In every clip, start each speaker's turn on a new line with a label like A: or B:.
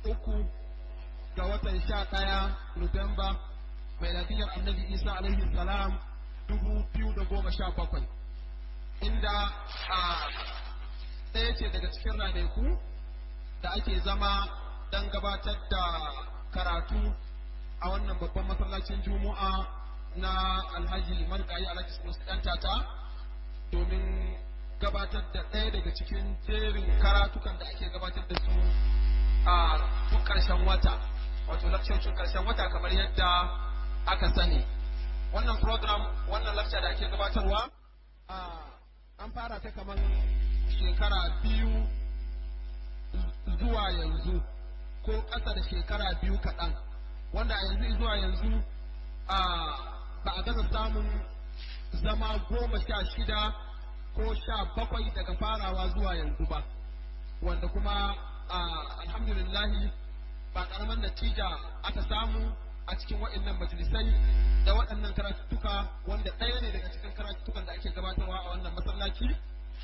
A: uku ga watan sha ɗaya Nuwamba mai lafiyar annabi Isa alaihi salam dubu biyu da goma sha bakwai inda a ɗaya ce daga cikin ranaku da ake zama don gabatar da karatu a wannan babban masallacin juma'a na alhaji marigayi alhaji sunusi ɗan tata domin gabatar da ɗaya daga cikin jerin karatukan da ake gabatar da su a duk ƙarshen wata wato lakcocin ƙarshen wata kamar yadda aka sani wannan program wannan lakca da ake gabatarwa an fara ta kamar shekara biyu zuwa yanzu ko ƙasa da shekara biyu kaɗan wanda a yanzu zuwa yanzu ba a gaza samun zama goma sha shida ko sha bakwai daga farawa zuwa yanzu ba wanda kuma alhamdulillahi ba ƙaramin natija aka samu a cikin waɗannan majalisai da waɗannan karatuttuka wanda ɗaya ne daga cikin karatuttukan da ake gabatarwa a wannan masallaci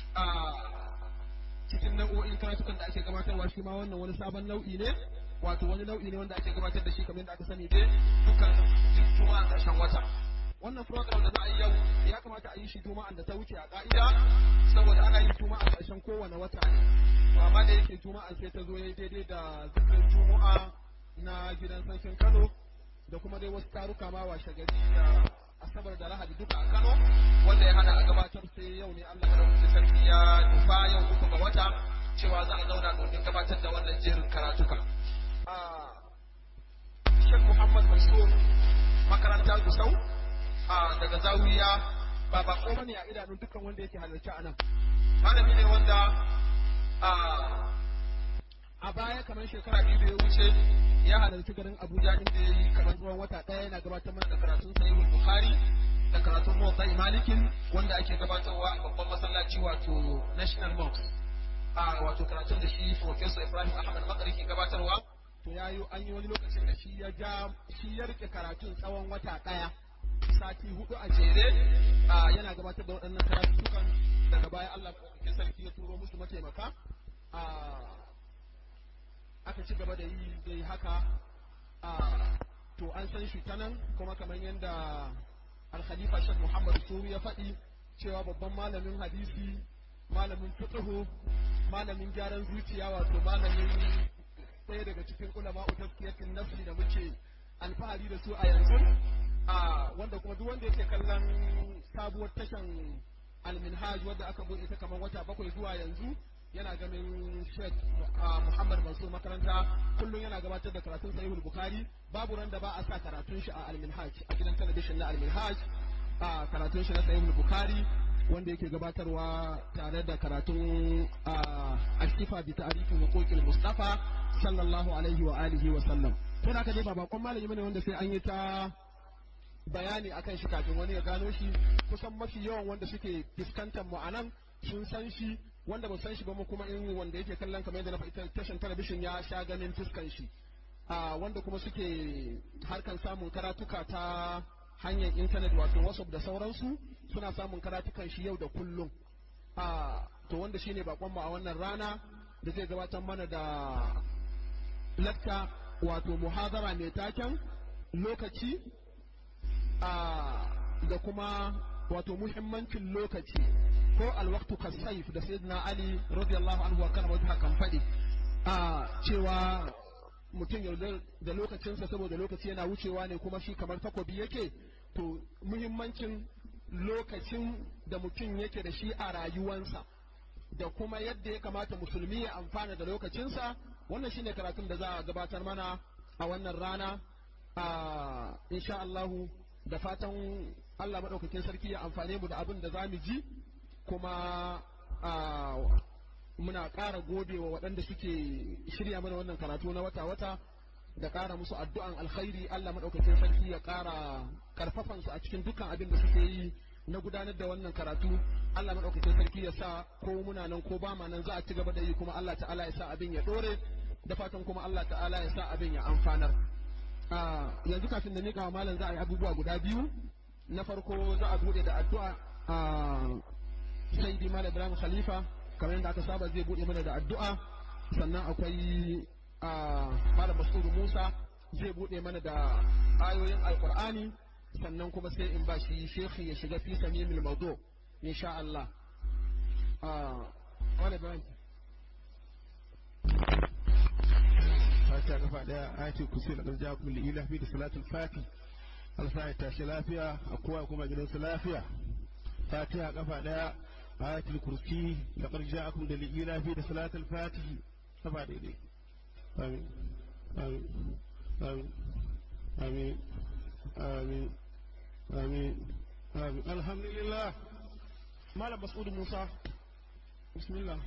A: cikin nau'o'in karatukan da ake gabatarwa shi ma wannan wani sabon nau'i ne wato wani nau'i ne wanda ake gabatar da shi kamar yadda aka sani dai dukkan juma'a ƙarshen wata wannan program da za a yi yau ya kamata a yi shi juma'an da ta wuce a ka'ida saboda ana yin juma'a ƙarshen kowane wata ne to amma da yake juma'a sai ta zo ya daidai da zikirin juma'a na gidan sarkin Kano da kuma dai wasu taruka ma washe gari da asabar da lahadi duka a Kano wanda ya hana a gabatar sai yau ne Allah madaukakin sarki ya nufa yau uku ga wata cewa za a zauna domin gabatar da wannan jerin karatuka. Sheikh Muhammad Mansur makarantar Gusau daga Zawiya ba ba ko bane a idanun dukkan wanda yake halarci a nan. Malami ne wanda a baya kamar shekara biyu da ya wuce ya halarci garin Abuja inda ya yi kamar tsawon wata ɗaya yana gabatar mana da karatun sahihul Bukhari da karatun Muwatta Malikin wanda ake gabatarwa a babban masallaci wato National Mosque. A wato karatun da shi Professor Ibrahim Ahmad Makari ke gabatarwa to ya yi an yi wani lokacin da shi ya ja shi ya rike karatun tsawon wata ɗaya sati hudu a jere yana gabatar da waɗannan karatukan daga baya Allah ko sarki ya turo musu mataimaka aka ci gaba da yi dai haka to an san shi ta nan kuma kamar yadda alkhalifa shek muhammad suru ya faɗi cewa babban malamin hadisi malamin fiqhu malamin gyaran zuciya wato malamin ɗaya daga cikin ulama utaskiyatin nafsi da muke alfahari da su a yanzu wanda kuma duk wanda yake kallon sabuwar tashan alminhaj wadda aka buɗe ta kamar wata bakwai zuwa yanzu yana ganin Sheikh Muhammad Mansur makaranta kullum yana gabatar da karatun Sahihul Bukhari babu ran da ba a sa karatun shi a Al-Minhaj a gidan talabijin na Al-Minhaj a karatun shi na Sahihul Bukhari wanda yake gabatarwa tare da karatun Ashifa bi ta'rifin huquqil Mustafa sallallahu alaihi wa alihi wa sallam to da dai ba bakon malami bane wanda sai an yi ta bayani akan shi kafin wani ya gano shi kusan mafi yawan wanda suke fuskantar mu anan sun san shi wanda ba san shi ba mu kuma in wanda yake kallon kamar yadda na faɗi tashin talabishin ya sha ganin fuskan shi wanda kuma suke harkan samun karatuka ta hanyar intanet wato whatsapp da sauransu suna samun karatukan shi yau da kullum to wanda shine bakon mu a wannan rana da zai gabatar mana da lakta wato muhazara mai taken lokaci da kuma wato muhimmancin lokaci ko alwaktu kasaif da sayyidina ali radiyallahu anhu wa kana wajha kan fadi a cewa mutum ya da lokacinsa saboda lokaci yana wucewa ne kuma shi kamar takobi yake to muhimmancin lokacin da mutum yake da shi a rayuwansa da kuma yadda ya kamata musulmi ya amfana da lokacinsa wannan shine karatun da za a gabatar mana a wannan rana a insha Allahu da fatan Allah maɗaukakin sarki ya amfane mu da abin da za mu ji kuma muna ƙara gode wa waɗanda suke shirya mana wannan karatu na wata-wata da ƙara musu addu'an alkhairi Allah maɗaukakin sarki ya ƙara ƙarfafansu a cikin dukkan abin da suke yi na gudanar da wannan karatu Allah maɗaukakin sarki ya sa ko muna nan ko ba ma nan za a ci gaba da yi kuma Allah ta'ala ya sa abin ya ɗore da fatan kuma Allah ta'ala ya sa abin ya amfanar yanzu kafin da miƙa wa malam za a yi abubuwa guda biyu na farko za a buɗe da addu'a sai malam Ibrahim Khalifa kamar yadda aka saba zai buɗe mana da addu'a sannan akwai musa zai buɗe mana da ayoyin alkur'ani sannan kuma sai in ba shi shekhi ya shiga fi samimil mawdu insha Allah wani bayan
B: fatiha kafa daya ayati kusi da karja kuma li ilahi da salatul fati alsa ya tashi lafiya a kowa kuma gidansa lafiya fatiha kafa daya ayatul kursi da karja akum da li ilahi da salatul fati kafa daidai amin amin amin amin amin amin amin alhamdulillah
A: malam mas'ud musa bismillah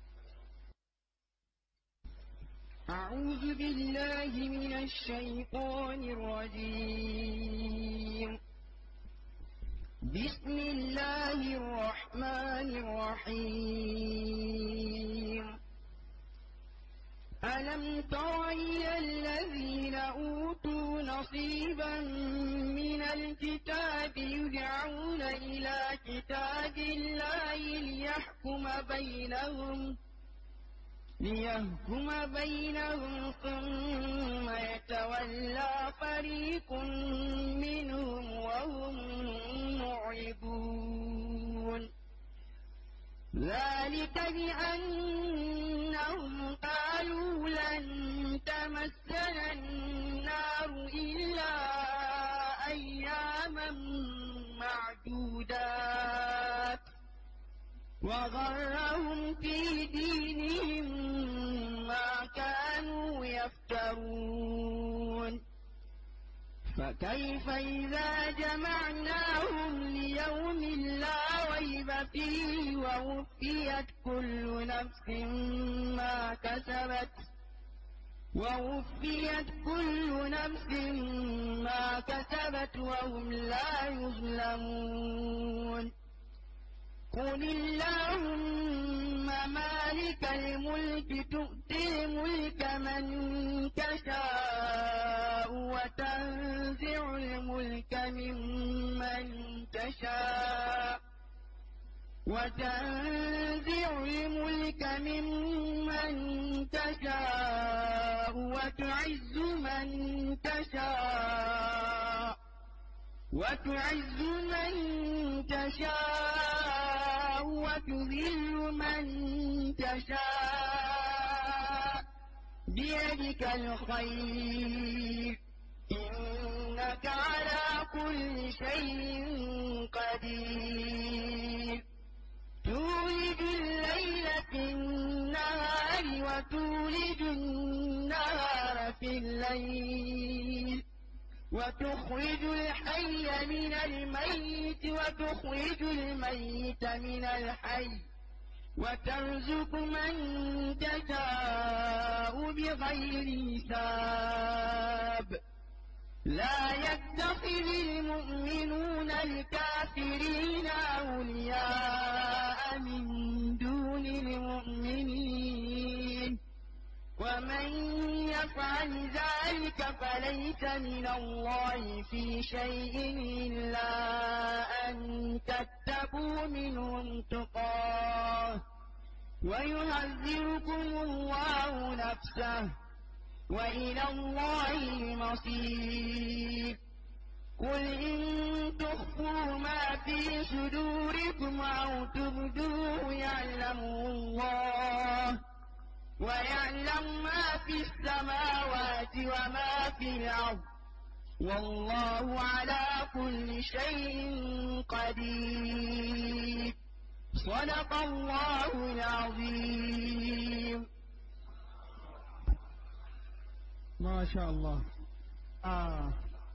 C: أعوذ بالله من الشيطان الرجيم بسم الله الرحمن الرحيم ألم تر إلى الذين أوتوا نصيبا من الكتاب يدعون إلى كتاب الله ليحكم بينهم ليحكم بينهم ثم يتولى فريق منهم وهم معرضون ذلك بأنهم قالوا لن تمسنا النار إلا أياما معدودات وغرهم في دينهم ما كانوا يفترون فكيف إذا جمعناهم ليوم لا ريب فيه ووفيت كل نفس ما كسبت ووفيت كل نفس ما كسبت وهم لا يظلمون قل اللهم مالك الملك تؤتي الملك من تشاء وتنزع الملك ممن تشاء وتنزع الملك ممن تشاء وتعز من تشاء وتعز من تشاء وتذل من تشاء بيدك الخير إنك على كل شيء قدير تولد الليل في النهار وتولد النهار في الليل وتخرج الحي من الميت وتخرج الميت من الحي وترزق من تشاء بغير حساب لا يتخذ المؤمنون الكافرين أولياء من دون المؤمنين ومن يفعل ذلك فليس من الله في شيء إلا أن تتقوا منهم تقاه ويهذركم الله نفسه وإلى الله المصير قل إن تخفوا ما في صدوركم أو تبدوه يعلمه الله ويعلم ما في السماوات وما في الأرض والله على كل شيء قدير صدق الله العظيم
A: ما شاء الله آه.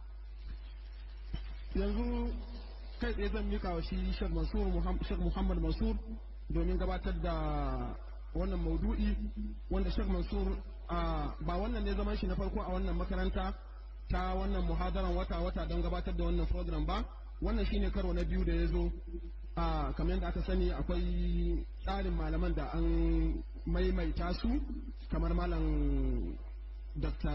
A: yanzu kai tsaye zan mika wa shi Sheikh Mansur Sheikh Muhammad Mansur domin gabatar da wannan maudu'i wanda Sheikh Mansur ba wannan ne zaman shi na farko a wannan makaranta ta wannan muhadaran wata-wata don gabatar da wannan program ba wannan shine karo na biyu da ya zo kamar yadda aka sani akwai tsarin malaman da an maimaita su kamar malam dr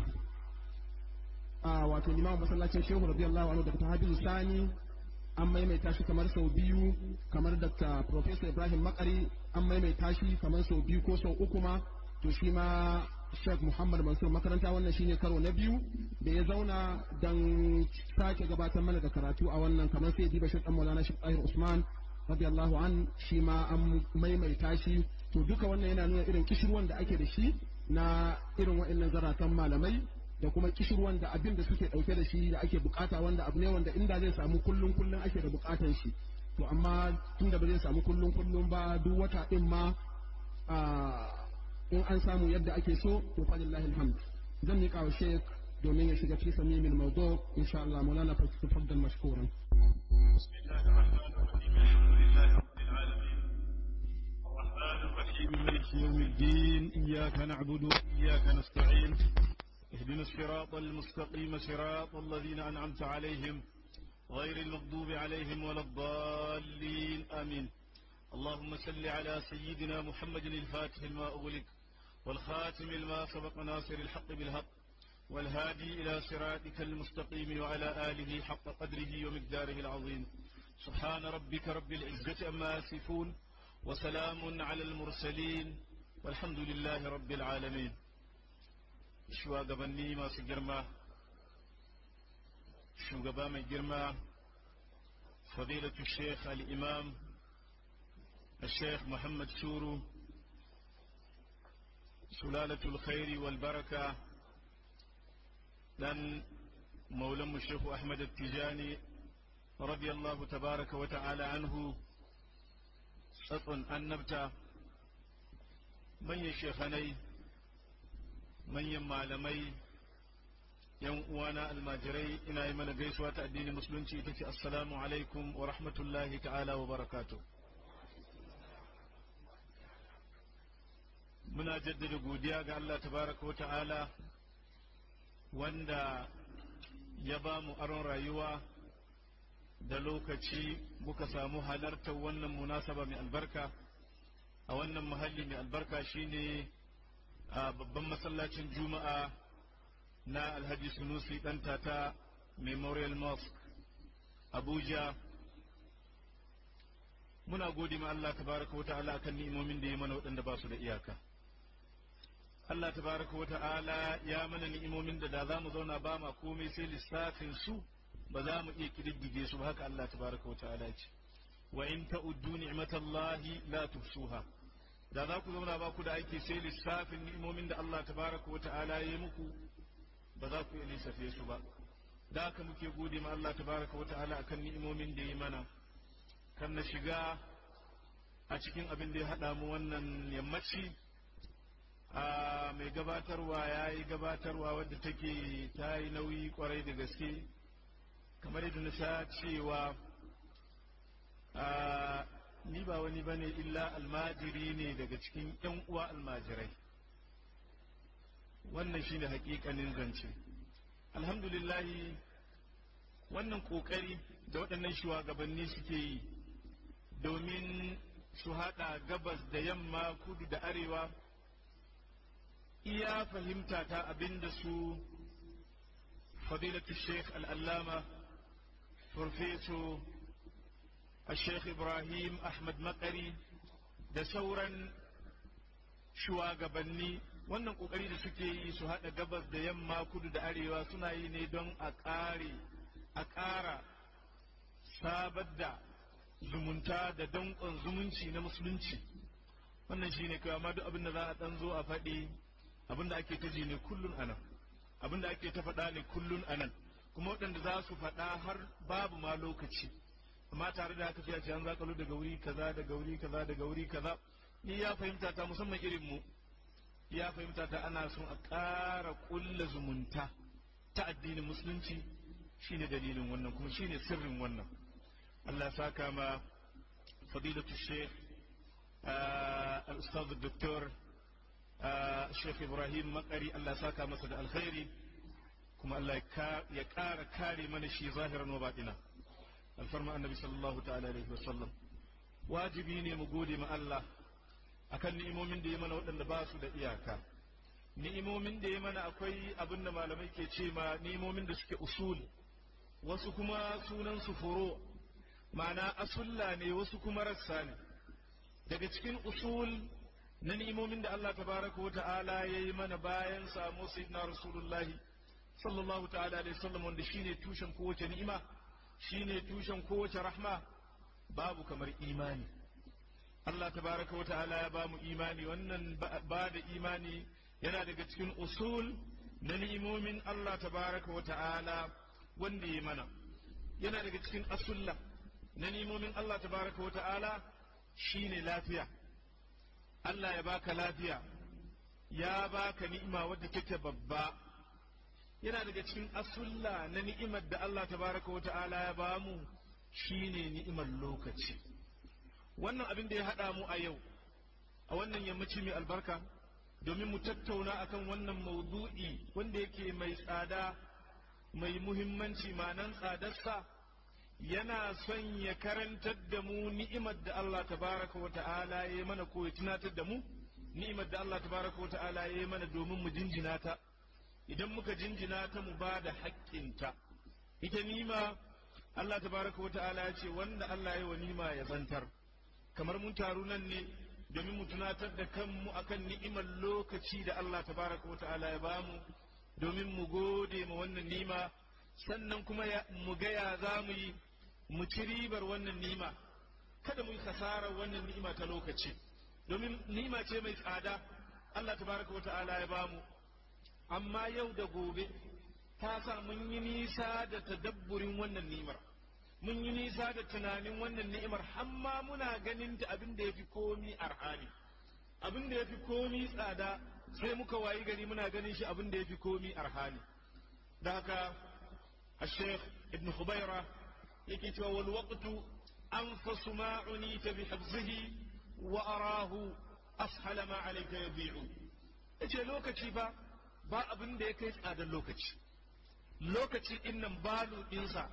A: wato limamin masallacin shehu radiyallahu anhu dr habibu sani an maimaita shi kamar sau biyu kamar dr professor ibrahim makari an maimaita shi kamar sau biyu ko sau uku ma to shi ma Sheikh Muhammad Mansur makaranta wannan shine karo na biyu da ya zauna don sake gabatar mana da karatu a wannan kamar sai diba Sheikh Maulana Sheikh Tahir Usman radiyallahu an shi ma an maimaita shi to duka wannan yana nuna irin kishirwan da ake da shi na irin wa'annan zaratan malamai da kuma kishirwan da abin da suke dauke da shi da ake bukata wanda abu ne wanda inda zai samu kullun kullun ake da bukatan shi to amma tunda ba zai samu kullun kullun ba duk wata din ma in an samu yadda ake so to fa lillahi alhamd zan miƙa wa sheik domin ya shiga fi samimin mawdu insha Allah maulana fa tafaddal mashkuran
D: بسم الله الرحمن الرحيم الحمد لله رب العالمين الرحمن الرحيم مالك يوم الدين إياك نعبد وإياك نستعين اهدنا الصراط المستقيم صراط الذين أنعمت عليهم غير المغضوب عليهم ولا الضالين آمين اللهم صل على سيدنا محمد الفاتح لما أغلق والخاتم لما سبق ناصر الحق بالحق والهادي إلى صراطك المستقيم وعلى آله حق قدره ومقداره العظيم سبحان ربك رب العزة أما يصفون وسلام على المرسلين والحمد لله رب العالمين shugabanni masu girma shugaba mai girma fadilatu sheikh al-imam الشيخ محمد شورو سلالة الخير والبركة لن مولم الشيخ أحمد التجاني رضي الله تبارك وتعالى عنه سطن النبتة من يشيخني من يمعلمي yan uwana almajirai ina yi mana gaisuwa ta addinin musulunci ita ce assalamu alaikum wa rahmatullahi ta'ala wa barakatuh muna jaddada godiya ga Allah tabaraka wa ta'ala wanda ya ba mu aron rayuwa da lokaci muka samu halartar wannan munasaba mai albarka a wannan muhalli mai albarka shine a babban masallacin juma'a na alhaji sunusi ɗan tata memorial mosque abuja muna gode ma Allah tabaraka wa ta'ala akan ni'imomin da ya mana waɗanda ba su da iyaka Allah tabaraka wa ta'ala ya mana ni'imomin da da za mu zauna ba ma komai sai lissafin su ba za mu iya kididdige su ba haka Allah tabaraka wa ta'ala ya ce wa in ta'uddu ni'matallahi la tuhsuha da za ku zauna ba ku da aiki sai lissafin ni'imomin da Allah tabaraka wa ta'ala ya yi muku ba za ku iya lissafe su ba da haka muke gode ma Allah tabaraka wa ta'ala akan ni'imomin da ya mana kan na shiga a cikin abin da ya haɗa mu wannan yammaci a mai gabatarwa ya yi gabatarwa wadda take ta yi nauyi kwarai da gaske kamar yadda na sha cewa ni ba wani bane illa almajiri ne daga cikin 'yan uwa almajirai wannan shine hakikanin zance alhamdulillahi wannan kokari da waɗannan shugabanni suke yi domin su haɗa gabas da yamma kudu da arewa iya fahimta ta abinda su fadilatu sheikh al'allama farfeso a sheikh ibrahim ahmad makari da sauran shugabanni wannan kokari da suke yi su haɗa gabas da yamma kudu da arewa suna yi ne don a ƙare a ƙara sabar da zumunta da danƙon zumunci na musulunci wannan shine kawai amma duk abin da za a ɗan zo a faɗi abin da ake ta ji ne kullun anan abin da ake ta faɗa ne kullun anan kuma waɗanda za su faɗa har babu ma lokaci amma tare da haka sai a ce an zakalo daga wuri kaza daga wuri kaza daga wuri kaza ni ya fahimta ta musamman irin mu ya fahimta ta ana son a ƙara ƙulla zumunta ta addinin musulunci shine dalilin wannan kuma shine sirrin wannan Allah ya saka ma fadilatu sheikh al-ustaz doktor sheikh ibrahim makari Allah ya saka masa da alkhairi kuma Allah ya ƙara kare mana shi zahiran wa baɗina alfarma annabi sallallahu ta'ala alaihi wasallam wajibi ne mu gode ma Allah akan ni'imomin da ya mana waɗanda ba su da iyaka ni'imomin da ya mana akwai abin da malamai ke ce ma ni'imomin da suke usul wasu kuma sunan su furo ma'ana asulla ne wasu kuma rassa ne daga cikin usul na ni'imomin da Allah tabaraka wa ta'ala ya yi mana bayan samu sayyidina rasulullahi sallallahu ta'ala alaihi wasallam wanda shine tushen kowace ni'ima shine tushen kowace rahma babu kamar imani Allah tabaraka wa ta'ala ya ba mu imani wannan ba da imani yana daga cikin usul na ni'imomin Allah tabaraka wa ta'ala wanda ya mana yana daga cikin asulla na ni'imomin Allah tabaraka wa ta'ala shine lafiya Allah ya baka lafiya ya baka ni'ima wadda take babba yana daga cikin asulla na ni'imar da Allah tabaraka wa ta'ala ya bamu shine ni'imar lokaci wannan abin da ya haɗa mu a yau a wannan yammaci mai albarka domin mu tattauna akan wannan maudu'i wanda yake mai tsada mai muhimmanci ma'anan tsadarsa yana son ya karantar da mu ni'imar da Allah tabaraka wa ta'ala ya yi mana ko ya tunatar da mu ni'imar da Allah tabaraka wa ta'ala ya yi mana domin mu jinjina ta idan muka jinjina ta mu ba da haƙƙinta ita nima Allah tabaraka wa ta'ala ya ce wanda Allah ya wa nima ya zantar kamar mun taru nan ne domin mu tunatar da kanmu akan ni'imar lokaci da Allah tabaraka wa ta'ala ya bamu domin mu gode ma wannan nima sannan kuma mu ga ya za mu yi mu ci ribar wannan nima kada mu yi kasarar wannan ni'ima ta lokaci domin ni'ima ce mai tsada Allah tabaraka wa ta'ala ya bamu amma yau da gobe ta sa mun yi nisa da tadabburin wannan ni'imar mun yi nisa da tunanin wannan ni'imar hamma muna ganin ta abin da ya fi komi arhani abin da ya fi komi tsada sai muka wayi gari muna ganin shi abin da ya fi komi arhani da haka الشيخ ابن خبيرة يكتب والوقت أنفس ما عنيت بحفظه وأراه أسهل ما عليك يبيع yace lokaci ba ba abin da ya kai tsadar lokaci lokaci din nan balu ɗinsa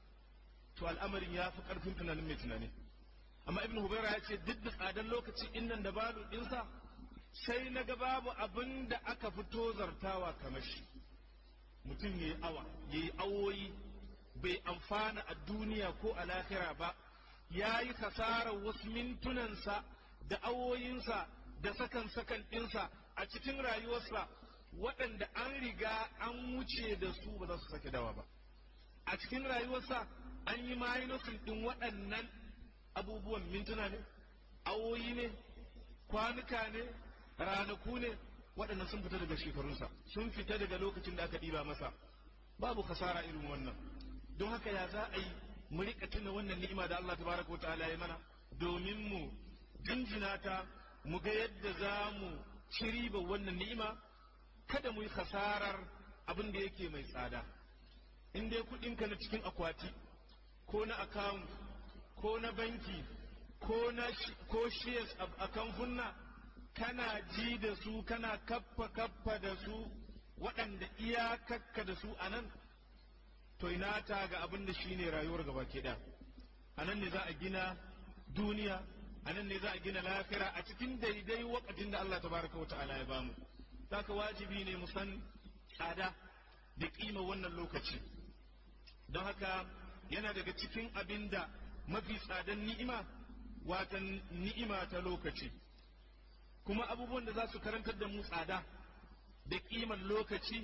D: to al'amarin ya fi ƙarfin tunanin mai tunani amma ibn hubaira ya ce duk da tsadar lokaci din nan da balu ɗinsa sai na ga babu abin da aka fito zartawa kamar shi mutum ya yi awa ya yi awoyi bai amfana a duniya ko a lahira ba ya yi kasarar wasu mintunansa da awoyinsa da sakan sakan ɗinsa a cikin rayuwarsa waɗanda an riga an wuce da su ba za su sake dawa ba a cikin rayuwarsa an yi minusin ɗin waɗannan abubuwan mintuna ne awoyi ne kwanuka ne ranaku ne waɗannan sun fita daga shekarunsa sun fita daga lokacin da aka ɗiba masa babu kasara irin wannan don haka ya za a yi mu riƙa tuna wannan ni'ima da Allah tabaraka wa ta'ala ya mana domin mu jinjina ta mu ga yadda za mu ci riba wannan ni'ima kada mu yi kasarar abin da yake mai tsada in dai kuɗinka na cikin akwati ko na account ko na banki ko na ko shares a kamfunna kana ji da su kana kaffa kaffa da su waɗanda iyakakka da su a nan to ina ta ga abin da shine rayuwar gaba ke da a nan ne za a gina duniya a nan ne za a gina lafira a cikin daidai wakatin da Allah tabaraka wa ta'ala ya bamu zaka wajibi ne mu san tsada da kima wannan lokaci don haka yana daga cikin abin da mafi tsadan ni'ima watan ni'ima ta lokaci kuma abubuwan da za su karantar da mu tsada da kiman lokaci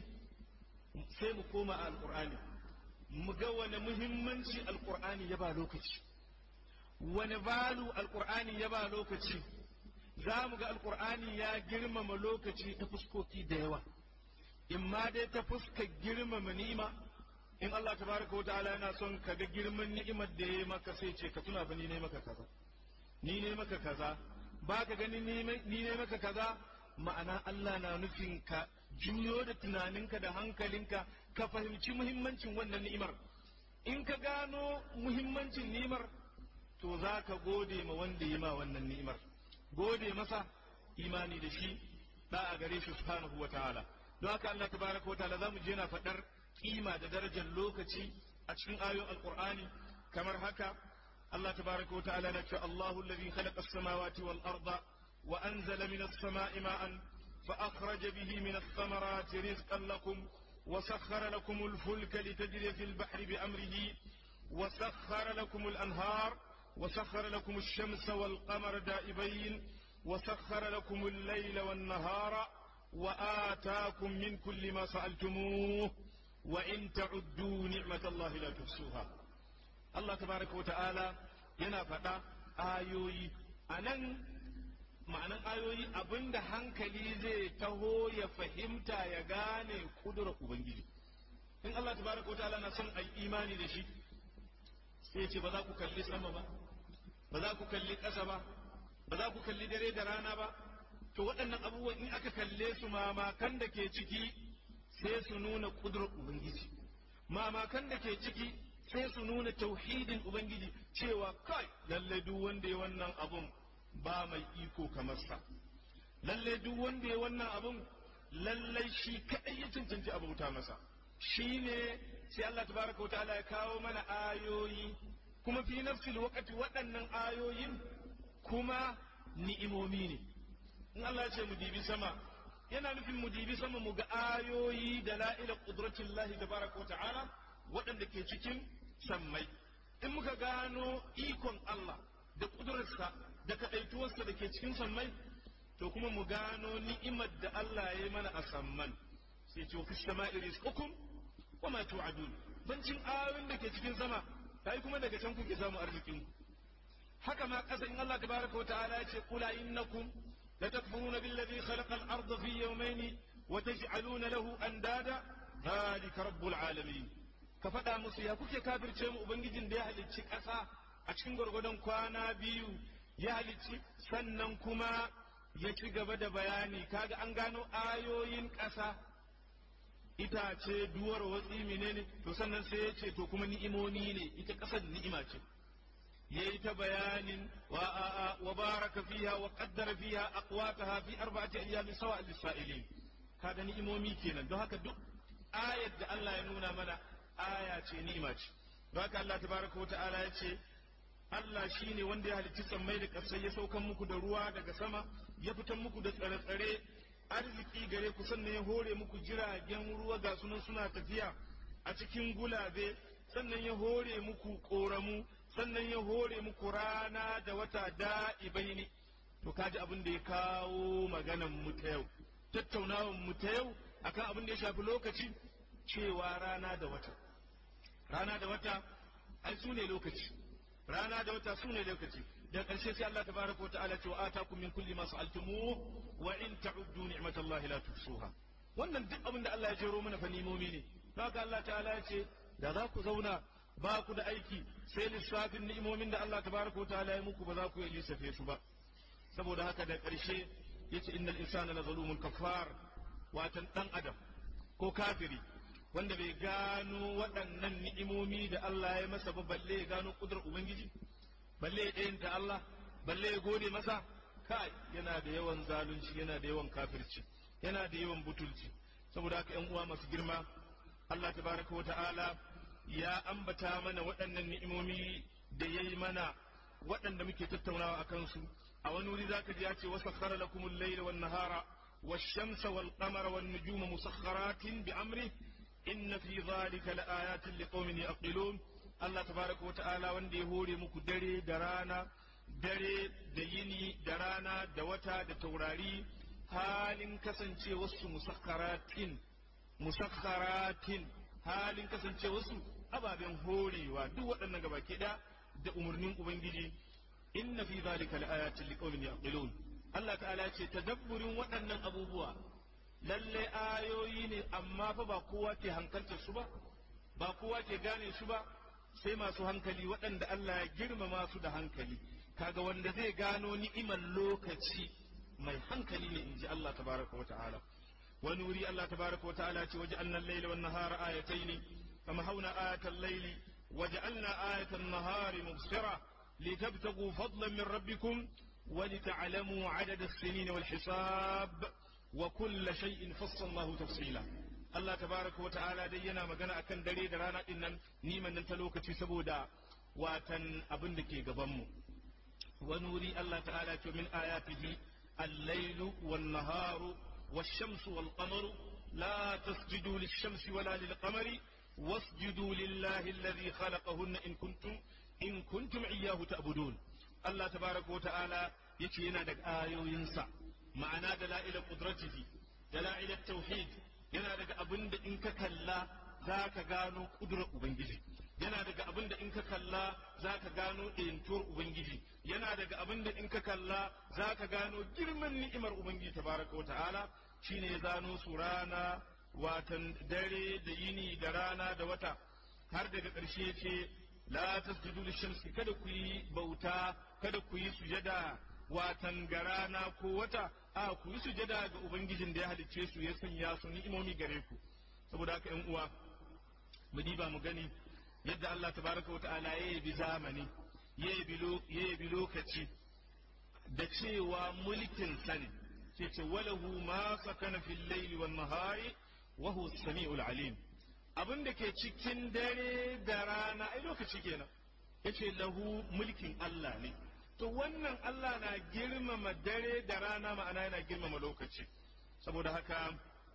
D: sai mu koma a alkur'ani mu ga wani muhimmanci alkur'ani ya ba lokaci wani balu alkur'ani ya ba lokaci za mu ga alkur'ani ya girmama lokaci ta fuskoki da yawa imma dai ta fuskar girmama ni'ima in Allah tabaraka wata'ala yana son ka ga girman ni'imar da ya maka sai ce ka tuna ba ni ne maka kaza ni ne maka kaza ba ka gani ni ne maka kaza ma'ana Allah na nufin ka juyo da tunaninka da hankalinka ka fahimci muhimmancin wannan ni'imar in ka gano muhimmancin ni'imar to za ka gode ma wanda yi ma wannan ni'imar gode masa imani da shi da a gare shi subhanahu wa ta'ala don haka Allah tabaraka wa ta'ala zamu je na faɗar kima da darajar lokaci a cikin ayoyin alqur'ani kamar haka Allah tabaraka wa ta'ala na ce Allahu alladhi khalaqa as-samawati wal arda wa anzala minas sama'i ma'an fa akhraja bihi minas thamarati rizqan lakum وسخر لكم الفلك لتجري في البحر بأمره وسخر لكم الأنهار وسخر لكم الشمس والقمر دائبين وسخر لكم الليل والنهار وآتاكم من كل ما سألتموه وإن تعدوا نعمة الله لا تحصوها الله تبارك وتعالى yana faɗa ayoyi a nan ma'anan ayoyi abinda hankali zai taho ya fahimta ya gane kudurar ubangiji in Allah tabaraka wa ta'ala na son ai imani da shi sai ce ba za ku kalli sama ba ba za ku kalli ƙasa ba ba za ku kalli dare da rana ba to waɗannan abubuwan in aka kalle su mamakan da ke ciki sai su nuna kudurar ubangiji mamakan da ke ciki sai su nuna tauhidin ubangiji cewa kai lalle duk wanda ya wannan abun ba mai iko kamar sa lalle duk wanda ya wannan abun lalle shi kadai ya cancanci a bauta masa shine sai Allah tabaraka wa ta'ala ya kawo mana ayoyi kuma fi nafsil waqti waɗannan ayoyin kuma ni'imomi ne in Allah ya ce mu dibi sama yana nufin mu dibi sama mu ga ayoyi da la'ila qudratillahi tabaraka wa ta'ala waɗanda ke cikin sammai in muka gano ikon Allah da ƙudurarsa da kaɗaituwarsa da ke cikin sammai to kuma mu gano ni'imar da Allah ya yi mana a samman sai ce fi sama'i rizqukum wa ma tu'adun bancin ayoyin da ke cikin sama kai kuma daga can kuke samu arzikin haka ma ƙasa in Allah tabaraka wa ta'ala ya ce qula innakum latakfuruna billadhi khalaqa al-ardha fi yawmayn wa taj'aluna lahu andada dhalika rabbul alamin ka faɗa musu ya kuke kafirce mu ubangijin da ya halicci ƙasa a cikin gwargwadon kwana biyu ya halicci sannan kuma ya ci gaba da bayani kaga an gano ayoyin ƙasa itace duwar watsi menene to sannan sai ya ce to kuma ni'imomi ne ita ƙasar ni'ima ce yayi ta bayanin wa wa baraka fiha wa qaddara fiha aqwataha fi arba'ati ayyamin sawa lis-sa'ilin kaga ni'imomi kenan don haka duk ayat da Allah ya nuna mana aya ce ni'ima ce don haka Allah tabaraka wa ta'ala ya ce Allah shine wanda ya halicci sammai da ƙasai ya saukan muku da ruwa daga sama ya fitan muku da tsare-tsare arziki gare ku sannan ya hore muku jiragen ruwa ga sunan suna tafiya a cikin gulabe sannan ya hore muku ƙoramu sannan ya hore muku rana da wata da'ibai ne to kaji abin da ya kawo maganan mu ta yau tattaunawan mu ta yau akan abin da ya shafi lokaci cewa rana da wata rana da wata ai su ne lokaci rana da wata su ne lokaci da ƙarshe sai Allah tabaraka wa ta'ala ce wa atakum min kulli ma sa'altumu wa in ta'uddu ni'matallahi la tuhsuha wannan duk abin da Allah ya jero mana fa nimomi ne haka Allah ta'ala ya ce da za ku zauna ba ku da aiki sai lissafin ni'imomin da Allah tabaraka wa ta'ala ya muku ba za ku yi lissafe su ba saboda haka da ƙarshe yace innal insana la zalumun kafar watan dan adam ko kafiri wanda bai gano waɗannan ni'imomi da Allah ya masa ba balle ya gano kudur ubangiji balle ya ɗayanta Allah balle ya gode masa kai yana da yawan zalunci yana da yawan kafirci yana da yawan butulci saboda haka ƴan uwa masu girma Allah tabaraka wa ta'ala ya ambata mana waɗannan ni'imomi da yayi mana waɗanda muke tattaunawa akan su a wani wuri zaka ji ya ce wasakhara lakumul layla wan nahara والشمس والقمر والنجوم مسخرات بأمره إن في ذلك لآيات لقوم يعقلون الله تبارك وتعالى وندي هوري مكو دري درانا dare da yini da rana da wata da taurari halin kasance wasu musakkaratin musakkaratin halin kasance wasu ababen horewa duk waɗannan gabaki ɗaya da umarnin ubangiji inna fi zalika laayatin liqaumin yaqilun Allah ta'ala ce tadabburin waɗannan abubuwa lalle ayoyi ne amma fa ba kowa ke hankaltar su ba ba kowa ke gane su ba sai masu hankali waɗanda Allah ya girmama su da hankali kaga wanda zai gano ni'imar lokaci mai hankali ne inji Allah tabaraka wata'ala wani wuri Allah tabaraka wata'ala ce waje annan laila wan nahara ayataini kama hauna ayatal laili waja'alna ayatan nahari mubsira litabtagu fadlan min rabbikum ولتعلموا عدد السنين والحساب وكل شيء فصلناه تفصيلا Allah tabaraka wa ta'ala dai yana magana akan dare da rana din nan niman nan ta lokaci saboda watan abin da ke gaban mu wani wuri Allah ta'ala ce min ayatihi al-lailu wan-naharu wash-shamsu wal-qamaru la tasjudu lish-shamsi wala lil-qamari wasjudu lillahi alladhi khalaqahunna in kuntum in kuntum iyyahu ta'budun Allah tabaraka wa ta'ala yace yana da ayoyinsa ma'ana da la'ilar qudratihi da la'ilar tauhid yana daga abin da in ka kalla za ka gano kudurar ubangiji yana daga abin da in ka kalla za ka gano ɗayantuwar ubangiji yana daga abin da in ka kalla za ka gano girman ni'imar ubangiji tabaraka wata'ala shine ya zano su rana watan dare da yini da rana da wata har daga ƙarshe ce la tasjudu lishamsi kada ku yi bauta kada ku yi sujada watan ga rana ko wata a ku yi sujada ga ubangijin da ya halicce su ya sanya su ni'imomi gare ku saboda haka yan uwa mu diba mu gani yadda Allah tabaraka wa ta'ala ya yabi zamani ya yabi lokaci da cewa mulkin sani ce ce walahu ma sakana fil layli wan nahari wa huwa as-sami'ul alim abin da ke cikin dare da rana ai lokaci kenan yace lahu mulkin Allah ne to wannan Allah na girmama dare da rana ma'ana yana girmama lokaci saboda haka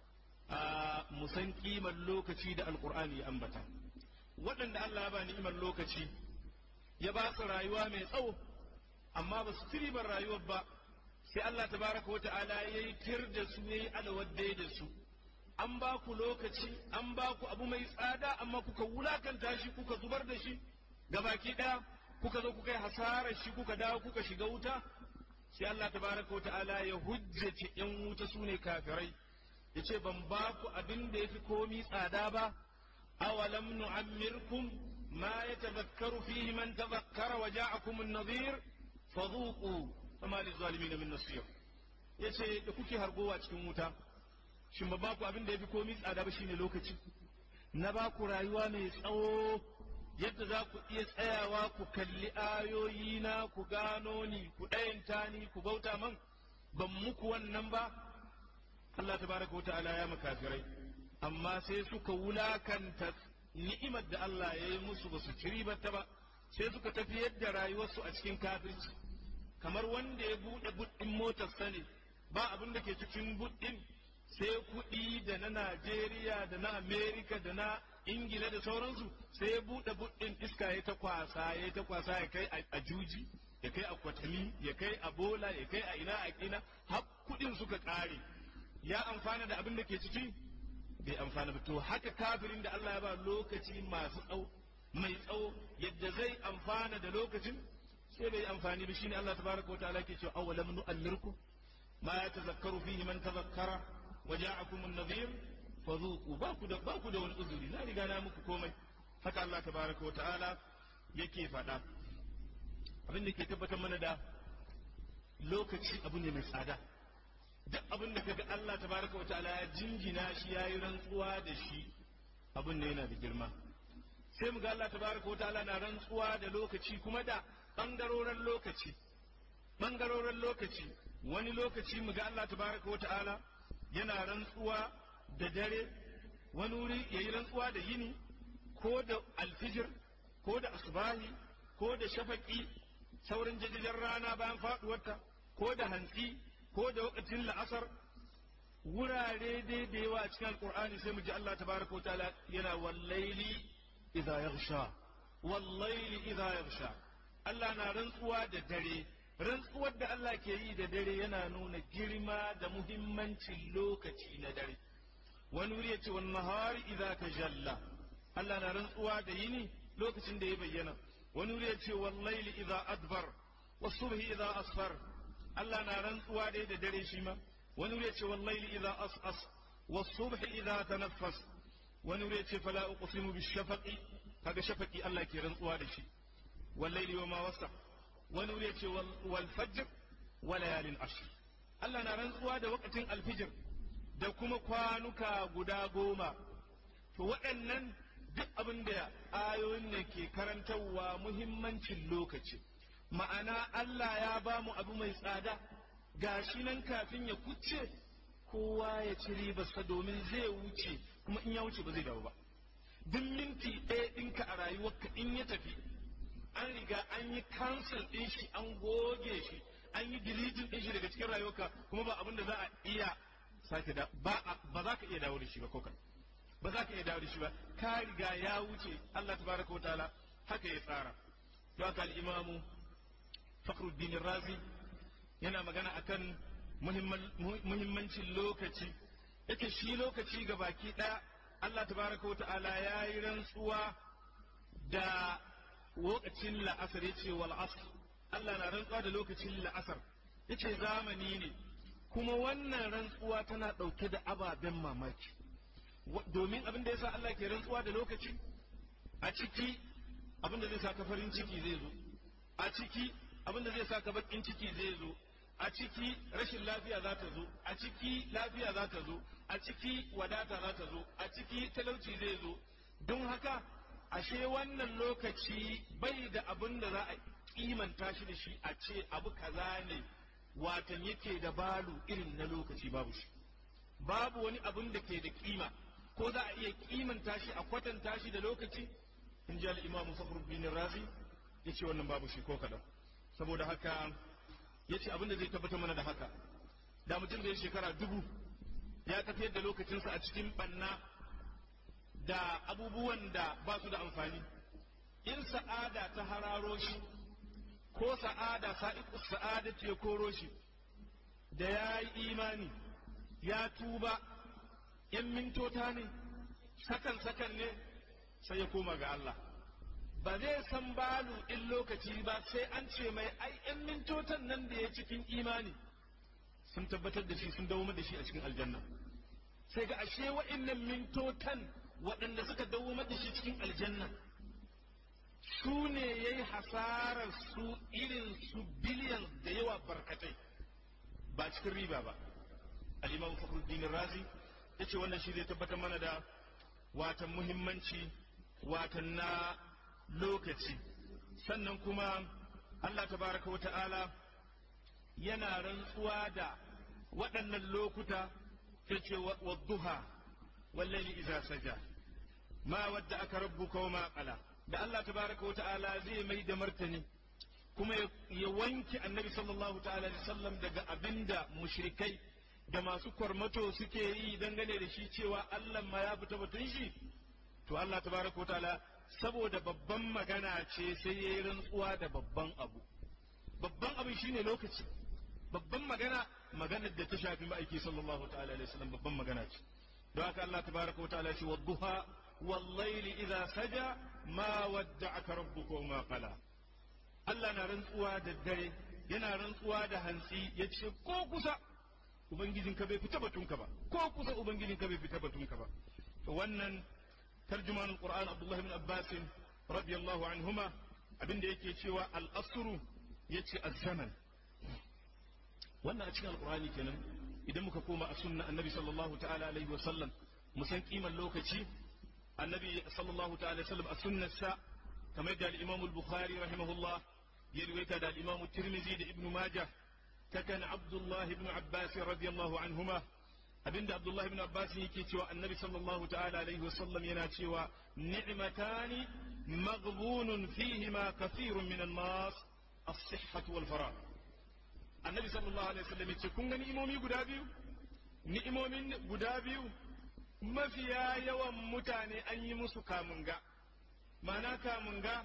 D: a musan kimar lokaci da alkur'ani ya ambata waɗanda Allah ya ba ni'imar lokaci ya ba su rayuwa mai tsawo amma ba su tiribar rayuwar ba sai Allah tabaraka wata'ala ya yi tir da su ya yi alawadde da su an ba ku lokaci an ba ku abu mai tsada amma kuka wulakanta shi kuka zubar da shi gabaki ɗaya kuka zo kuka yi hasarar shi kuka dawo kuka shiga wuta sai Allah tabaraka wa ta'ala ya hujjace yan wuta su ne kafirai ya ce ban ba ku abin da ya fi komi tsada ba awalam nu'ammirkum ma yatadhakkaru fihi man tadhakkara wa ja'akum an-nadhir fadhuqu fama lizalimin min nasir yace da kuke hargowa cikin wuta shin ba ba ku abin da ya fi komi tsada ba shine lokaci na ba ku rayuwa mai tsawo yadda za ku iya tsayawa ku kalli ayoyina ku gano ni ku ɗayanta ni ku bauta man ban muku wannan ba Allah tabaraka wa ta'ala ya makafirai amma sai suka wulakanta ni'imar da Allah ya yi musu ba su ci ta ba sai suka tafi yadda rayuwarsu a cikin kafirci kamar wanda ya buɗe buɗin motar sani ba abin da ke cikin buɗin sai kuɗi da na Najeriya da na Amerika da na Ingila da sauransu sai ya buɗe buɗin iska ya ta kwasa ya ta kwasa ya kai a juji ya kai a kwatami ya kai a bola ya kai a ina a ina har kuɗin suka ƙare ya amfana da abin da ke ciki bai amfana ba to haka kafirin da Allah ya ba lokaci masu tsawo mai tsawo yadda zai amfana da lokacin sai bai amfani ba shine Allah tabaraka wa ta'ala ke cewa awalam nu'ammirkum ma yatazakkaru fihi man tazakkara وجاءكم النذير فذوقوا باكو da baku da wani uzuri na riga na muku komai haka Allah tabaraka wa ta'ala yake faɗa abin da ke tabbatar mana da lokaci abu ne mai tsada duk abin da kaga Allah tabaraka wa ta'ala ya jinjina shi yayi rantsuwa da shi abin ne yana da girma sai mu ga Allah tabaraka wa ta'ala na rantsuwa da lokaci kuma da bangaroren lokaci bangaroren lokaci wani lokaci mu ga Allah tabaraka wa ta'ala yana rantsuwa da dare wani wuri ya yi rantsuwa da yini ko da alfijir ko da asubahi ko da shafaki saurin jajajen rana bayan faduwarta ko da hantsi ko da wakacin la'asar wurare dai da yawa a cikin alkur'ani sai mu ji Allah tabaraka wa ta'ala yana wallaili idza yaghsha wallaili idza yaghsha Allah na rantsuwa da dare rantsuwar da Allah ke yi da dare yana nuna girma da muhimmancin lokaci na dare wani wuri ya ce wani nahari idza tajalla Allah na rantsuwa da yini lokacin da ya bayyana wani wuri ya ce wallaili idza adbar wasubhi idza asfar Allah na rantsuwa dai da dare shi ma wani wuri ya ce wallaili idza as'as wasubhi idza tanaffas wani wuri ya ce fala uqsimu bishafaqi kaga shafaqi Allah ke rantsuwa da shi wallaili wa ma wasa wani wuri ya ce wal fajr wa layalin ashr Allah na rantsuwa da wakatin alfijir da kuma kwanuka guda goma to waɗannan duk abin da ayoyin ne ke karantarwa muhimmancin lokaci ma'ana Allah ya ba mu abu mai tsada gashi nan kafin ya kuce kowa ya ci ribarsa domin zai wuce kuma in ya wuce ba zai dawo ba duk minti ɗaya ɗinka a rayuwarka in ya tafi an riga an yi cancel ɗin shi an goge shi an yi deleting ɗin shi daga cikin rayuwarka kuma ba abin da za a iya sake da ba ba za ka iya dawo da shi ba ko kan ba za ka iya dawo da shi ba ka riga ya wuce Allah tabaraka wa ta'ala haka ya tsara to haka al-imamu Fakhruddin Razi yana magana akan muhimmancin lokaci yake shi lokaci ga baki ɗaya Allah tabaraka wa ta'ala ya yi rantsuwa da lokacin la'asar ya ce wal asr Allah na rantsuwa da lokacin la'asar ya ce zamani ne kuma wannan rantsuwa tana ɗauke da ababen mamaki domin abin da ya sa Allah ke rantsuwa da lokaci a ciki abin da zai sa ka farin ciki zai zo a ciki abin da zai sa ka bakin ciki zai zo a ciki rashin lafiya za ta zo a ciki lafiya za ta zo a ciki wadata za ta zo a ciki talauci zai zo don haka ashe wannan lokaci bai da abin da za a kimanta shi da shi a ce abu kaza ne watan yake da balu irin na lokaci babu shi babu wani abin da ke da kima ko za a iya kimanta shi a kwatanta shi da lokaci in ji al'imamu fakhruddin razi ya ce wannan babu shi ko kaɗan saboda haka ya ce abin da zai tabbatar mana da haka da mutum da ya shekara dubu ya tafiyar da lokacinsa a cikin ɓanna da abubuwan da ba su da amfani in sa'ada ta hararo shi ko sa'ada sa'iku sa'ada ce koro shi da ya yi imani ya tuba ‘yan mintota ne sakan sakan ne sai ya koma ga Allah ba zai san balu in lokaci ba sai an ce mai ai ‘yan mintotan nan da ya cikin imani sun tabbatar da shi sun dawo da shi a cikin aljanna sai ga ashe wa'innan mintotan waɗanda suka dawo da shi cikin aljanna su ne ya yi hasarar su irin su biliyan da yawa barkatai ba cikin riba ba al'imam fakhruddin razi ya ce wannan shi zai tabbatar mana da watan muhimmanci watan na lokaci sannan kuma Allah tabaraka wa ta'ala yana rantsuwa da waɗannan lokuta ta ce wa duha wallali iza saja ma wadda aka rabbuka wa ma qala da Allah tabaraka wa ta'ala zai mai da martani kuma ya wanke annabi sallallahu ta'ala alaihi sallam daga abinda mushrikai da masu kwarmato suke yi dangane da shi cewa Allah ma ya fita batun shi to Allah tabaraka wa ta'ala saboda babban magana ce sai ya yi rantsuwa da babban abu babban abu shine lokaci babban magana maganar da ta shafi ma'aiki sallallahu ta'ala alaihi wasallam babban magana ce don haka Allah tabaraka wa ta'ala ce wadduha wallaili idza saja ma wadda'aka rabbuka wa ma qala Allah na rantsuwa da dare yana rantsuwa da hantsi yace ko kusa ubangijin ka bai fita batunka ba ko kusa ubangijin ka bai fita batunka ba to wannan tarjumanul qur'an abdullah ibn abbas radiyallahu anhuma abinda yake cewa al-asru yace az-zaman wannan a cikin alqur'ani kenan idan muka koma a sunna annabi sallallahu ta'ala alaihi wa sallam mu san kiman lokaci annabi sallallahu ta'ala sallam a sunnarsa kamar da al-imam al-bukhari rahimahullah ya riwaita da al-imam tirmidhi da ibnu majah ta kan abdullah ibn abbas radiyallahu anhuma abinda abdullah ibn abbas yake cewa annabi sallallahu ta'ala alaihi wa sallam yana cewa ni'matani maghbunun fihima kathirun min an-nas as-sihhah wal farah annabi sallallahu alaihi wa sallam yace kun ga ni'imomi guda biyu ni'imomin guda biyu mafiya yawan mutane an yi musu kamunga ma'ana kamunga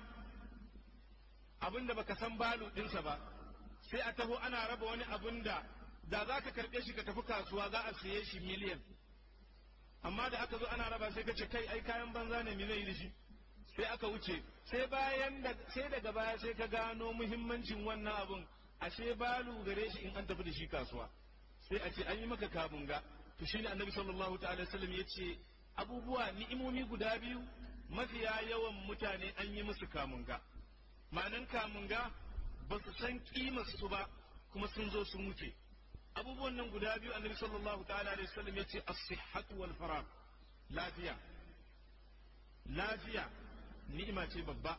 D: abinda baka san balu ɗinsa ba sai a taho ana raba wani abin da da za ka karɓe shi ka tafi kasuwa za a siye shi miliyan amma da aka zo ana raba sai ka ce kai ai kayan banza ne me zai yi da shi sai aka wuce sai bayan da sai daga baya sai ka gano muhimmancin wannan abun ashe balu gare shi in an tafi da shi kasuwa sai a ce an yi maka kamunga to shine annabi sallallahu ta'ala sallam ya ce abubuwa ni'imomi guda biyu mafiya yawan mutane an yi musu kamunga ma'anan kamunga ba su san kimar su ba kuma sun zo sun wuce abubuwan nan guda biyu annabi sallallahu ta'ala alaihi wasallam ya ce as-sihhatu wal farag lafiya lafiya ni'ima ce babba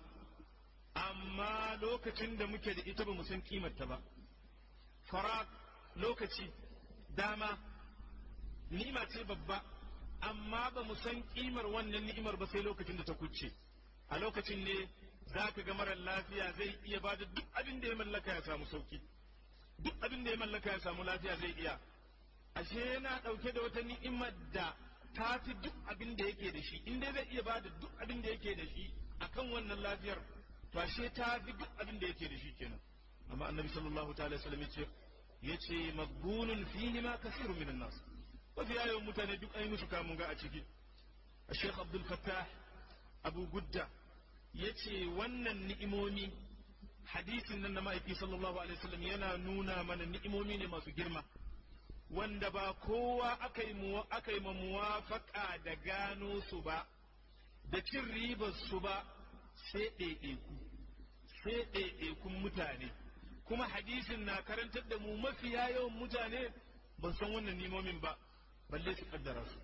D: amma lokacin da muke da ita ba mu san kimar ta ba farag lokaci dama ni'ima ce babba amma ba mu san kimar wannan ni'imar ba sai lokacin da ta kuce a lokacin ne za ka ga marar lafiya zai iya ba da duk abin da ya mallaka ya samu sauki duk abin da ya mallaka ya samu lafiya zai iya ashe yana ɗauke da wata ni'imar da ta fi duk abin da yake da shi in dai zai iya ba da duk abin da yake da shi akan wannan lafiyar to ashe ta fi duk abin da yake da shi kenan amma annabi sallallahu ta'ala wasallam ya ce yace magbunun fihi ma kasirun minan nas wasu yayin mutane duk ai musu kamun ga a ciki Sheikh Abdul Fattah Abu Gudda yace wannan ni'imomi hadisin nan na ma'aiki sallallahu alaihi wasallam yana nuna mana ni'imomi ne masu girma wanda ba kowa aka yi aka yi muwafaka da gano su ba da cin ribar su ba sai ɗaiɗaiku sai ɗaiɗaikun mutane kuma hadisin na karantar da mu mafiya yawan mutane ban san wannan nimomin ba balle su kaddara su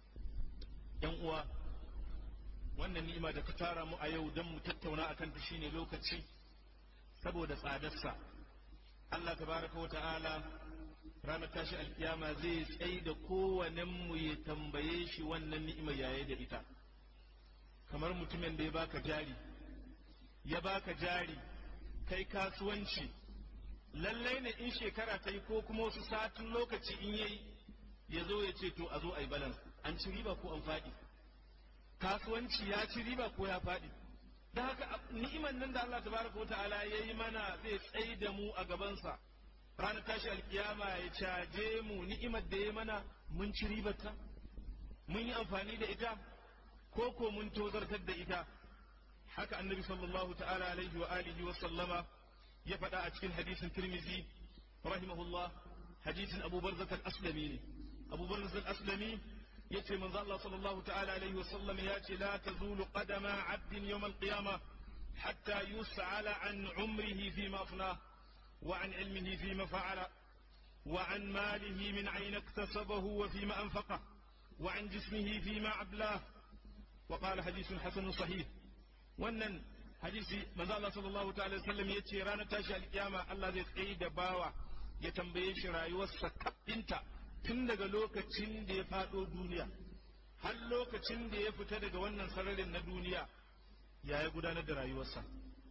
D: yan uwa wannan ni'ima da ka tara mu a yau don mu tattauna akan ta shine lokaci saboda tsadarsa Allah tabaraka wa ta'ala ranar tashi alkiyama zai tsaye da kowannen mu ya tambaye shi wannan ni'imar yaye da ita kamar mutumin da ya baka jari ya baka jari kai kasuwanci lallai ne in shekara ta yi ko kuma wasu satin lokaci in yayi ya zo ya ce to a zo a yi balance an ci riba ko an faɗi kasuwanci ya ci riba ko ya faɗi da haka ni'iman nan da Allah tabaraka wa ta'ala ya yi mana zai tsaye da mu a gabansa ranar tashi alkiyama ya caje mu ni'imar da ya mana mun ci ribarta mun yi amfani da ita ko ko mun tozartar da ita haka annabi sallallahu ta'ala alaihi wa alihi wa sallama ya faɗa a cikin hadisin tirmizi rahimahullah hadisin abu barzat al-aslami ne abu barzat al-aslami yace manzo Allah sallallahu ta'ala alaihi wa sallam ya ce la tazulu qadama 'abdin yawm al-qiyamah hatta yus'ala an umrihi fi ma afnah wa an ilmihi fi ma fa'ala wa an malihi min ayna iktasabahu wa fi ma anfaqah wa an jismihi fi ma ablah وقال حديث حسن صحيح wannan hadisi manzo Allah sallallahu ta'ala sallam ya ce ranar tashi alkiyama Allah zai tsaye da bawa ya tambaye shi rayuwarsa kaɗinta tun daga lokacin da ya faɗo duniya har lokacin da ya fita daga wannan sararin na duniya ya ya gudanar da rayuwarsa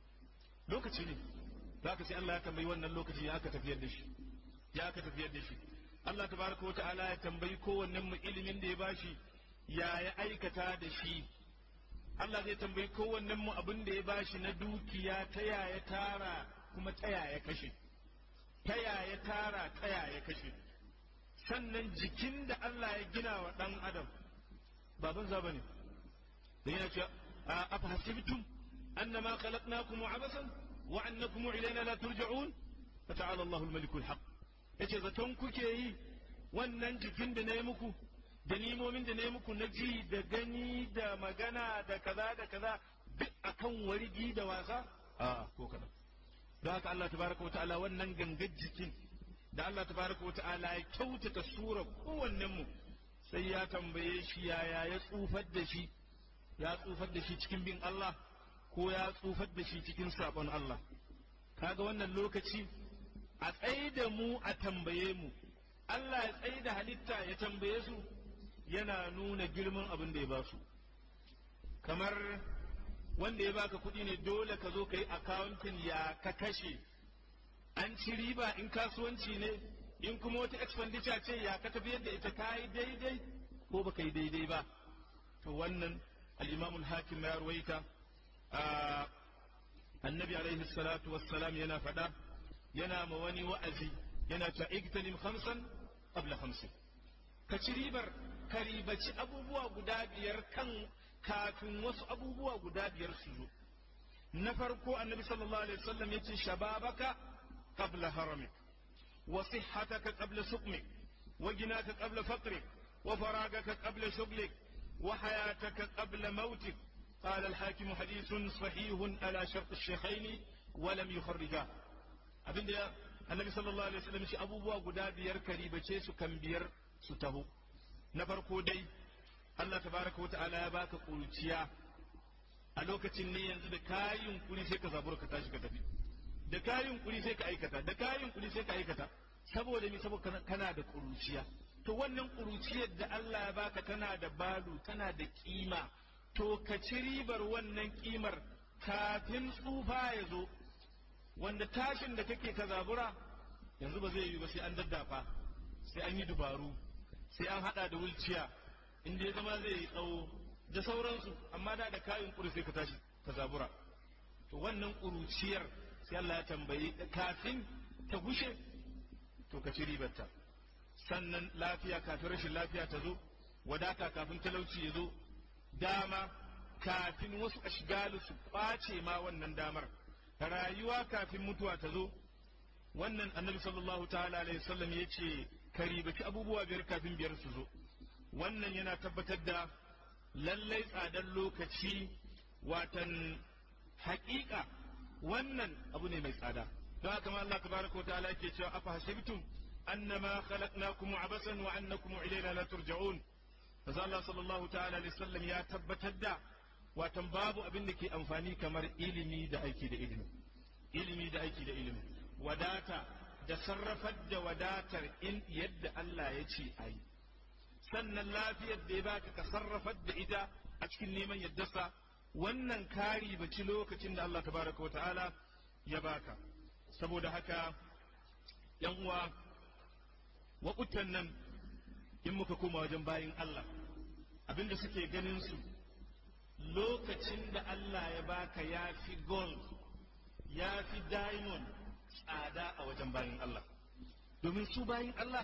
D: lokaci ne za ka sai Allah ya tambayi wannan lokaci ya aka tafiyar da shi ya aka tafiyar da shi Allah tabaraka wa ta'ala ya tambayi kowannen mu ilimin da ya bashi ya ya aikata da shi Allah zai tambayi kowannen mu abin da ya bashi na dukiya ta yaya tara kuma ta yaya kashe ta yaya tara ta yaya kashe sannan jikin da Allah ya gina wa ɗan adam baban za bane da yana cewa a afahasibtum annama khalaqnakum abasan wa annakum ilayna la turja'un fata'ala Allahu al-maliku al-haq yace zaton kuke yi wannan jikin da na yi muku da nimomin da na yi muku na ji da gani da magana da kaza da kaza duk akan wargi da wasa a ko kaza don haka Allah tabaraka wata'ala wannan gangar jikin da Allah tabaraka wata'ala ya kyautata sura kowannen mu sai ya tambaye shi yaya ya tsufar da shi ya tsufar da shi cikin bin Allah ko ya tsufar da shi cikin sabon Allah kaga wannan lokaci a tsaye da mu a tambaye mu Allah ya tsaye da halitta ya tambaye su yana nuna girman abin da ya ba su kamar wanda ya baka kuɗi ne dole ka zo ka yi akawuntin ya ka kashe an ci riba in kasuwanci ne in kuma wata expenditure ce ya ka tafiyar da ita ka yi daidai ko baka yi daidai ba to wannan al-imam hakim ya ruwaita annabi alaihi salatu wassalam yana faɗa yana ma wani wa'azi yana ta igtanim khamsan qabla khamsin ka ci ribar ka ribaci abubuwa guda biyar kan kafin wasu abubuwa guda biyar su zo na farko annabi sallallahu alaihi wasallam yace shababaka qabla haramik wa sihhataka qabla suqmik wa ginaka qabla faqrik wa faragaka qabla shughlik wa hayataka qabla mautik قال الحاكم حديث صحيح على شرط الشيخين ولم يخرجاه abin da annabi sallallahu alaihi wasallam shi abubuwa guda biyar karibace su kan biyar su taho na farko dai Allah tabaraka wata'ala ya baka kuruciya a lokacin ne yanzu da kayin kuri sai ka zabura ka tashi ka tafi da kayin kuri sai ka aikata da kayin kuri sai ka aikata saboda me saboda kana da kuruciya to wannan kuruciyar da Allah ya baka tana da balu tana da kima to ka ci ribar wannan kimar kafin tsufa ya zo wanda tashin da kake ka zabura yanzu ba zai yi ba sai an daddafa sai an yi dubaru sai an hada da wulciya inda ya zama zai yi tsawo da sauransu amma da da kayan kuri sai ka tashi ka zabura to wannan kuruciyar sai Allah ya tambayi kafin ta gushe to ka ci ribarta sannan lafiya kafin rashin lafiya ta zo wadata kafin talauci ya zo dama kafin wasu ashgalu su kwace ma wannan damar rayuwa kafin mutuwa ta zo wannan annabi sallallahu ta'ala alaihi wasallam ya ce ka ribaci abubuwa biyar kafin biyar su zo wannan yana tabbatar da lallai tsadar lokaci watan haƙiƙa wannan abu ne mai tsada don haka ma Allah tabaraka wa ta'ala yake cewa afa hasibtum annama khalaqnakum abasan wa annakum ilayna la turja'un Maza Allah sallallahu ta'ala alaihi wasallam ya tabbatar da watan babu abin da ke amfani kamar ilimi da aiki da ilimi ilimi da aiki da ilimi wadata da sarrafar da wadatar in yadda Allah ya ce a yi sannan lafiyar da ya baka ka sarrafar da ita a cikin neman yaddarsa wannan kari baci lokacin da Allah tabaraka wa ta'ala ya baka saboda haka yan uwa waƙutan nan in muka koma wajen bayin Allah abinda suke ganin su lokacin da Allah ya baka ya fi gold ya fi diamond tsada a wajen bayin Allah domin su bayin Allah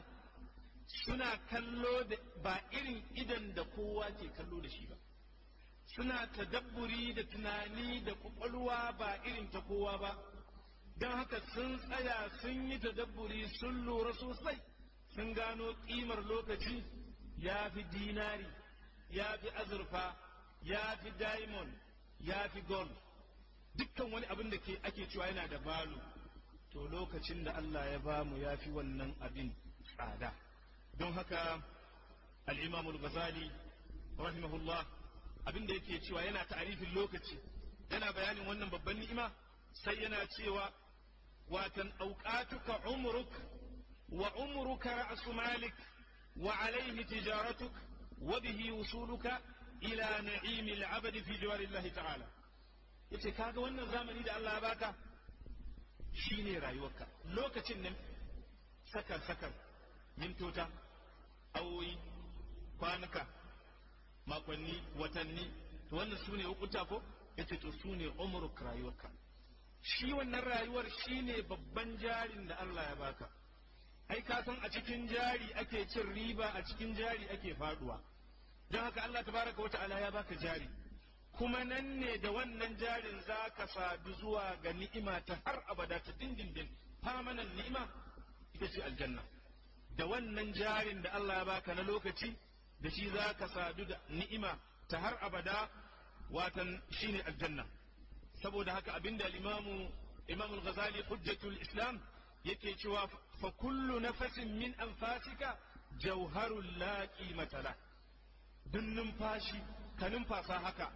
D: suna kallo da ba irin idan da kowa ke kallo da shi ba suna tadabburi da tunani da kwakwalwa ba irin ta kowa ba don haka sun tsaya sun yi tadabburi sun lura sosai sun gano ƙimar lokaci ya fi dinari ya fi azurfa ya fi diamond ya fi gold dukkan wani abin da ke ake cewa yana da balu to lokacin da Allah ya bamu ya fi wannan abin tsada don haka al'imamul ghazali rahimahullah abin da yake cewa yana ta'arifin lokaci yana bayanin wannan babban ni'ima sai yana cewa watan auqatuka umruk wa umruka ra'su malik wa alayhi tijaratuk wa bihi wusuluka ila na'imil abadi fi jawarillahi ta'ala yace kaga wannan zamani da Allah ya baka shine rayuwarka lokacin nan sakan sakan mintota awoyi kwanuka makonni watanni to wannan su ne hukunta ko yace to su ne umruk rayuwarka shi wannan rayuwar shine babban jarin da Allah ya baka ai ka san a cikin jari ake cin riba a cikin jari ake faduwa don haka Allah tabaraka wa ta'ala ya baka jari kuma nan ne da wannan jarin za ka sadu zuwa ga ni'ima ta har abada ta dindindin famanan ni'ima ita ce aljanna da wannan jarin da Allah ya baka na lokaci da shi za ka sadu da ni'ima ta har abada watan shine aljanna saboda haka abinda al-imamu imam al-ghazali hujjatul islam yake cewa fa kullu nafasin min anfasika jawharul la qimata la duk numfashi ka numfasa haka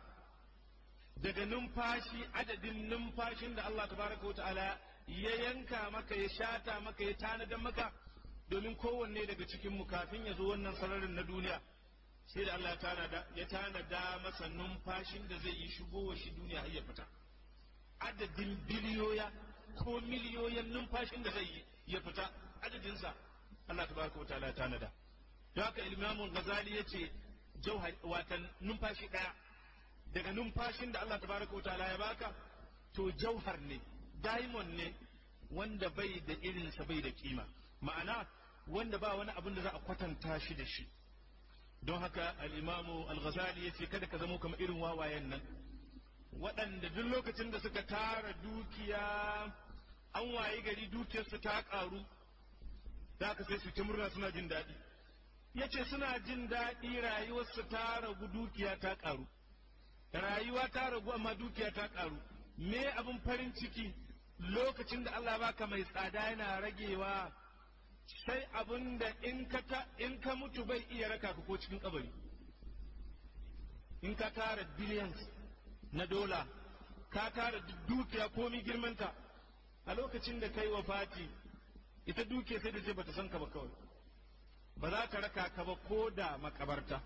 D: daga numfashi adadin numfashin da Allah tabaraka wa ta'ala ya yanka maka ya shata maka ya tanadar maka domin kowanne daga cikin mu kafin ya zo wannan sararin na duniya sai da Allah ya tanada masa numfashin da zai yi shigowa shi duniya har ya fita adadin biliyoya ko miliyoyin numfashin da zai yi ya fita adadinsa Allah tabaraka wa ta'ala ya tanada don haka Imam Ghazali yace jauhar watan numfashi daya daga numfashin da Allah tabaraka wa ta'ala ya baka to jauhar ne diamond ne wanda bai da irinsa bai da kima ma'ana wanda ba wani abin da za a kwatanta shi da shi don haka al-imamu al-ghazali yace kada ka zamo kamar irin wawayen nan waɗanda duk lokacin da suka tara dukiya an wayi gari dukiyarsu ta ƙaru da ka sai su ta murna suna jin daɗi yace suna jin daɗi rayuwarsu ta ragu dukiya ta ƙaru rayuwa ta ragu amma dukiya ta ƙaru me abin farin ciki lokacin da Allah baka mai tsada yana ragewa sai abin da in ka ta in ka mutu bai iya raka ka ko cikin kabari in ka tara billions na dola ka tara dukiya komi girmanta a lokacin da kai wa fati ita dukiya sai da ce bata san ka ba kawai ba za ka raka ka ba ko da makabarta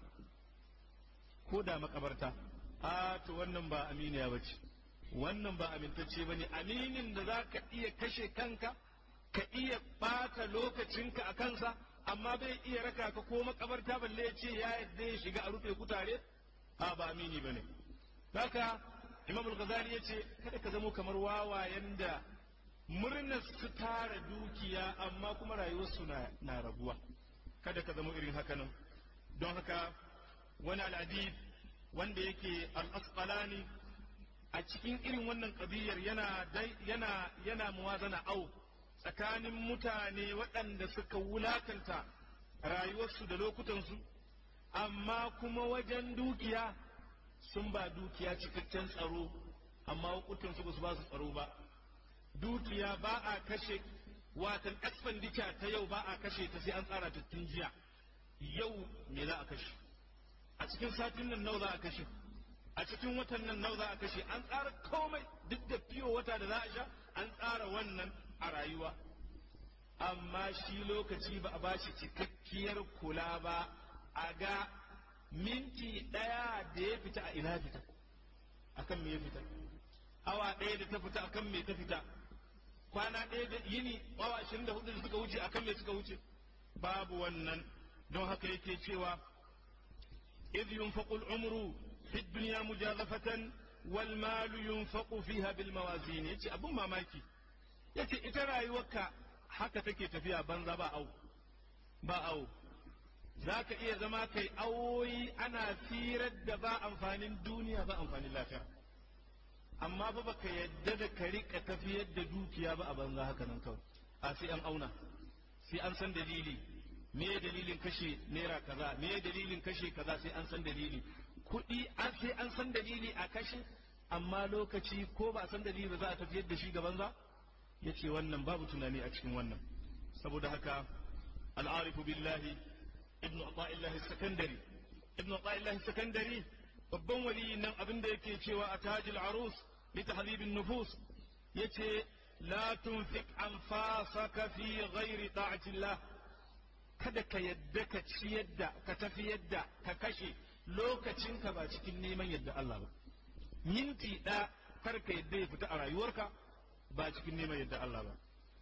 D: ko da makabarta a to wannan ba aminiya ba ce wannan ba amintacce ba ne aminin da za ka iya kashe kanka ka iya ɓata lokacinka a kansa amma bai iya raka ka ko makabarta balle ya ce ya yadda ya shiga a rufe kutare a ba amini ba ne haka imam al-ghazali ya ce kada ka zamo kamar wawayen da murnar su tara dukiya amma kuma rayuwarsu na, na raguwa kada ka zama irin haka nan don haka wani al'adib wanda yake al-asqalani a cikin irin wannan ƙabiyar yana yana yana muwazana au tsakanin mutane waɗanda suka wulakanta rayuwarsu da lokutansu amma kuma wajen dukiya sun ba dukiya cikakken tsaro amma lokutansu ba su ba su tsaro ba dukiya ba a kashe watan expenditure ta yau ba a kashe ta sai an tsara ta tun jiya yau me za a kashe a cikin satin nan nawa za a kashe a cikin watan nan nawa za a kashe an tsara komai duk da fiyo wata da za a sha an tsara wannan a rayuwa amma shi lokaci ba a bashi cikakkiyar kula ba a ga minti ɗaya da ya fita a ina fita akan me ya fita awa ɗaya da ta fita akan me ta fita kwana ɗaya da yini awa ashirin da hudu da suka wuce akan me suka wuce babu wannan don haka yake cewa إذ ينفق العمر في الدنيا مجازفة والمال ينفق فيها بالموازين يتي أبو ماماكي يتي إترى يوكا haka take tafiya banza ba au ba au za ka iya zama kai awoyi ana firar da ba amfanin duniya ba amfanin lafiya amma ba baka yadda da ka rika tafiyar da dukiya ba a banza haka nan kawai a sai an auna sai an san dalili me dalilin kashe naira kaza me dalilin kashe kaza sai an san dalili kuɗi an sai an san dalili a kashe amma lokaci ko ba a san dalili ba za a tafiyar da shi gaban za ya ce wannan babu tunani a cikin wannan saboda haka al'arifu billahi ibnu ata'illahi sakandari ibnu ata'illahi sakandari babban waliyin nan abin da yake cewa a tajil arus li tahdhibin nufus yace la tunfik anfasaka fi ghairi ta'atillah kada ka yadda ka ciyar da ka tafi yadda ka kashe lokacinka ba cikin neman yadda Allah ba minti ɗaya kar ka yadda ya fita a rayuwarka ba cikin neman yadda Allah ba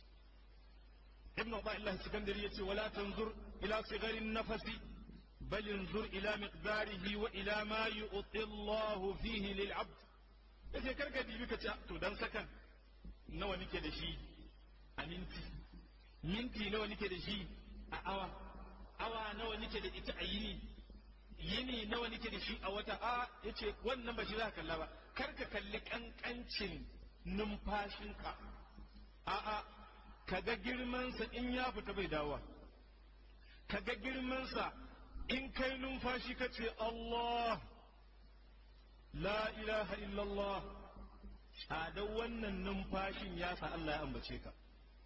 D: ibnu Allah Sikandari yace wala tanzur ila sigarin nafasi bal yanzur ila miqdarihi wa ila ma yu'ti Allah fihi lil 'abd yace kar ka dibi ka ce to dan sakan nawa nike da shi a minti minti nawa nike da shi a awa awa nawa nike da ita a yini yini nawa nike da shi a wata a yace wannan ba shi za ka kalla ba kar ka kalli kankancin numfashinka a'a ka ga girmansa in ya fita bai dawowa ka ga girmansa in kai numfashi ka ce Allah la ilaha illallah tsadar wannan numfashin ya sa Allah ya ambace ka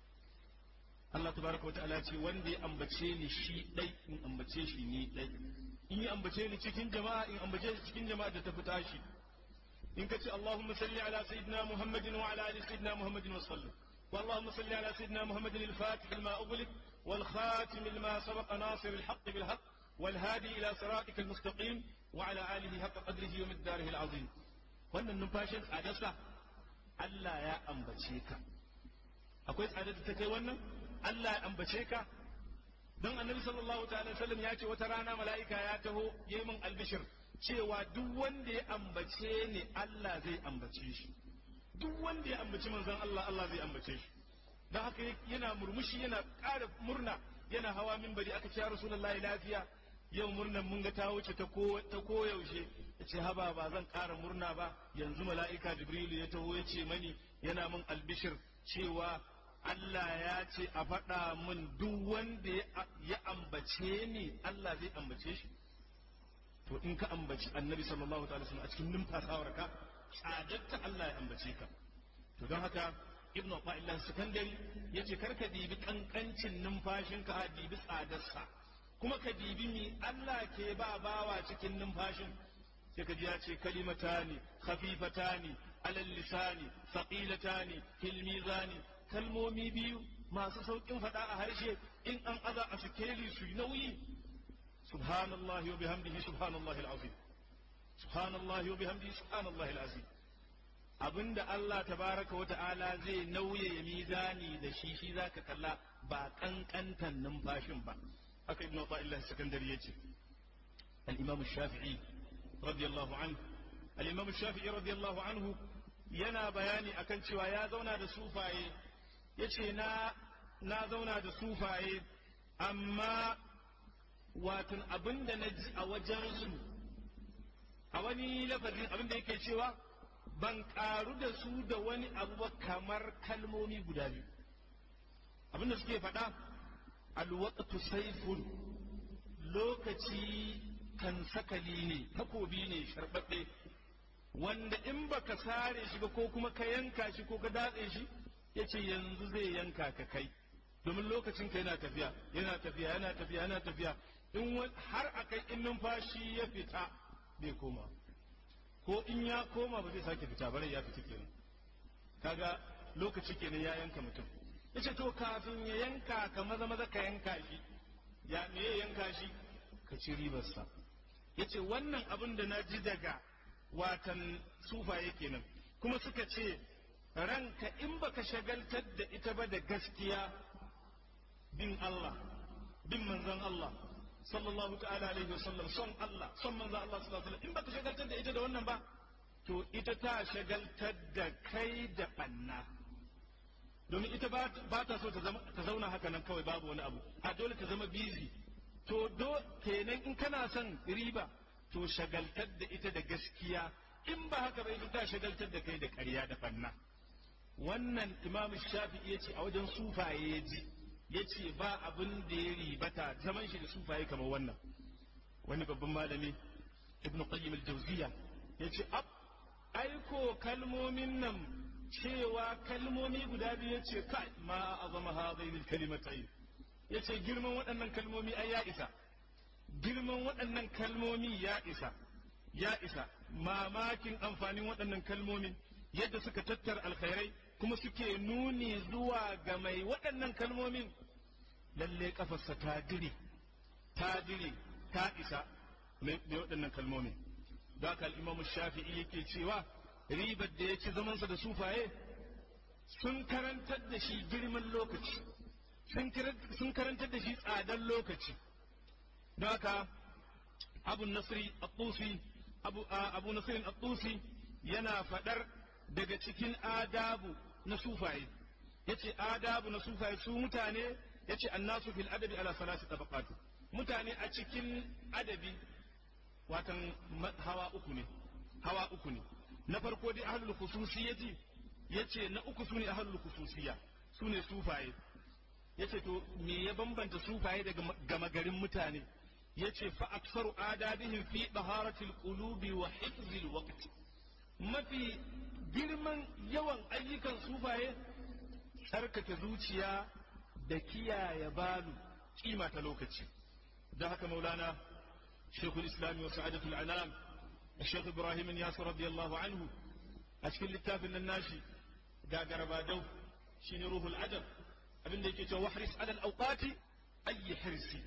D: Allah tabaraka wa ta'ala ce wanda ya ambace ni shi dai in ambace shi ni dai in ya ambace ni cikin jama'a in ambace shi cikin jama'a da ta fita shi in ka ce Allahumma salli ala sayyidina Muhammadin wa ala ali sayyidina Muhammadin wa sallim wa Allahumma salli ala sayyidina Muhammadin al-Fatih lima ughliq wal khatim lima sabaqa nasir al-haqq bil haqq wal hadi ila siratika al-mustaqim wa ala alihi haqqa qadrihi wa miqdarihi al-azim wannan numfashin tsadarsa Allah ya ambace ka akwai tsadar da ta kai wannan Allah ya ambace ka don annabi sallallahu ta'ala sallam ya ce wata rana mala'ika ya taho yayi min albishir cewa duk wanda ya ambace ni Allah zai ambace shi duk wanda ya ambaci manzon Allah Allah zai ambace shi don haka yana murmushi yana ƙara murna yana hawa minbari aka ce ya rasulullahi lafiya yau murnan mun ga ta wuce ta koyaushe ya ce haba ba zan ƙara murna ba yanzu mala'ika jibrilu ya taho ya ce mani yana min albishir cewa Allah ya ce a faɗa min duk wanda ya ambace ni Allah zai ambace shi to in ka ambaci annabi sallallahu alaihi wasallam a cikin numfasawar ka tsadatta Allah ya ambace ka to don haka ibnu Abdullah Sakandari yace kar ka dibi kankancin numfashinka a dibi tsadarsa kuma ka dibi mi Allah ke ba bawa cikin numfashin sai ka ji ya ce kalimatani khafifatani alal lisani thaqilatani fil mizani kalmomi biyu masu saukin faɗa a harshe in an aza a sikeli su nauyi subhanallahi wa bihamdihi subhanallahi alazim subhanallahi wa bihamdihi subhanallahi alazim abinda Allah tabaraka wa ta'ala zai nauye mizani da shi shi zaka kalla ba kankantan numfashin ba haka ibnu Abdullah Sakandari yace al-Imam Shafi'i radiyallahu anhu al-Imam Shafi'i radiyallahu anhu yana bayani akan cewa ya zauna da sufaye yace na na zauna da sufaye amma watan abin da na ji a wajensu a wani lafazin abin da yake cewa ban karu da su da wani abu ba kamar kalmomi guda biyu abin da suke faɗa alwaqtu sayfun lokaci kan sakali ne takobi ne sharɓaɓɓe wanda in baka sare shi ba ko kuma ka yanka shi ko ka datse shi yace yanzu zai yanka ka kai domin lokacin ka yana tafiya yana tafiya yana tafiya yana tafiya in har akai in numfashi ya fita bai koma ko in ya koma ba zai sake fita bare ya fita kenan kaga lokaci kenan ya yanka mutum yace to kafin ya yanka ka maza maza ka yanka shi ya me ya yanka shi ka ci ribarsa yace wannan abin da na ji daga watan sufaye kenan kuma suka ce ranka in baka shagaltar da ita ba da gaskiya bin Allah bin manzon Allah sallallahu ta'ala alaihi wasallam son Allah son manzon Allah sallallahu alaihi in baka shagaltar da ita da wannan ba to ita ta shagaltar da kai da banna domin ita ba ta so ta zauna haka nan kawai babu wani abu a dole ta zama busy to do kenan in kana son riba to shagaltar da ita da gaskiya in ba haka ba ita ta shagaltar da kai da ƙarya da banna wannan imam shafi'i ya ce a wajen sufaye ya ji ya ce ba abin da ya ribata zaman shi da sufaye kamar wannan wani babban malami ibn qayyim al-jawziya ya ce ab aiko kalmomin nan cewa kalmomi guda biyu ya ce kai ma azama hadaini kalimatai ya ce girman waɗannan kalmomi ai ya isa girman waɗannan kalmomi ya isa ya isa mamakin amfanin waɗannan kalmomin yadda suka tattara alkhairai kuma suke nuni zuwa ga mai waɗannan kalmomin lalle kafarsa ta dire ta dire ta isa mai waɗannan kalmomin da haka al'imamu shafi'i yake cewa ribar da ya ci zamansa da sufaye sun karantar da shi girman lokaci sun karantar da shi tsadar lokaci don haka abu nasiri at-tusi abu nasirin at-tusi yana faɗar daga cikin adabu na sufaye yace adabu na sufaye su mutane yace annasu fil adabi ala salasi tabaqat mutane a cikin adabi watan hawa uku ne hawa uku ne na farko dai ahlul khususiyati yace na uku sune ahlul khususiyya sune sufaye yace to me ya bambanta sufaye daga gama garin mutane yace fa aksaru adabihim fi taharatil qulubi wa hifzil waqt mafi girman yawan ayyukan sufaye tsarkake zuciya da kiyaye balu kima ta lokaci da haka maulana shekul islami wa sa'adatul anam الشيخ إبراهيم ياسر رضي الله عنه أشكل للتاف الناشي قاقر بادو شين روح العجب abin da yake cewa wahris alal awqati ayi hirsi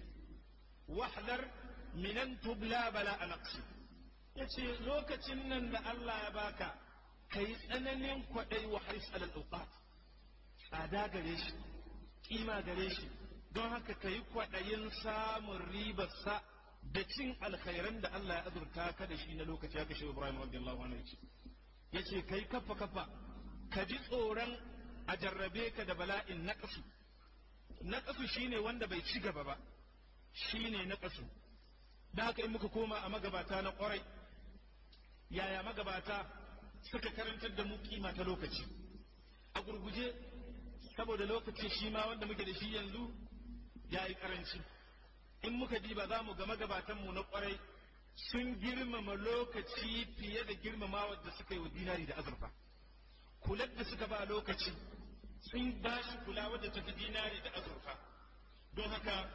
D: wahdar minan tubla bala anaqsi yace lokacin nan da Allah ya baka kai tsananin kwadai wahris alal awqat tsada gare shi kima gare shi don haka kai kwadayin samun ribar sa da cin alkhairan da Allah ya azurta ka da shi na lokaci haka shi Ibrahim radiyallahu anhu yace yace kai kafa kafa ka ji tsoron a jarrabe ka da bala'in naƙasu naƙasu shine wanda bai ci gaba ba shine naƙasu da haka in muka koma a magabata na ƙwarai yaya magabata suka karantar da mu kima ta lokaci a gurguje saboda lokaci shi ma wanda muke da shi yanzu ya yi ƙaranci in muka diba za mu ga magabatanmu na ƙwarai sun girmama lokaci fiye da girmama da suka yi wa dinari da azurfa kular da suka ba lokaci sun ba shi kula wadda ta fi dinari da azurfa don haka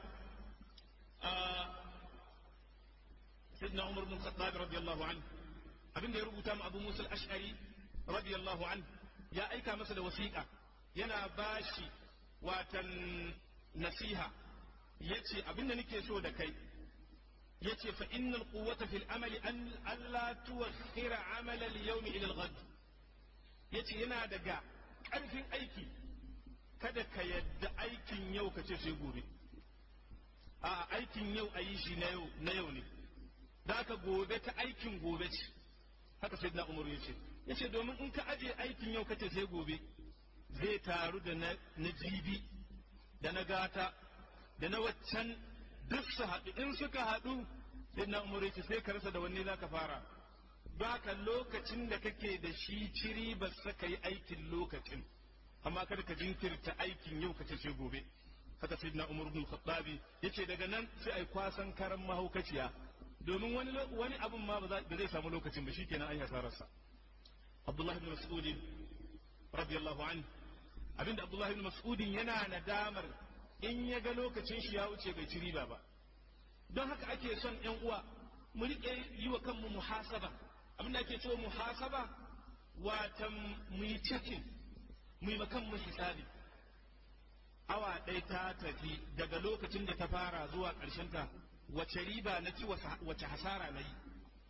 D: sidna umar bin khattab radiyallahu an abin da ya rubuta mu abu musa al-ash'ari radiyallahu an ya aika masa da wasiƙa yana ba shi watan nasiha yace abin da nake so da kai yace fa innal quwwata fil amali an alla tuwakhkhira amala al-yawmi ila al-ghad yace yana daga ƙarfin aiki kada ka yadda aikin yau ka ce sai gobe a aikin yau a yi shi na yau ne da ka gobe ta aikin gobe ce haka sai na umaru ya ce ya ce domin in ka aje aikin yau ka ce sai gobe zai taru da na jibi da na gata da na waccan duk su haɗu in suka haɗu sai na umar ce sai ka rasa da wanne za ka fara baka lokacin da kake da shi ciri ba saka yi aikin lokacin amma kada ka jinkirta aikin yau ka ce sai gobe haka sai na umar ibn khattabi yace daga nan sai ai kwasan karan mahaukaciya domin wani wani abun ma ba zai samu lokacin ba shikenan an hasararsa abdullahi ibn mas'ud radiyallahu anhu abinda abdullahi ibn mas'ud yana nadamar in ya ga lokacin shi ya wuce bai ci riba ba don haka ake son yan uwa mu riƙe yi wa kanmu muhasaba abinda ake cewa muhasaba watan mu yi cikin mu yi kanmu hisabi awa ɗaya ta tafi daga lokacin da ta fara zuwa ta wace riba na ci wace hasara na yi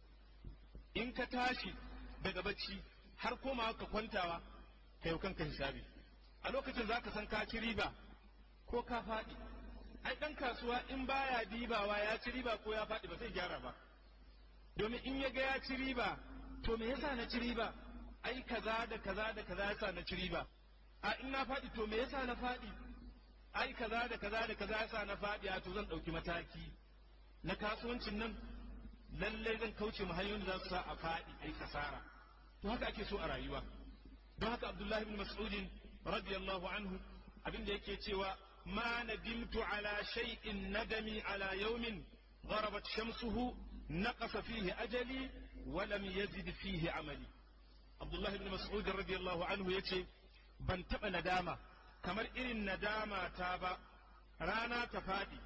D: in ka tashi daga bacci har komawa ka kwantawa ka yau kanka hisabi a lokacin za ka san ka ci riba ko ka faɗi ai ɗan kasuwa in baya dibawa ya ci riba ko ya faɗi ba zai gyara ba domin in ya ga ya ci riba to me yasa na ci riba ai kaza da kaza da kaza yasa na ci riba a in na faɗi to me yasa na faɗi ai kaza da kaza da kaza yasa na faɗi a to zan ɗauki mataki na kasuwancin nan lallai zan kauce mu hanyoyin da za su sa a faɗi ai kasara to haka ake so a rayuwa don haka abdullahi ibn mas'udin radiyallahu anhu abinda yake cewa ma nadimtu ala shay'in nadami ala yawmin gharabat shamsuhu naqasa fihi ajali wa lam yazid fihi amali abdullahi ibn mas'ud radiyallahu anhu yace ban taba nadama kamar irin nadama ta ba rana ta faɗi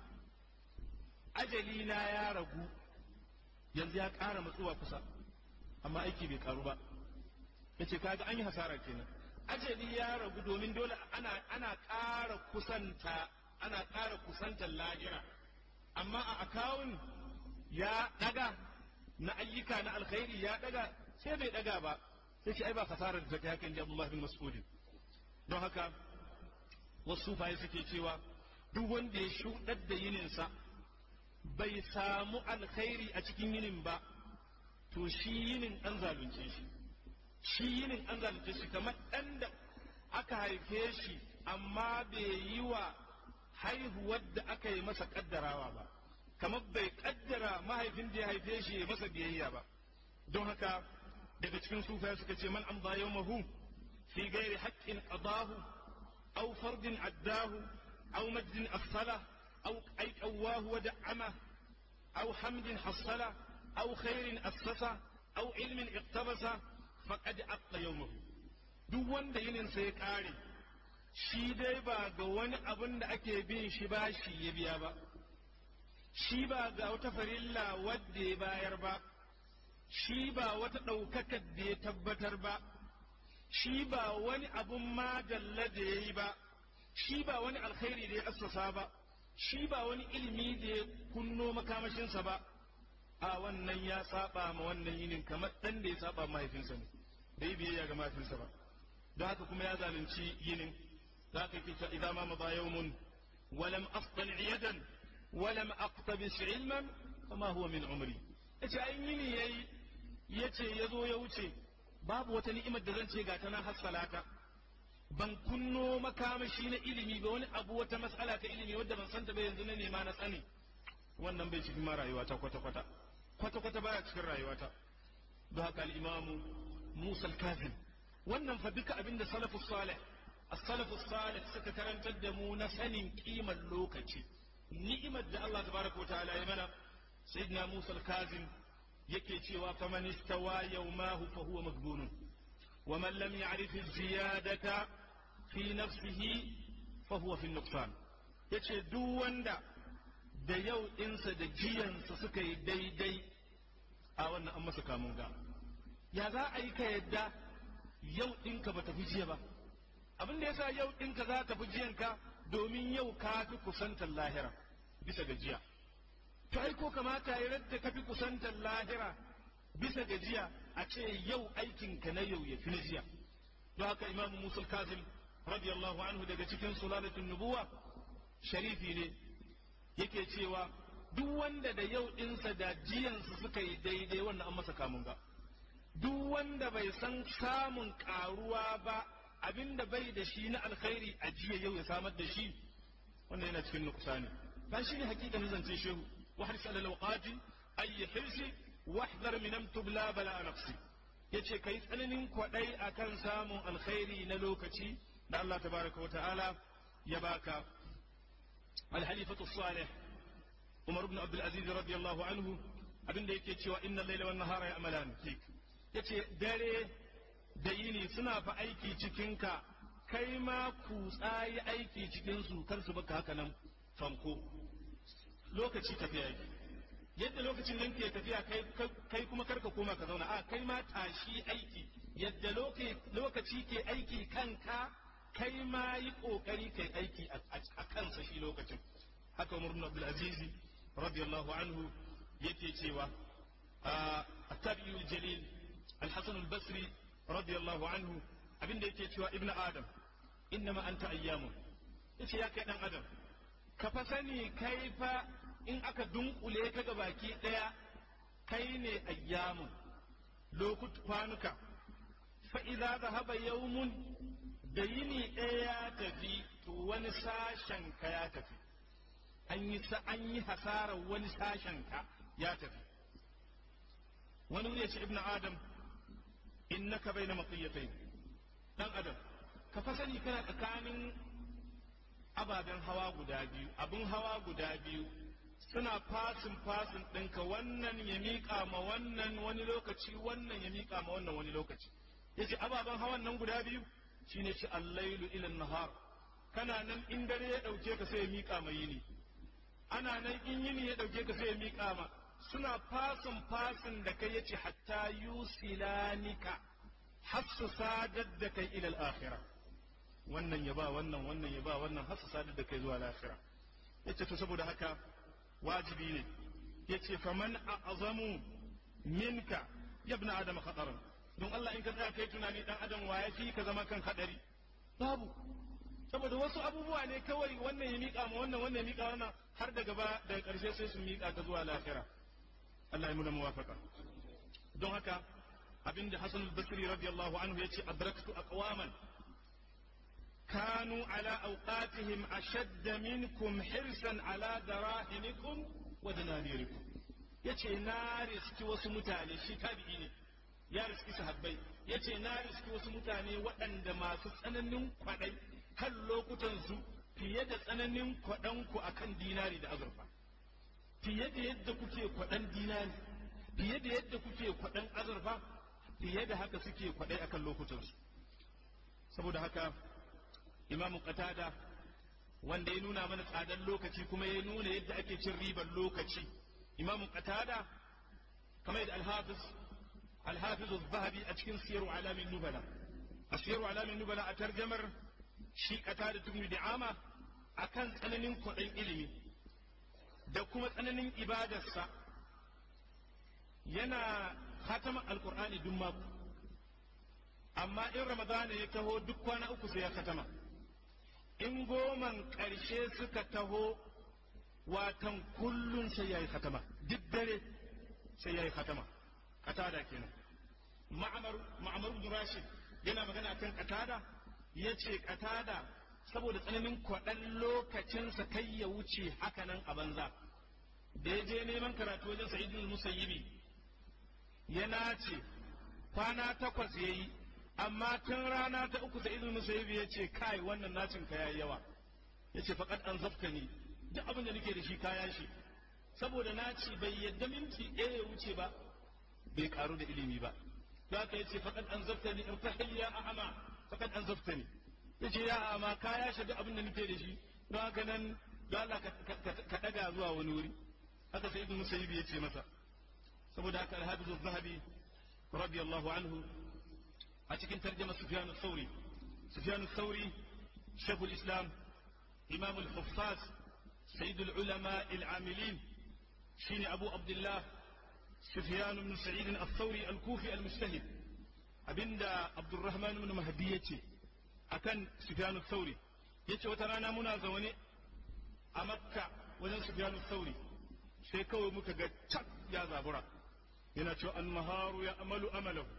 D: ajali na ya ragu yanzu ya ƙara matsuwa kusa amma aiki bai karu ba yace kaga an yi hasara kenan ajali ya ragu domin dole ana ana ƙara kusanta ana ƙara kusantar lahira amma a akawun ya ɗaga na ayyuka na alkhairi ya ɗaga sai bai ɗaga ba sai ce ai ba hasarar da ta hakan ji Abdullah bin Mas'ud don haka wasu sufaye suke cewa duk wanda ya shuɗar da yininsa bai samu alkhairi a cikin yinin ba to shi yinin an zalunce shi shi yinin an zalunce shi kamar ɗan da aka haife shi amma bai yi wa haihuwar da aka yi masa ƙaddarawa ba kamar bai ƙaddara mahaifin da ya haife shi ya masa biyayya ba don haka daga cikin sufaya suka ce man amza yawmahu fi gairi haqqin qadahu aw fardin addahu aw majdin afsala aw ay qawahu wa da'ama aw hamdin hassala aw khairin assasa aw ilmin iqtabasa faqad aqta yawmahu duk wanda yinin sa ya kare shi dai ba ga wani abin da ake bin shi ba shi ya biya ba shi ba ga wata farilla wadda ya bayar ba shi ba wata ɗaukakar da ya tabbatar ba shi ba wani abun madalla da ya yi ba shi ba wani alkhairi da ya assasa ba shi ba wani ilimi da ya kunno makamashinsa ba a wannan ya saba ma wannan yinin kamar ɗan da ya saba mahaifinsa ne bai biyayya ga mahaifinsa ba don haka kuma ya zalunci yinin za ka kita idan ma maza yawmun walam afdal yadan walam aqtabis ilman fama huwa min umri yace ai yini yayi yace yazo ya wuce babu wata ni'imar da zan ce ga ta nan hassalata ban kunno makamashi na ilimi ba wani abu wata matsala ta ilimi wadda ban santa ba yanzu na nema na tsani wannan bai cikin ma rayuwata kwata kwata kwata kwata baya cikin rayuwata don haka al-imamu Musa al-Kazim wannan fa duka abinda salafus salih as-salafus salih suka karantar da mu na sanin kimar lokaci ni'imar da Allah tabaraka ta'ala ya mana sayyidina Musa al-Kazim yake cewa faman istawa yawmahu fa huwa maghbunun wa man lam ya'rif az-ziyadata fi nafsihi fa huwa fi nuqsan yace duk wanda da yau ɗinsa da jiyansa suka yi daidai a wannan an masa kamun ga ya za a yi ka yadda yau ɗinka ba tafi jiya ba abin da yasa yau ɗinka za ta fi jiyanka domin yau ka fi kusantar lahira bisa ga jiya to ai ko kamata ya radda ka fi kusantar lahira bisa ga jiya a ce yau aikinka na yau ya fi na jiya don haka imamu musul kazim radiyallahu anhu daga cikin sulalatun nubuwa sharifi ne yake cewa duk wanda da yau ɗinsa da jiyansa suka yi daidai wannan an masa kamun ga duk wanda bai san samun karuwa ba abinda bai da shi na alkhairi a jiya yau ya samar da shi wannan yana cikin nukusani ba shi ne hakikanin zance shehu wa harsi alal waqati ay hirsi wahdhar min am tubla bala nafsi yace kai tsananin kwadai akan samun alkhairi na lokaci da Allah tabaraka wa ta'ala ya baka al-halifatu salih Umar ibn Abdul Aziz radiyallahu anhu abinda yake cewa innal layla wan nahara ya'malan fik yace dare da yini suna fa aiki cikin ka kai ma kutsa yi aiki cikin su kar su baka haka nan fanko lokaci tafiya yake yadda lokacin nan ke tafiya kai kai kuma karka koma ka zauna a kai ma tashi aiki yadda lokaci ke aiki kanka kai ma yi kokari kai aiki a kansa shi lokacin haka Umar ibn Abdul Aziz radiyallahu anhu yake cewa التابعي الجليل الحسن البصري رضي الله عنه abinda yake cewa ibnu adam innama anta ayyamun yace ya kai dan adam ka fa sani kai fa in aka dunkule ka ga baki daya kai ne ayyamun lokut kwanuka fa idza dhahaba yawmun da yini ɗaya ya tafi to wani sashen ka ya tafi an yi an yi hasarar wani sashen ka ya tafi wani wuri ya ce ibnu adam innaka baina maqiyatayn dan adam ka fa sani kana tsakanin ababen hawa guda biyu abin hawa guda biyu suna fasin fasin ɗinka wannan ya miƙa ma wannan wani lokaci wannan ya miƙa ma wannan wani lokaci yace ababen hawan nan guda biyu shine ci allailu ila nahar kana nan in dare ya ɗauke ka sai ya miƙa ma yini ana nan in yini ya ɗauke ka sai ya miƙa ma suna fasin fasin da kai yace hatta yusilanika har su sadar da kai ilal akhira wannan ya ba wannan wannan ya ba wannan har su sadar da kai zuwa lahira yace to saboda haka wajibi ne yace faman a'zamu minka ya ibn adam khataran don Allah in ka tsaya kai tunani dan adam wa yafi ka zama kan hadari babu saboda wasu abubuwa ne kawai wannan ya mika ma wannan wannan ya mika wannan har daga ba daga karshe sai su mika ka zuwa lahira Allah ya muna muwafaka don haka abinda Hassan al-Basri radiyallahu anhu yace adraktu aqwaman كانوا على أوقاتهم أشد منكم حرصا على دراهمكم ودنانيركم yace na riski wasu mutane shi tabi'i ne ya riski sahabbai yace na riski wasu mutane waɗanda masu tsananin kwaɗai kan lokutansu fiye da tsananin kwaɗanku akan dinari da azurfa fiye da yadda kuke kwaɗan dinari fiye da yadda kuke kwaɗan azurfa fiye da haka suke kwaɗai akan lokutansu saboda haka imamu qatada wanda ya nuna mana tsadar lokaci kuma ya nuna yadda ake cin ribar lokaci imamu qatada kamar yadda alhafiz alhafiz az-zahabi a cikin siyaru alamin nubala a siyaru alamin nubala a tarjamar shi qatada tun da'ama akan tsananin kwaɗin ilimi da kuma tsananin ibadarsa yana khataman alqur'ani duk mako amma in ramadana ya taho duk kwana uku sai ya khatama in goman ƙarshe suka taho watan kullun sai ya yi khatama duk dare sai ya yi khatama katada kenan ma'amar bin rashid yana magana kan katada ya ce katada saboda tsananin kwaɗan lokacinsa kai ya wuce hakanan a banza da ya je neman karatu wajen sa'idul musayyibi ya nace kwana takwas ya yi amma tun rana ta uku da izinin musayyibi ya ce kai wannan nacin ka yayi yawa ya ce faƙad an zafka ni duk abin da nake da shi kaya shi saboda naci bai yadda minti ɗaya ya wuce ba bai karu da ilimi ba za ka yace faƙad an zafta ni irtahil ya a'ama faƙad an zafta ni ya ce ya a'ama kaya shi duk abin da nake da shi don haka nan don Allah ka ɗaga zuwa wani wuri haka sai ibn musayyibi ya ce masa saboda haka alhafizu zahabi radiyallahu anhu a cikin tarjama Sufyan al-Thawri Sufyan al-Thawri Shaykh al-Islam Imam al-Huffaz Sayyid al-Ulama al-Amilin shine Abu Abdullah Sufyan ibn Sa'id al-Thawri al-Kufi al-Mujtahid abinda Abdurrahman ibn Mahdi yace akan Sufyan al-Thawri yace wata rana muna zaune a Makka wajen Sufyan al-Thawri sai kawai muka ga cak ya zabura yana cewa an-naharu ya amalu amalahu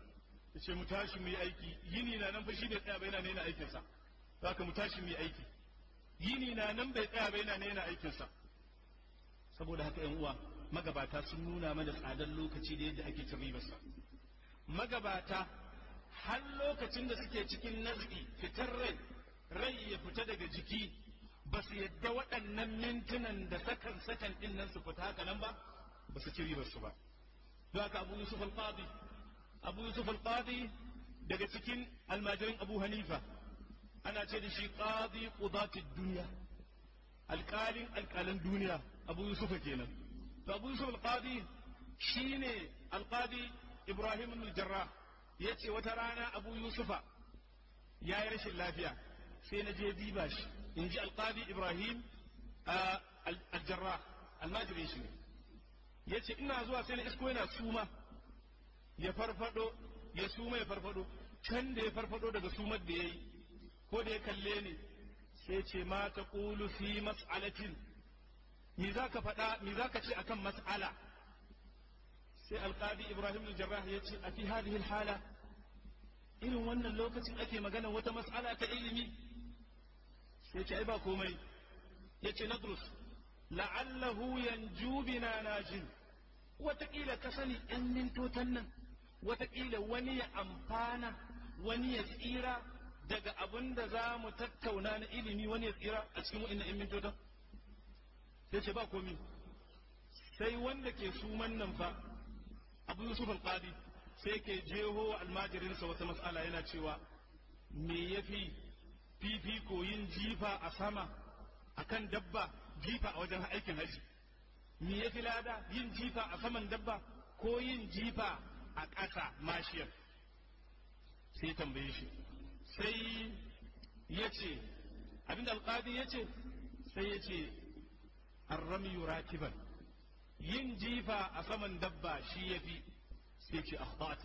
D: ya ce mu tashi mu yi aiki yini na nan fa shi bai tsaya ba yana nena aikinsa haka mu tashi mu yi aiki yini na nan bai tsaya ba yana nena aikinsa saboda haka yan uwa magabata sun nuna mana tsadar lokaci da yadda ake cin ribarsa magabata har lokacin da suke cikin nazi fitar rai rai ya fita daga jiki ba su yadda waɗannan mintunan da sakan sakan ɗin nan su fita haka nan ba ba su ci ribarsu ba don haka abu yusuf al-qadi abu yusuf al-qadi daga cikin almajirin abu hanifa ana ce da shi qadi qudatid duniya alƙalin alƙalan duniya abu yusufa kenan to abu yusuf al-qadi shine al-qadi ibrahim ibn jarrah yace wata rana abu yusufa ya yi rashin lafiya sai na je diba shi in ji al-qadi ibrahim al-jarrah almajirin shi ne yace ina zuwa sai na isko yana suma ya farfado ya suma ya farfado can da ya farfado daga sumar da ya yi ko da ya kalle ni sai ce ma ta ƙulu fi mas'alatin me za ka faɗa me za ka ce akan mas'ala sai alƙadi ibrahim al-jarrah ya ce a fi hadhihi hala irin wannan lokacin ake magana wata mas'ala ta ilimi sai ce ai ba komai ya ce nadrus la'allahu yanju bina najin wataƙila ka sani ‘yan mintotan nan wataƙila wani ya amfana wani ya tsira daga abin da za mu tattauna na ilimi wani ya tsira a cikin wa'in ‘yan mintotan sai ce ba komi sai wanda ke suman nan fa abu yusuf al-qadi sai ke jeho almajirinsa wata mas'ala yana cewa me yafi fifiko yin jifa a sama akan dabba jifa a wajen aikin haji me ya fi lada yin jifa a saman dabba ko yin jifa a ƙasa mashiyar sai tambaye shi sai ya ce abinda alƙadi ya ce sai ya ce arrami rakiban yin jifa a saman dabba shi ya fi sai ce akhbata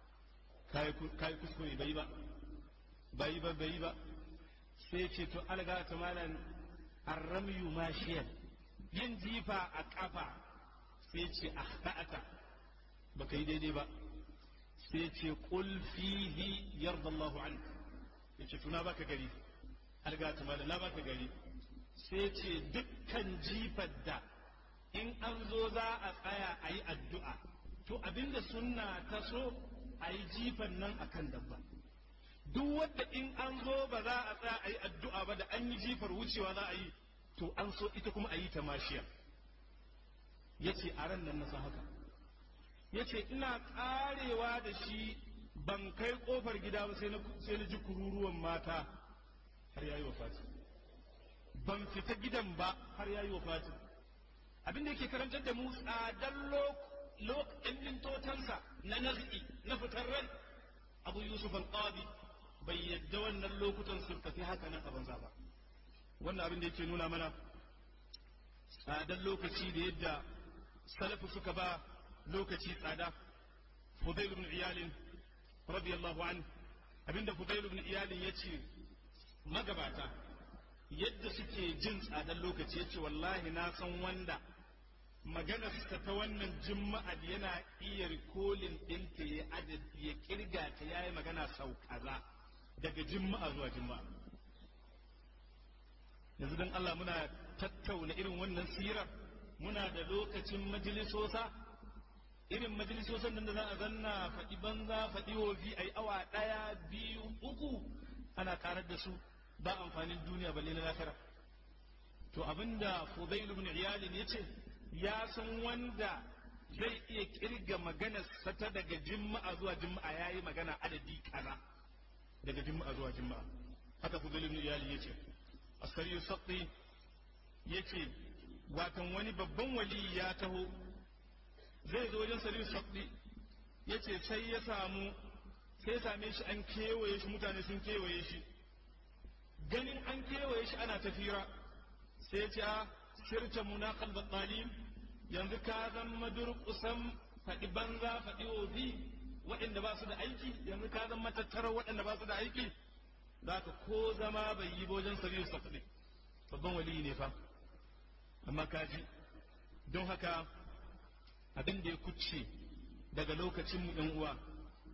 D: kayi kuskure bai ba bai ba bai ba sai ce to alga ta malan arramiyu mashiyar yin jifa a ƙafa sai ce akhta'ata baka yi daidai ba sai ce qul fihi yarda Allahu anka yace tuna baka gari alga ta malan na baka gari sai ce dukkan jifar da in an zo za a tsaya a yi addu'a to abinda sunna ta so a yi jifan nan akan dabba duk wadda in an zo ba za a tsaya a yi addu'a ba da an yi jifar wucewa za a yi to an so ita kuma a yi ta mashiya ya ce a ran nan na san haka ya ce ina karewa da shi ban kai kofar gida ba sai na ji kururuwan mata har yayi wafati ban fita gidan ba har yayi wafati abin da yake karantar da mu tsadar lokacin mintotansa na nazi na fitar rai abu yusuf al-qadi bai yadda wannan lokutan sun tafi haka nan a banza ba wannan abin da yake nuna mana tsadar lokaci da yadda salafu suka ba lokaci tsada Fudail ibn Iyalin radiyallahu an abinda Fudail ibn Iyalin yace magabata yadda suke jin tsadar lokaci yace wallahi na san wanda maganarsa ta wannan juma'a yana iya rikolin ɗinta ya adad ya kirga ta yayi magana sau kaza daga juma'a zuwa juma'a yanzu don Allah muna tattauna irin wannan sirar muna da lokacin majalisosa irin majalisosan nan da za a zanna faɗi banza faɗi wofi a yi awa ɗaya biyu uku ana karar da su ba amfanin duniya balle na lafira to abinda Fudail ibn Iyalin yace ya san wanda zai iya kirga maganar sata daga juma'a zuwa juma'a yayi magana adadi kaza daga juma'a zuwa juma'a haka Fudail ibn Iyalin yace askari saqi yace watan wani babban wali ya taho zai zo wajen sariyu saqi yace sai ya samu sai same shi an kewaye shi mutane sun kewaye shi ganin an kewaye shi ana tafira sai ce a sirta munaqal battalim yanzu ka zama durƙusan faɗi banza faɗi ofi waɗanda ba su da aiki yanzu ka zama tattara waɗanda ba su da aiki za ka ko zama bai yi bojan sariyu safaɗi babban wali ne fa amma kaji don haka abin da ya kuce daga lokacin mu ɗan uwa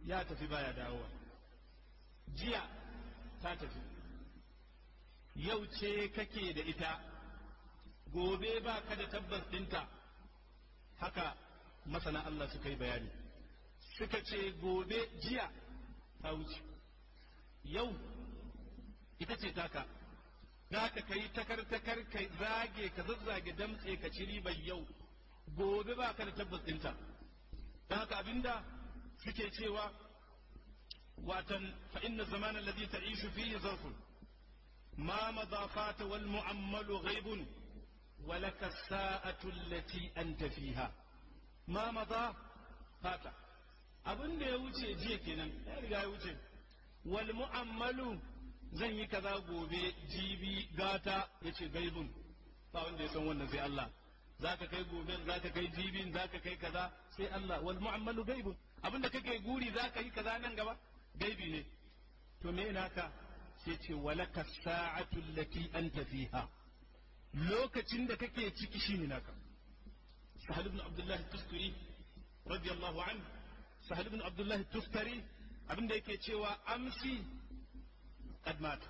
D: ya tafi baya dawowa jiya ta tafi yau ce kake da ita gobe ba ka da tabbas ɗinta haka masana Allah suka yi bayani suka ce gobe jiya ta wuce yau ita ce taka za ka kai takar-takar ka zage ka zazzage damtse ka ci ribar yau gobe ba ka da tabbas ɗinta don haka abinda suke cewa watan fa inna zaman alladhi ta'ishu fihi zarfun ma madha fata wal mu'ammalu ghaibun wa laka as-sa'atu allati anta fiha ma madha fata abin da ya wuce jiya kenan ya riga ya wuce wal mu'ammalu zan yi kaza gobe jibi gata yace gaibun ba wanda ya san wannan sai Allah zaka kai gobe zaka kai jibin zaka kai kaza sai Allah wal mu'ammalu gaibun abinda kake guri zaka yi kaza nan gaba gaibi ne to me naka sai ce walaka sa'atu allati anta fiha lokacin da kake ciki shine naka sahal ibn abdullah tusturi radiyallahu anhu sahal ibn abdullah tustari abinda yake cewa amsi qad mat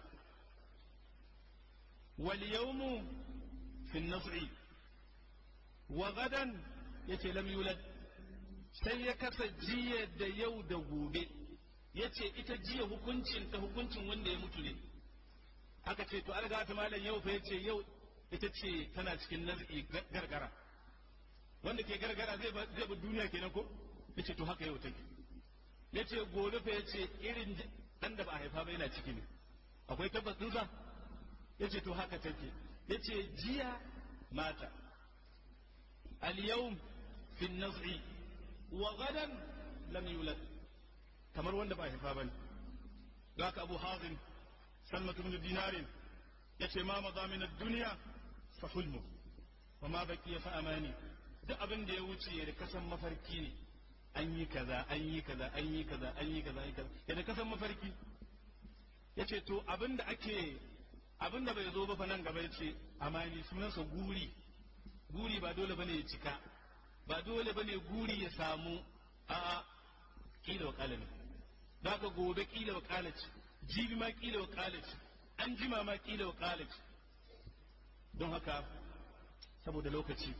D: wal yawmu fi an-naz'i wa gadan yace lam yulad sai ya kasa jiya da yau da gobe yace ita jiya hukuncin ta hukuncin wanda ya mutu ne aka ce to alga ta malam yau fa yace yau ita ce tana cikin naz'i gargara wanda ke gargara zai ba zai ba duniya kenan ko yace to haka yau take yace gobe fa yace irin dan da ba a haifa ba yana ciki ne akwai tabbas dinsa yace to haka take yace jiya mata al-yawm fi an-naz'i wa gadan lam yulad kamar wanda ba haifa bane haka abu hazim salmat ibn dinarin yace ma maza min ad-dunya fa hulmu wa ma baqiya fa amani duk abin da ya wuce da kasan mafarki ne an yi kaza an yi kaza an yi kaza an yi kaza an yi kaza da kasan mafarki yace to abin da ake abin da bai zo ba fa nan gaba yace amani sunansa guri guri ba dole bane ya cika ba dole bane guri ya samu a kila wa kala ne za ka gobe kila wa kala ce jibi ma kila wa kala ce an jima ma kila wa kala ce don haka saboda lokaci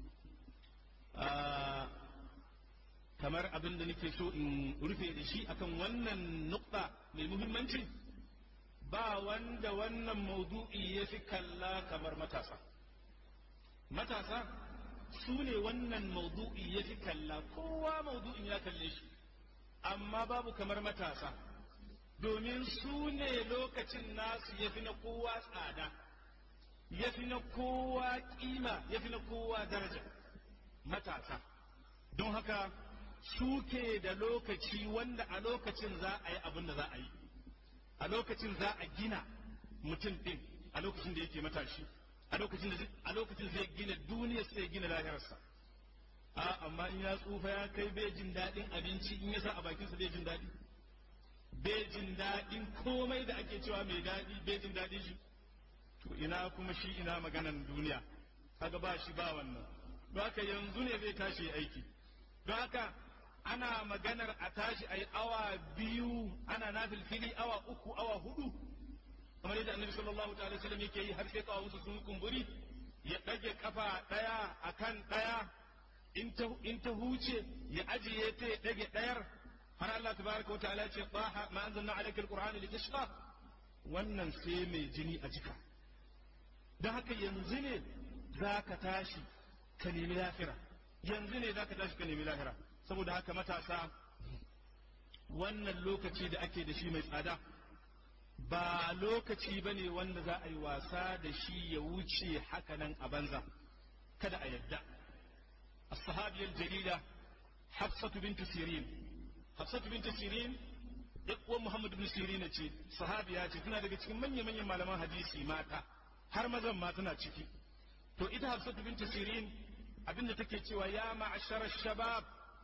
D: kamar abin da nake so in rufe da shi akan wannan nukta mai muhimmanci ba wanda wannan maudu'i ya fi kalla kamar matasa matasa su ne wannan maudu'i ya fi kalla kowa maudu'in ya kalle shi amma babu kamar matasa domin su ne lokacin nasu ya fi na kowa tsada ya fi na kowa kima ya fi na kowa daraja matasa don haka suke da lokaci wanda a lokacin za a yi abin da za a yi a lokacin za a gina mutum ɗin a lokacin da yake matashi a lokacin da a lokacin zai gina duniya sai gina lahirarsa a amma in ya tsufa ya kai bai jin daɗin abinci in ya sa a bakinsa bai jin daɗi bai jin daɗin komai da ake cewa mai daɗi bai jin daɗin shi to ina kuma shi ina maganan duniya kaga ba shi ba wannan don haka yanzu ne zai tashi aiki don haka ana maganar a tashi a yi awa biyu ana nafilfili awa uku awa hudu kamar yadda annabi sallallahu ta'ala sallam yake yi har sai kawunsu sun kumburi ya ɗage kafa ɗaya akan ɗaya in ta huce ya ajiye ta ya ɗage ɗayar har Allah tabaraka wa ta'ala ce taha ma anzalna alayka alqur'ana litashqa wannan sai mai jini a jika don haka yanzu ne za ka tashi ka nemi lahira yanzu ne za ka tashi ka nemi lahira saboda haka matasa wannan lokaci da ake da shi mai tsada ba lokaci ba ne wanda za a yi wasa da shi ya wuce hakanan a banza kada a yadda as-sahabiyar jalila hafsatu bintu sirin hafsatu bintu sirin uwan muhammad bin sirin ce sahabiya ce tana daga cikin manya-manyan malaman hadisi mata har mazan ma tana ciki to ita hafsatu bintu sirin abinda take cewa ya ma'ashara shabab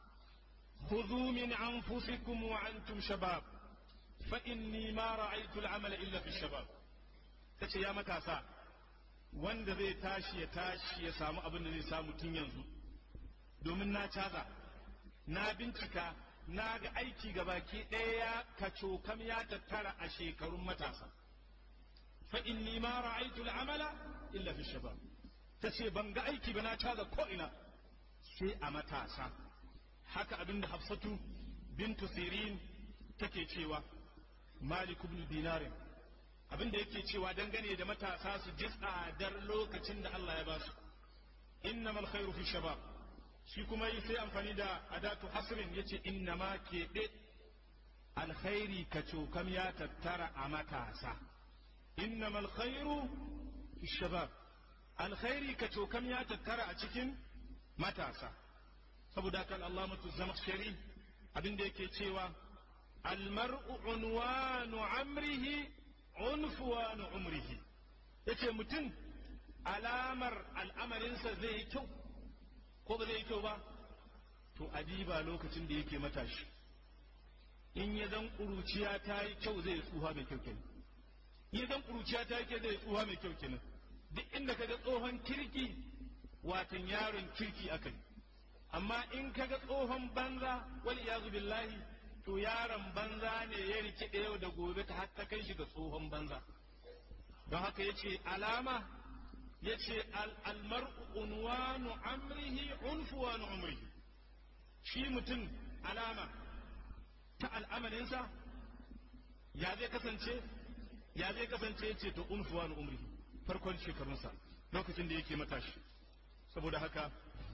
D: khudhu min anfusikum wa antum shabab fa inni ma ra'aytu al-amala illa fi shabab tace ya matasa wanda zai tashi ya tashi ya samu abin da zai samu tun yanzu domin na caza na bincika na ga aiki gabaki ɗaya ya kacokam ya tattara a shekarun matasa fa inni ma ra'aytu al'amala illa fi shabab tace ban ga aiki ba na caza ko ina sai a matasa haka abinda Hafsatu bintu Sirin take cewa Malik ibn Dinar abinda yake cewa dangane da matasa su ji tsadar lokacin da Allah ya ba su innamal khairu fi shabab shi kuma yi sai amfani da adatu hasrin yace innama keɓe alkhairi kacokam ya tattara a matasa innamal khairu fi shabab alkhairi kacokam ya tattara a cikin matasa saboda haka al'amatu zamakhshari abinda yake cewa almar'u unwanu amrihi unfuwanu umrihi yace mutum alamar al'amarinsa zai yi kyau ko ba zai yi kyau ba to adiba lokacin da yake matashi in ya zan ƙuruciya ta yi kyau zai tsuha mai kyau kenan in ya zan ƙuruciya ta yi kyau zai tsuha mai kyau kenan duk inda kaga tsohon kirki watan yaron kirki aka yi amma in kaga tsohon banza wal iyazu billahi to yaron banza ne ya rikide yau da gobe ta hatta kai shi ga tsohon banza don haka yace alama yace almar'u unwanu amrihi unfuwanu umrihi shi mutum alama ta al'amarinsa ya zai kasance ya zai kasance yace to unfuwanu umrihi farkon shekarunsa lokacin da yake matashi saboda haka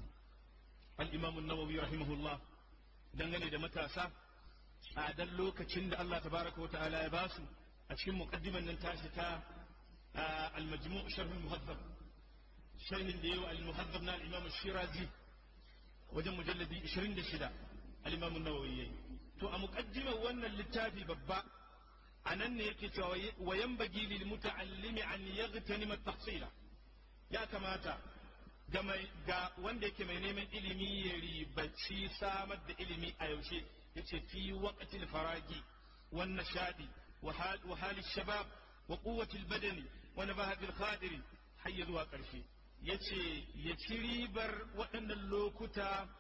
D: al-imam an-nawawi rahimahullah dangane da matasa tsadar lokacin da Allah tabaraka wa ta'ala ya basu a cikin muqaddiman nan tashi ta al-majmu' sharh al-muhaddab sharhin da yawa al-muhaddab na al-imam shirazi wajen mujalladi 26 al-imam an-nawawi yayi to a muqaddimar wannan littafi babba anan ne yake cewa wa yanbaghi lil muta'allimi an yaghtanima at-tahsila ya kamata ga mai ga wanda yake mai neman ilimi ya ribaci samar da ilimi a yaushe yace fi waqtil faragi wan nashadi wa hali shabab wa quwwati badani wa nabahati al-khadiri har zuwa karshe yace ya ci ribar waɗannan lokuta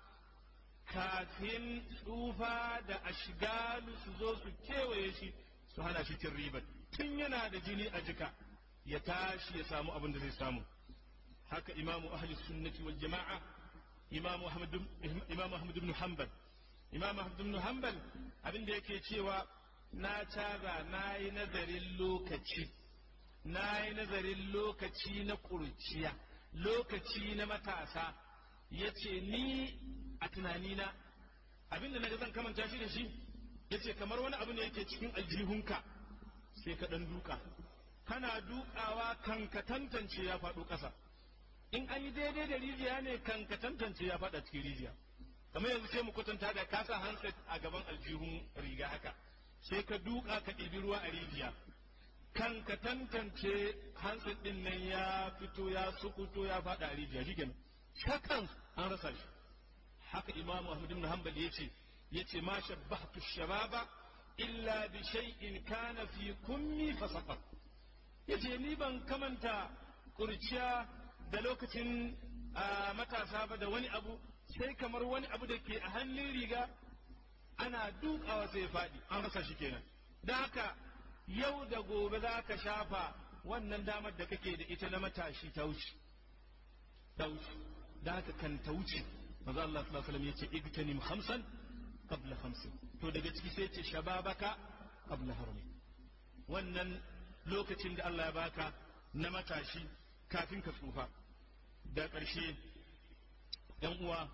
D: kafin tsufa da ashgalu su zo su kewaye shi su hana shi cin ribar tun yana da jini a jika ya tashi ya samu abin da zai samu haka imamu ahli sunnati wal jama'a imamu ahmad imamu ahmad ibn hanbal imamu ahmad ibn hanbal abin da yake cewa na caza na yi nazarin lokaci na yi nazarin lokaci na ƙurciya lokaci na matasa ya ce ni a tunanina abin da na zan kamanta shi da shi ya ce kamar wani abu ne yake cikin aljihunka sai ka ɗan duka kana dukawa kan ka tantance ya faɗo ƙasa in an yi daidai da rijiya ne kan ka tantance ya faɗa cikin rijiya kamar yanzu sai mu kwatanta da kasa handset a gaban aljihun riga haka sai ka duka ka ɗibi ruwa a rijiya kan ka tantance handset ɗin nan ya fito ya sukuto ya faɗa a rijiya shi kenan shakan an rasa shi haka imamu ahmad ibn hanbal yace yace ma shabbahtu shababa illa bi shay'in kana fi kummi fasaqat yace ni ban kamanta kurciya da lokacin matasa ba da wani abu sai kamar wani abu da ke a hannun riga ana dukawa sai ya faɗi an rasa shi kenan don haka yau da gobe za ka shafa wannan damar da kake da ita na matashi ta wuce ta wuce da haka kan ta wuce maza Allah sallallahu alaihi wasallam yace igtanim khamsan qabla khamsin to daga ciki sai ce shababaka qabla harmi wannan lokacin da Allah ya baka na matashi kafin ka tsufa da ƙarshe ‘yan uwa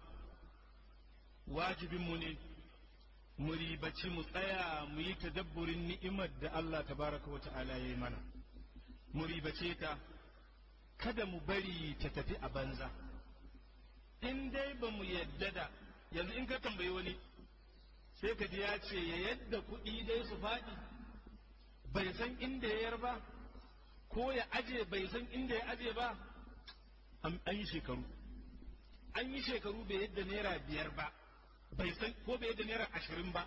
D: wajibinmu ne mu ribaci mu tsaya mu yi tadabburin ni'imar da Allah tabaraka wa ta'ala ya yi mana mu ribace ta kada mu bari ta tafi a banza in dai ba mu yadda da yanzu in ka tambayi wani sai ka ji ya ce ya yadda kuɗi dai su faɗi bai san inda ya yar ba ko ya aje bai san inda ya aje ba an yi shekaru an yi shekaru bai yadda naira biyar ba bai san ko bai yadda naira ashirin ba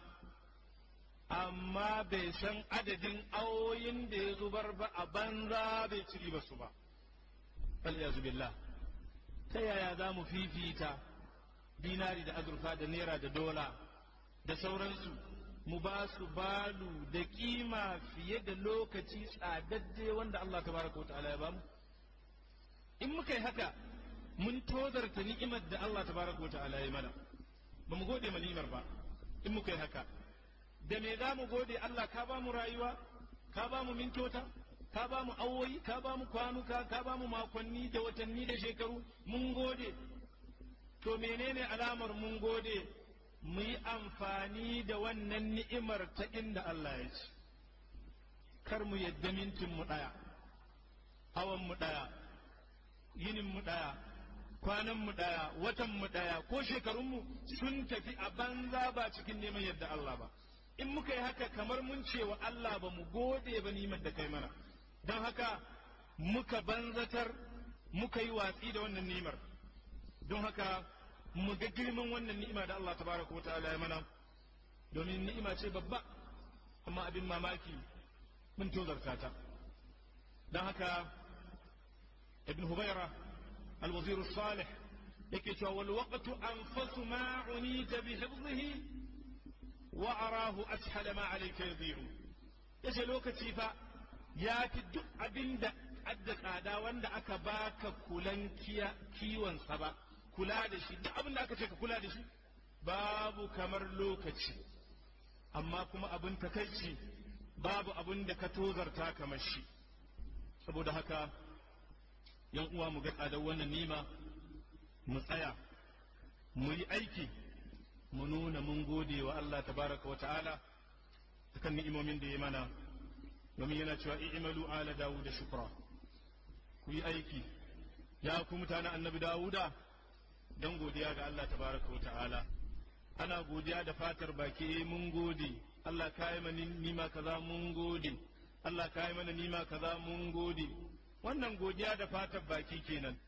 D: amma bai san adadin awoyin da ya zubar ba a banza bai ci ba su ba falyazu billah ta yaya za mu fifita dinari da azurfa da naira da dola da sauransu mu ba su balu da kima fiye da lokaci tsadadde wanda Allah tabaraka wata'ala ya bamu in muka yi haka mun tozarta ni'imar da Allah tabaraka wata'ala ya mana ba mu gode ma ni'imar ba in muka yi haka da me za mu gode Allah ka ba mu rayuwa ka ba mu mintota ka ba mu awoyi ka ba mu kwanuka ka ba mu makonni da watanni da shekaru mun gode to menene alamar mun gode mu yi amfani da wannan ni'imar ta inda Allah ya ci kar mu yadda mintin mu ɗaya awan mu ɗaya yinin mu ɗaya kwanan mu ɗaya watan mu ɗaya ko shekarun mu sun tafi a banza ba cikin neman yadda Allah ba in muka yi haka kamar mun ce wa Allah ba mu gode ba nimar da kai mana don haka muka banzatar muka yi watsi da wannan nimar don haka mu ga girman wannan ni'ima da Allah tabaraka wa ta'ala ya mana domin ni'ima ce babba amma abin mamaki mun tozarta ta don haka ibn hubaira al-wazir salih yake cewa wal waqtu anfasu ma unita bi hifdhihi wa arahu ashala ma alayka yadhi'u yace lokaci fa ya fi duk abin da adda tsada wanda aka baka kulan kiwon sa ba kula da shi duk abin da aka ce ka kula da shi babu kamar lokaci amma kuma abin takaici babu abin da ka tozarta kamar shi saboda haka yan uwa mu ga tsadar wannan nima mu tsaya mu yi aiki mu nuna mun gode wa Allah tabaraka wa ta'ala kan ni'imomin da ya mana domin yana cewa i'malu ala dawuda shukra ku yi aiki ya ku mutanen annabi dawuda don godiya ga Allah tabaraka wa ta'ala ana godiya da fatar baki mun gode Allah ka yi mana nima kaza mun gode Allah ka yi mana nima kaza mun gode wannan godiya da fatar baki kenan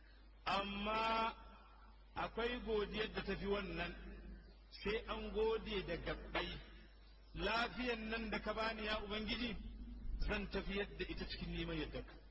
D: amma akwai godiyar da tafi wannan sai an gode da gabbai lafiyan nan da ka bani ya ubangiji zan tafi yadda ita cikin neman yadda ka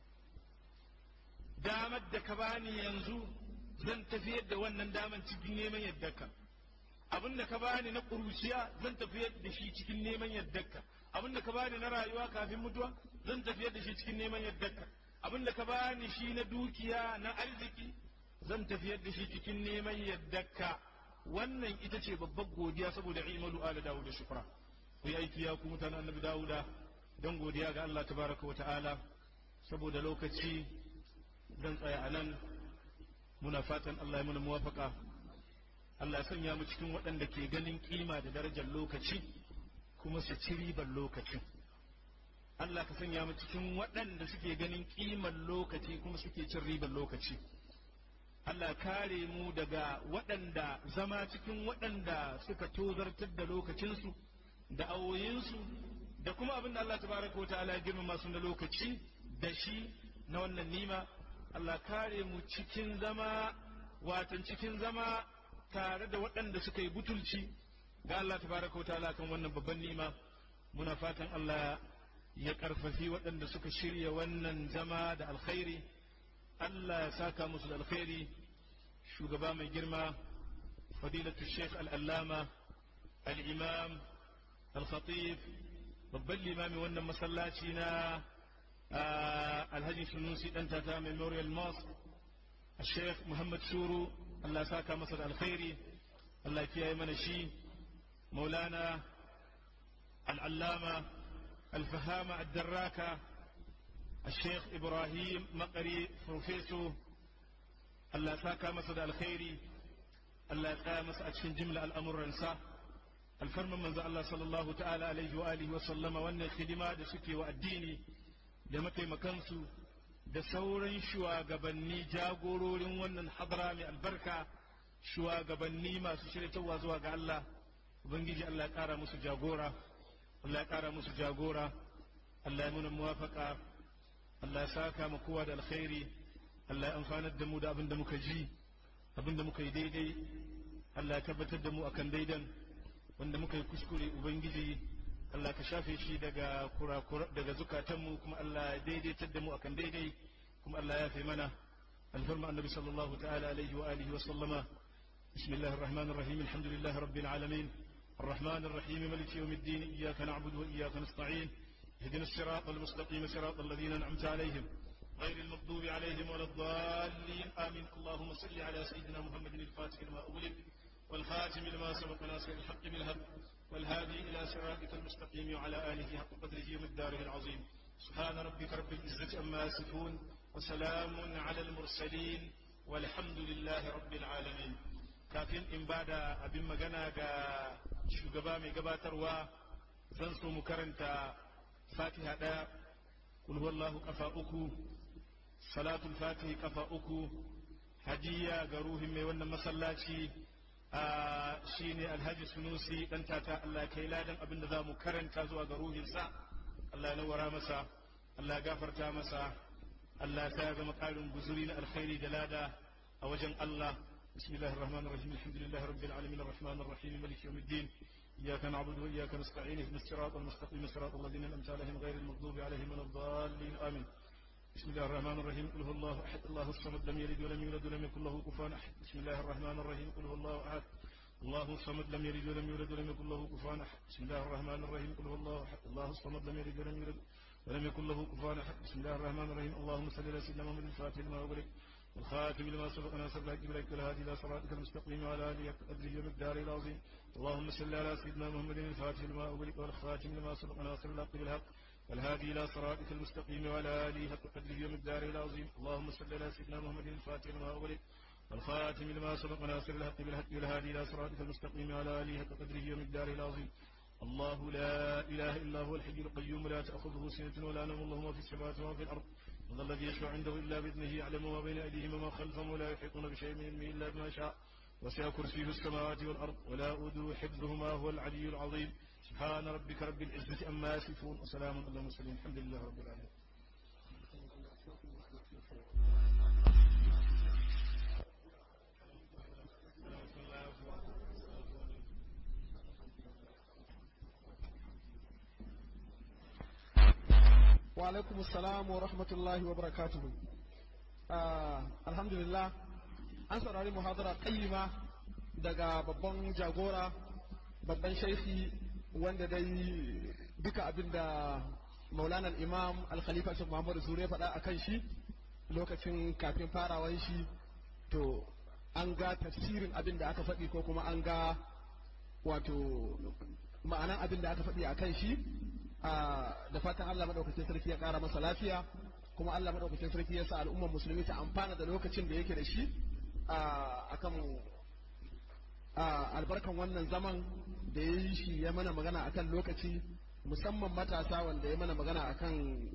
D: damar da ka bani yanzu zan tafiyar da wannan daman cikin neman yardarka abin da ka bani na ƙuruciya zan tafiyar da shi cikin neman yardarka abin da ka bani na rayuwa kafin mutuwa zan tafiyar da shi cikin neman yardarka abin da ka bani shi na dukiya na arziki zan tafiyar da shi cikin neman yardarka wannan ita ce babbar godiya saboda imalu ala dawud da shukra ku yi aiki ya ku mutanen annabi dawuda don godiya ga Allah tabaraka wa ta'ala saboda lokaci zan tsaya a nan muna fatan Allah ya muna muwafaka Allah ya sanya mu cikin waɗanda ke ganin kima da darajar lokaci kuma su ci ribar lokacin Allah ka sanya mu cikin waɗanda suke ganin kimar lokaci kuma suke cin ribar lokaci Allah kare mu daga waɗanda zama cikin waɗanda suka tozartar da lokacinsu da awoyinsu da kuma abin da Allah tabaraka wa ta'ala ya girmama su na lokaci da shi na wannan nima Allah kare mu cikin zama watan cikin zama tare da waɗanda suka yi butulci ga Allah tabaraka ta'ala kan wannan babban ni'ima muna fatan Allah ya karfafi waɗanda suka shirya wannan zama da alkhairi Allah ya saka musu da alkhairi shugaba mai girma fadilatu sheikh al'allama al'imam al-khatib babban limami wannan masallaci na alhaji sunusi dan tata memorial mosque الشيخ محمد شورو الله ساكا مصر الخيري الله كياي من شي مولانا العلامة الفهامة الدراكة الشيخ إبراهيم مقري بروفيسور الله ساكا مصر الخيري الله قام أتشن جملة الأمر رنسا الفرم من الله صلى الله تعالى عليه وآله وسلم وأن الخدمات سكي والديني لمتي مكانسو da sauran shugabanni jagororin wannan hadara mai albarka shugabanni masu shiryatarwa zuwa ga Allah ubangiji Allah ya kara musu jagora Allah ya kara musu jagora Allah ya muna muwafaka Allah ya saka mu kowa da alkhairi Allah ya amfanar da mu da abin da muka ji abin da muka yi daidai Allah ya tabbatar da mu akan daidan wanda muka yi kuskure ubangiji Allah ka shafe shi daga kurakura daga zukatanmu kuma Allah ya daidaitar da mu akan daidai kuma Allah ya fi mana alfarma annabi sallallahu ta'ala alaihi wa alihi wa sallama بسم الله الرحمن الرحيم الحمد لله رب العالمين الرحمن الرحيم ملك يوم الدين إياك نعبد وإياك نستعين اهدنا الصراط المستقيم صراط الذين أنعمت عليهم غير المغضوب عليهم ولا الضالين آمين اللهم صل على سيدنا محمد الفاتح لما أغلق والخاتم لما سبق ناصر الحق بالهدى والهادي إلى صراطك المستقيم وعلى آله حق قدره ومقداره العظيم سبحان ربك رب العزة أما يصفون وسلام على المرسلين والحمد لله رب العالمين kafin in ba da abin magana ga shugaba mai gabatarwa zan so mu karanta fatiha ɗaya kulhuwallahu kafa uku salatul fatihi kafa uku hadiya ga ruhin mai wannan masallaci shi ne alhaji sunusi dan tata Allah kai ladan abin da za mu karanta zuwa ga ruhinsa Allah ya nawara masa Allah ya gafarta masa Allah ya zama ƙarin guzuri na alkhairi da lada a wajen Allah بسم الله الرحمن الرحيم الحمد لله رب العالمين الرحمن الرحيم مالك يوم الدين إياك نعبد وإياك نستعين اهدنا الصراط المستقيم صراط الذين أنعمت عليهم غير المغضوب عليهم ولا الضالين آمين بسم الله الرحمن الرحيم قل هو الله أحد الله الصمد لم يلد ولم يولد ولم يكن له كفوا أحد بسم الله الرحمن الرحيم قل هو الله أحد الله الصمد لم يلد ولم يولد ولم يكن له كفوا أحد بسم الله الرحمن الرحيم قل هو الله أحد الله الصمد لم يلد ولم يولد ولم يكن له كفوا أحد بسم الله الرحمن الرحيم اللهم صل على سيدنا محمد الفاتح لما أغلق والخاتم لما سبق ناصر الحق بالحق والهادي الى صراطك المستقيم وعلى اله قدره ومقداره العظيم اللهم صل على سيدنا محمد الفاتح لما اغلق والخاتم لما سبق ناصر الحق بالحق والهادي الى صراطك المستقيم وعلى اله حق قدره ومقداره العظيم اللهم صل على سيدنا محمد الفاتح لما اغلق والخاتم لما سبق ناصر الحق بالحق والهادي الى صراطك المستقيم وعلى اله حق قدره ومقداره العظيم الله لا اله الا هو الحي القيوم لا تاخذه سنه ولا نوم له ما في السماوات وما في الارض من الذي يشفع عنده إلا بإذنه يعلم ما بين أيديهم وما خلفهم ولا يحيطون بشيء من علمه إلا بما شاء وسع كرسيه السماوات والأرض ولا أودو حفظهما هو العلي العظيم سبحان ربك رب العزة أما يصفون وسلام على المرسلين الحمد لله رب العالمين
A: wa alaikum assalam wa rahmatullahi wa barakatuhu alhamdulillah an saurari muhadara qayyima daga babban jagora babban shaifi wanda dai duka abin da maulana imam al-khalifa shi muhammadu sure faɗa a kan shi lokacin kafin farawan shi to an ga tafsirin abin da aka faɗi ko kuma an ga wato ma'anan abin da aka faɗi a kan shi da fatan Allah madaukakin sarki ya kara masa lafiya kuma Allah madaukakin sarki ya sa al'ummar musulmi ta amfana da lokacin da yake da shi akan albarkan wannan zaman da ya yi shi ya mana magana akan lokaci musamman matasa wanda ya mana magana akan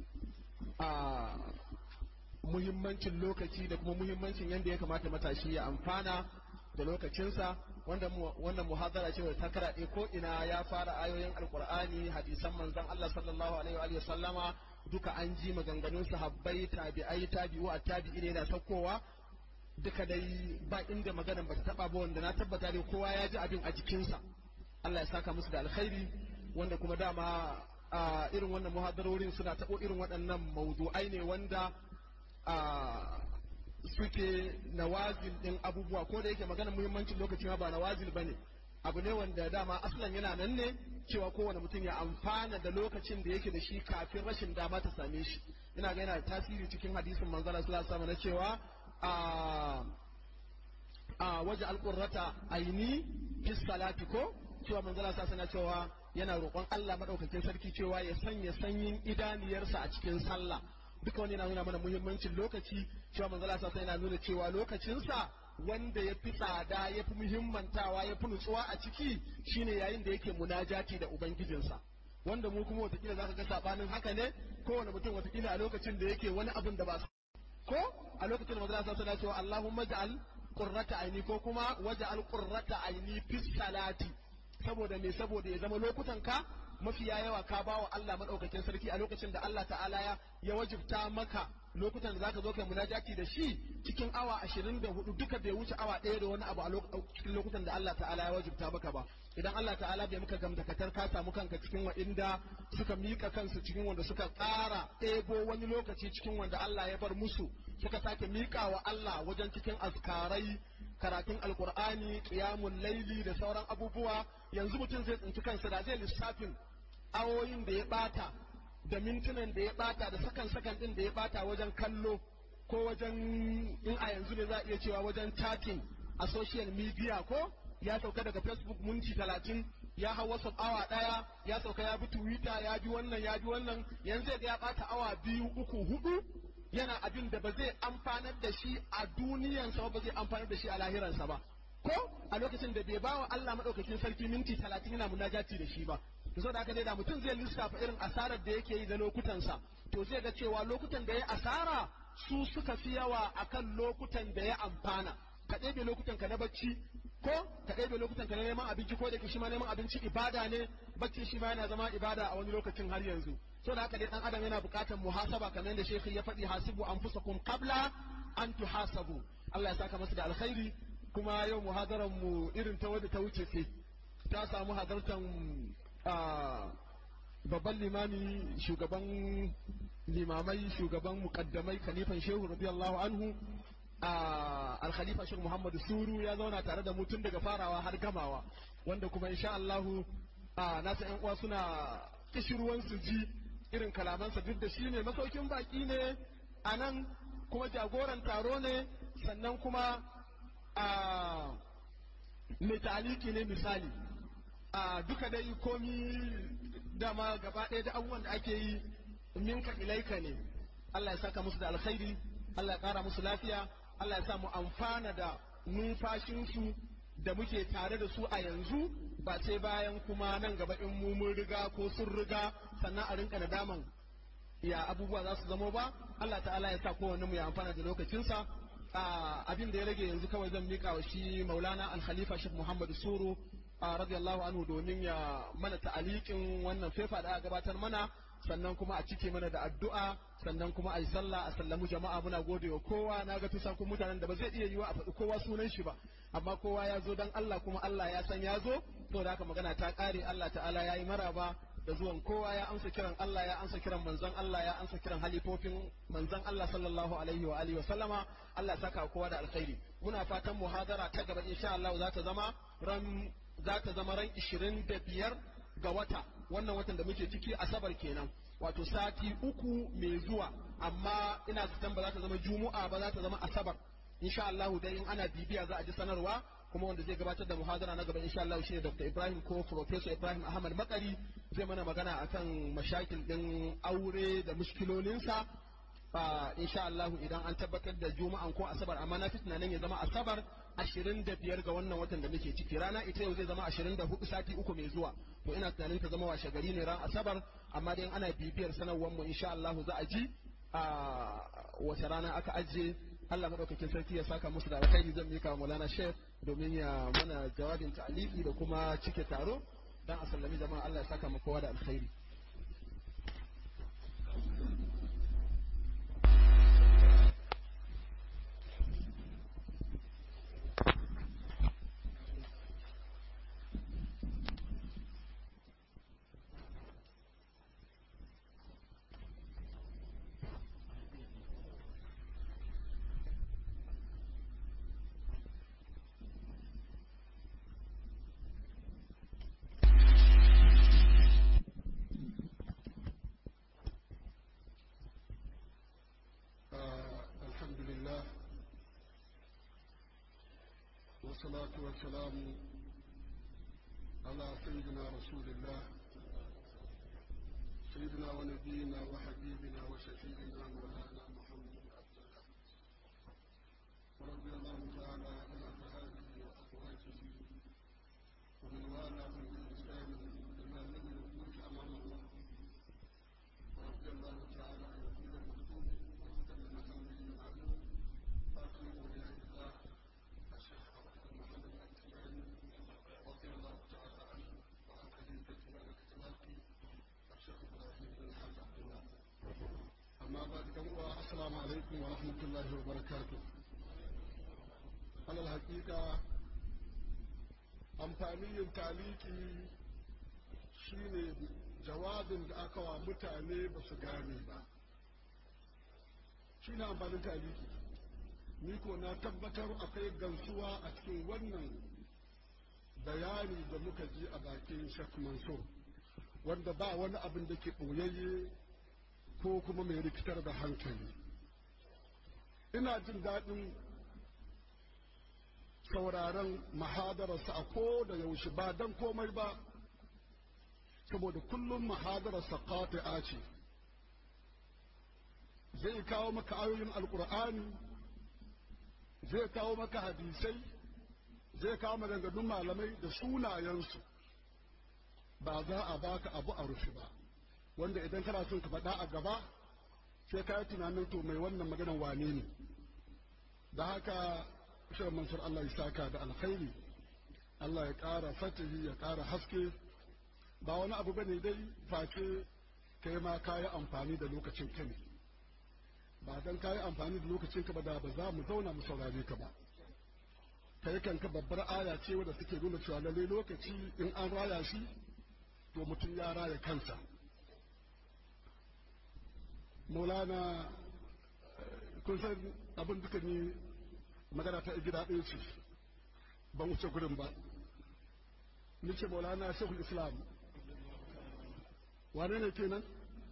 A: muhimmancin lokaci da kuma muhimmancin yadda ya kamata matashi ya amfana da lokacinsa wannan muhadara ce ta karaɗe ko ina ya fara ayoyin alkur'ani hadisan manzon Allah sallallahu alaihi wa sallama duka an ji maganganun sahabbai tabi'ai tabi'u a tabi'i ne da saukowa duka dai ba inda maganan bata taba ba wanda na tabbata dai kowa ya ji abin a jikinsa Allah ya saka musu da alkhairi wanda kuma dama a irin wannan muhadarorin suna tabo irin waɗannan mawdu'ai ne wanda suke nawazil din abubuwa ko da yake magana muhimmancin lokaci ma ba nawazil bane abu ne wanda dama aslan yana nan ne cewa kowane mutum ya amfana da lokacin da yake da shi kafin rashin dama ta same shi ina ga yana tasiri cikin hadisin manzala sallallahu alaihi na cewa a a waje alqurrata aini fi salati ko cewa manzala sallallahu alaihi cewa yana roƙon Allah madaukakin sarki cewa ya sanya sanyin idaniyarsa a cikin sallah duka wani yana nuna mana muhimmancin lokaci cewa manzala sa yana nuna cewa lokacinsa wanda ya fi tsada ya fi muhimmantawa ya fi nutsuwa a ciki shine yayin da yake munajati da ubangijinsa wanda mu kuma watakila za ka ga sabanin haka ne kowane mutum watakila a lokacin da yake wani abin da ba ko a lokacin da manzala sa yana cewa Allahumma ja'al qurrata aini ko kuma waja'al qurrata aini fi salati saboda me saboda ya zama lokutan ka mafiya yawa ka ba wa Allah madaukakin sarki a lokacin da Allah ta'ala ya ya wajibta maka lokutan da zaka zo kai munajati da shi cikin awa 24 duka bai wuce awa ɗaya da wani abu a cikin lokutan da Allah ta'ala ya wajibta maka ba idan Allah ta'ala bai maka gamdakatar ka samu kanka cikin wa'inda suka mika kansu cikin wanda suka ƙara ɗebo wani lokaci cikin wanda Allah ya bar musu suka sake mika wa Allah wajen cikin azkarai karatun alkur'ani qiyamul laili da sauran abubuwa yanzu mutum zai tsinci kansa da zai lissafin awoyin da ya bata da mintunan da ya bata da sakan sakan din da ya bata wajen kallo ko wajen in a yanzu ne za a iya cewa wajen chatting a social media ko ya sauka daga facebook minti talatin ya hau whatsapp awa daya ya sauka ya bi twitter ya bi wannan ya bi wannan yanzu da ya bata awa biyu uku hudu yana abin da ba zai amfanar da shi a duniyansa ba zai amfanar da shi a lahiransa ba ko a lokacin da bai bawa Allah madaukakin sarki minti talatin yana munajati da shi ba to saboda haka dai da mutum zai lissafa irin asarar da yake yi da lokutansa to zai ga cewa lokutan da ya asara su suka fi yawa akan lokutan da ya amfana ka ɗebe lokutan ka na bacci ko ka ɗebe lokutan ka na neman abinci ko da shi ma neman abinci ibada ne bacci shi ma yana zama ibada a wani lokacin har yanzu so da haka dai dan adam yana buƙatar muhasaba kamar da shekhi ya faɗi hasibu anfusakum qabla an tuhasabu Allah ya saka masa da alkhairi kuma yau muhadaran mu irin ta wadda ta wuce ce ta samu hadartan babban limami shugaban limamai shugaban mukaddamai khalifan shehu radiyallahu anhu al-khalifa shehu muhammadu suru ya zauna tare da mu tun daga farawa har gamawa wanda kuma insha Allahu na san yan uwa suna kishirwan su ji irin kalamansa duk da shi ne masaukin baki ne a nan kuma jagoran taro ne sannan kuma mai taliki ne misali duka dai komi dama gaba ɗaya da abubuwan da ake yi minka ilaika ne Allah ya saka musu da alkhairi Allah ya ƙara musu lafiya Allah ya sa mu amfana da numfashinsu da muke tare da su a yanzu ba sai bayan kuma nan gaba in mu mun riga ko sun riga sannan a rinka nadaman ya abubuwa za su zamo ba Allah ta'ala ya sa kowanne mu ya amfana da lokacinsa abin da ya rage yanzu kawai zan mika wa shi maulana al-khalifa shek muhammad suru radiyallahu anhu domin ya mana ta'alikin wannan fefa da aka gabatar mana sannan kuma a cike mana da addu'a sannan kuma a yi sallah a sallamu jama'a muna gode wa kowa na ga tusan kun mutanen da ba zai iya yiwa a faɗi kowa sunan shi ba amma kowa ya zo dan Allah kuma Allah ya san ya zo to da haka magana ta ƙare Allah ta'ala ya yi maraba da zuwan kowa ya amsa kiran Allah ya amsa kiran manzon Allah ya amsa kiran halifofin manzon Allah sallallahu alaihi wa alihi wa sallama Allah saka kowa da alkhairi muna fatan muhadara ta gaba insha Allah za ta zama ran za ta zama ran 25 ga wata wannan watan da muke ciki asabar kenan wato sati uku mai zuwa amma ina zaton ba za ta zama juma'a ba za ta zama asabar insha Allah dai in ana bibiya za a ji sanarwa kuma wanda zai gabatar da muhadara na gaba insha Allah shine Dr. Ibrahim ko Professor Ibrahim Ahmad Makari zai mana magana akan mashakil din aure da mushkilolinsa insha Allah idan an tabbatar da juma'an ko asabar amma na fi tunanin ya zama asabar ashirin da biyar ga wannan watan da muke ciki rana ita yau zai zama ashirin da hudu sati uku mai zuwa to ina tunanin ta zama washe gari ne ran asabar amma dai ana bibiyar sanarwar mu insha Allah za a ji a wace rana aka ajiye Allah madaukakin sarki ya saka musu da alkhairi zan mika wa Maulana Sheikh domin ya mana jawabin ta'aliki da kuma cike taro dan a sallami jama'a Allah ya saka mu kowa da alkhairi
E: والصلاة والسلام على سيدنا رسول الله سيدنا ونبينا وحبيبنا وشفيعنا مولانا محمد بن عبد الله ورضي الله تعالى عن أصحابه وأزواجه ومن والاهم بإحسان إلى يوم الخروج أمام الله ورضي الله تعالى عن كل مكتوب وختم محمد المعلوم باقي أولياء الله الشيخ محمد التجاني رضي الله تعالى عنه وعن خليفته على كتباته الشيخ ابراهيم بن الحاج عبد الله اما بعد كم السلام عليكم ورحمه الله وبركاته على الحقيقه amfanin yin taliki shine jawabin da aka wa mutane ba su gane ba shine amfanin taliki ni ko na tabbatar akwai gansuwa a cikin wannan bayani da muka ji a bakin Sheikh Mansur wanda ba wani abin da ke ɓoyayye ko kuma mai rikitar da hankali ina jin daɗin sauraron mahadararsa a ko da yaushe ba don komai ba saboda kullum mahadararsa qati'a ce zai kawo maka ayoyin alkur'ani zai kawo maka hadisai zai kawo maganganun malamai da sunayensu ba za a baka abu a rufe ba wanda idan kana son ka faɗa a gaba sai ka yi tunanin to mai wannan maganan wane ne da haka shi mansur Allah ya saka da alkhairi Allah ya ƙara fatihi ya ƙara haske ba wani abu bane dai face kai ma ka yi amfani da lokacin ka ne ba dan ka yi amfani da lokacin ka ba da ba za mu zauna mu saurare ka ba kai kanka babbar aya ce wadda suke nuna cewa lalle lokaci in an raya shi to mutum ya raya kansa maulana kun san abin duka ni magana ta gida ɗaya ce ban wuce gurin ba ni ce maulana shehul islam wane ne kenan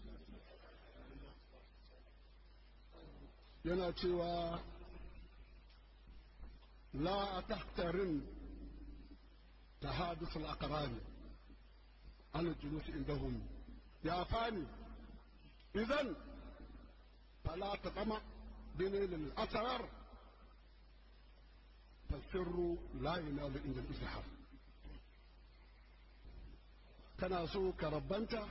E: yana cewa la tahtarin tahadus al-aqrani an julus indahum ya fani idan فلا تطمع بنيل الأسرار فالسر لا ينال عند الإزحار kana so ka rabbanta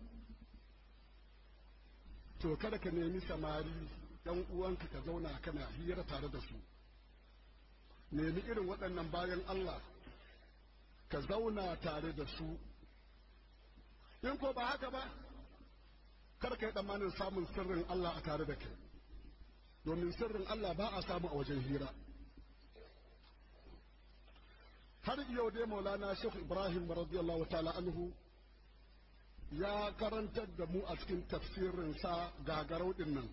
E: to kada ka nemi samari ɗan uwanka ka zauna kana hira tare da su nemi irin waɗannan bayan Allah ka zauna tare da su in ko ba haka ba kar ka yi tsammanin samun sirrin Allah a tare da kai domin sirrin Allah ba a samu a wajen hira har yau dai maulana Sheikh Ibrahim radiyallahu ta'ala anhu ya karantar da mu a cikin tafsirinsa gagarau din nan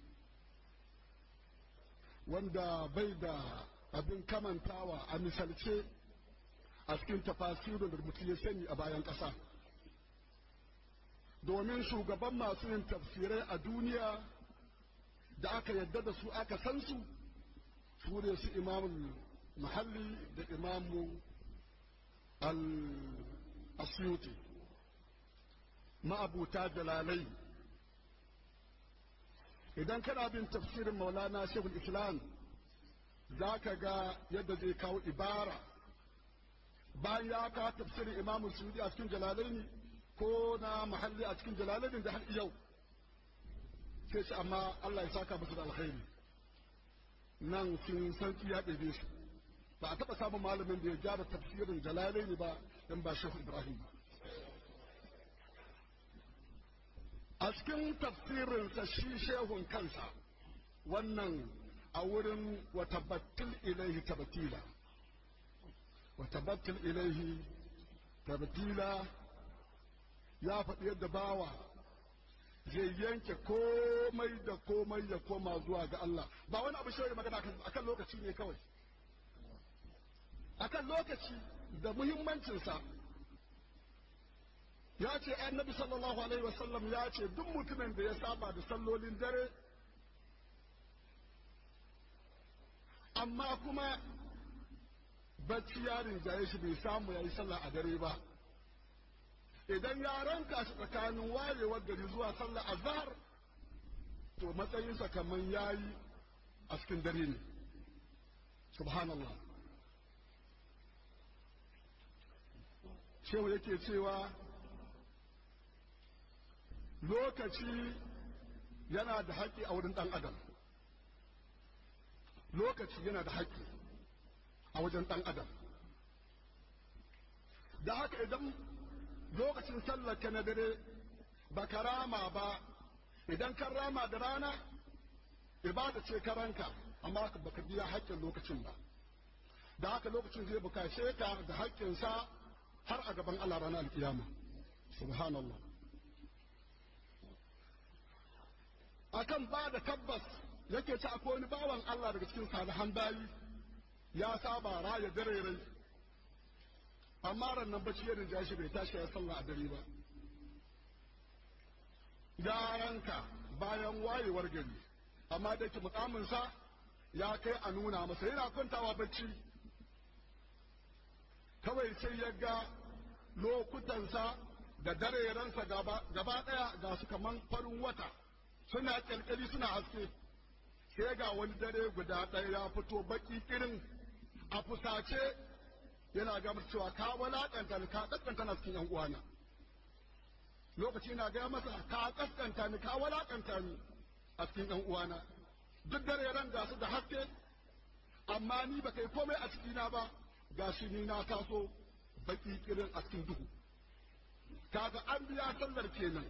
E: wanda bai da abin kamantawa a misalce a cikin tafasirin da mutum ya sani a bayan ƙasa. domin shugaban masu yin tafsirai a duniya da aka yadda da su aka san su su ne su imamul mahalli da imamu al-asyuti ma'abuta dalalai idan kana bin tafsirin maulana shehul islam za ka ga yadda zai kawo ibara bayan ya kawo tafsirin imamu suyudi a cikin jalalaini ko na mahalli a cikin jalalin da har yau sai shi amma Allah ya saka musu da alkhairi nan sun san ya ɗebe su ba a taɓa samun malamin da ya gyara tafsirin jalalai ba in ba shehu ibrahim ba a cikin tafsirinsa shi shehun kansa wannan a wurin wa tabbatil ilaihi tabbatila wa tabbatil ilaihi tabbatila ya faɗi yadda bawa zai yanke komai da komai ya koma zuwa ga Allah ba wani abu shi magana akan lokaci ne kawai akan lokaci da muhimmancinsa ya ce annabi sallallahu alaihi wasallam ya ce duk mutumin da ya saba da sallolin dare amma kuma bacci ya rinjaye shi bai samu ya yi sallah a dare ba idan ya ranka shi tsakanin wayewar gari zuwa sallah azhar to matsayinsa kamar yayi a cikin dare ne subhanallah shehu yake cewa lokaci yana da haƙƙi a wurin ɗan adam lokaci yana da haƙƙi a wajen ɗan adam da haka idan lokacin sallar ka na dare ba ka rama ba idan kan rama da rana ibada ce ka ranka amma ba ka biya haƙƙin lokacin ba da haka lokacin zai bukace ka da haƙƙinsa har a gaban Allah ranar alkiyama subhanallah akan ba da tabbas yake ci akwai wani bawan Allah daga cikin salihan bayi ya saba raya dare amma ran nan bacci ya rinja shi bai tashi ya sallah a dare ba yaranka bayan wayewar gari amma da ke mukaminsa ya kai a nuna masa yana kwantawa bacci kawai sai ya ga lokutansa da darerensa gaba ɗaya ga su kaman farin wata suna kyalkyali suna haske sai ga wani dare guda ɗaya ya fito baki irin a fusace yana gamar cewa ka walaƙanta ni ka ƙasƙanta na cikin yan uwana lokaci na gaya masa ka ƙasƙanta ni ka walaƙanta ni a cikin yan uwana duk dare ran ga su da haske amma ni ba kai komai a cikina ba ga shi ni na taso baki irin a cikin duhu kaga an biya sallar kenan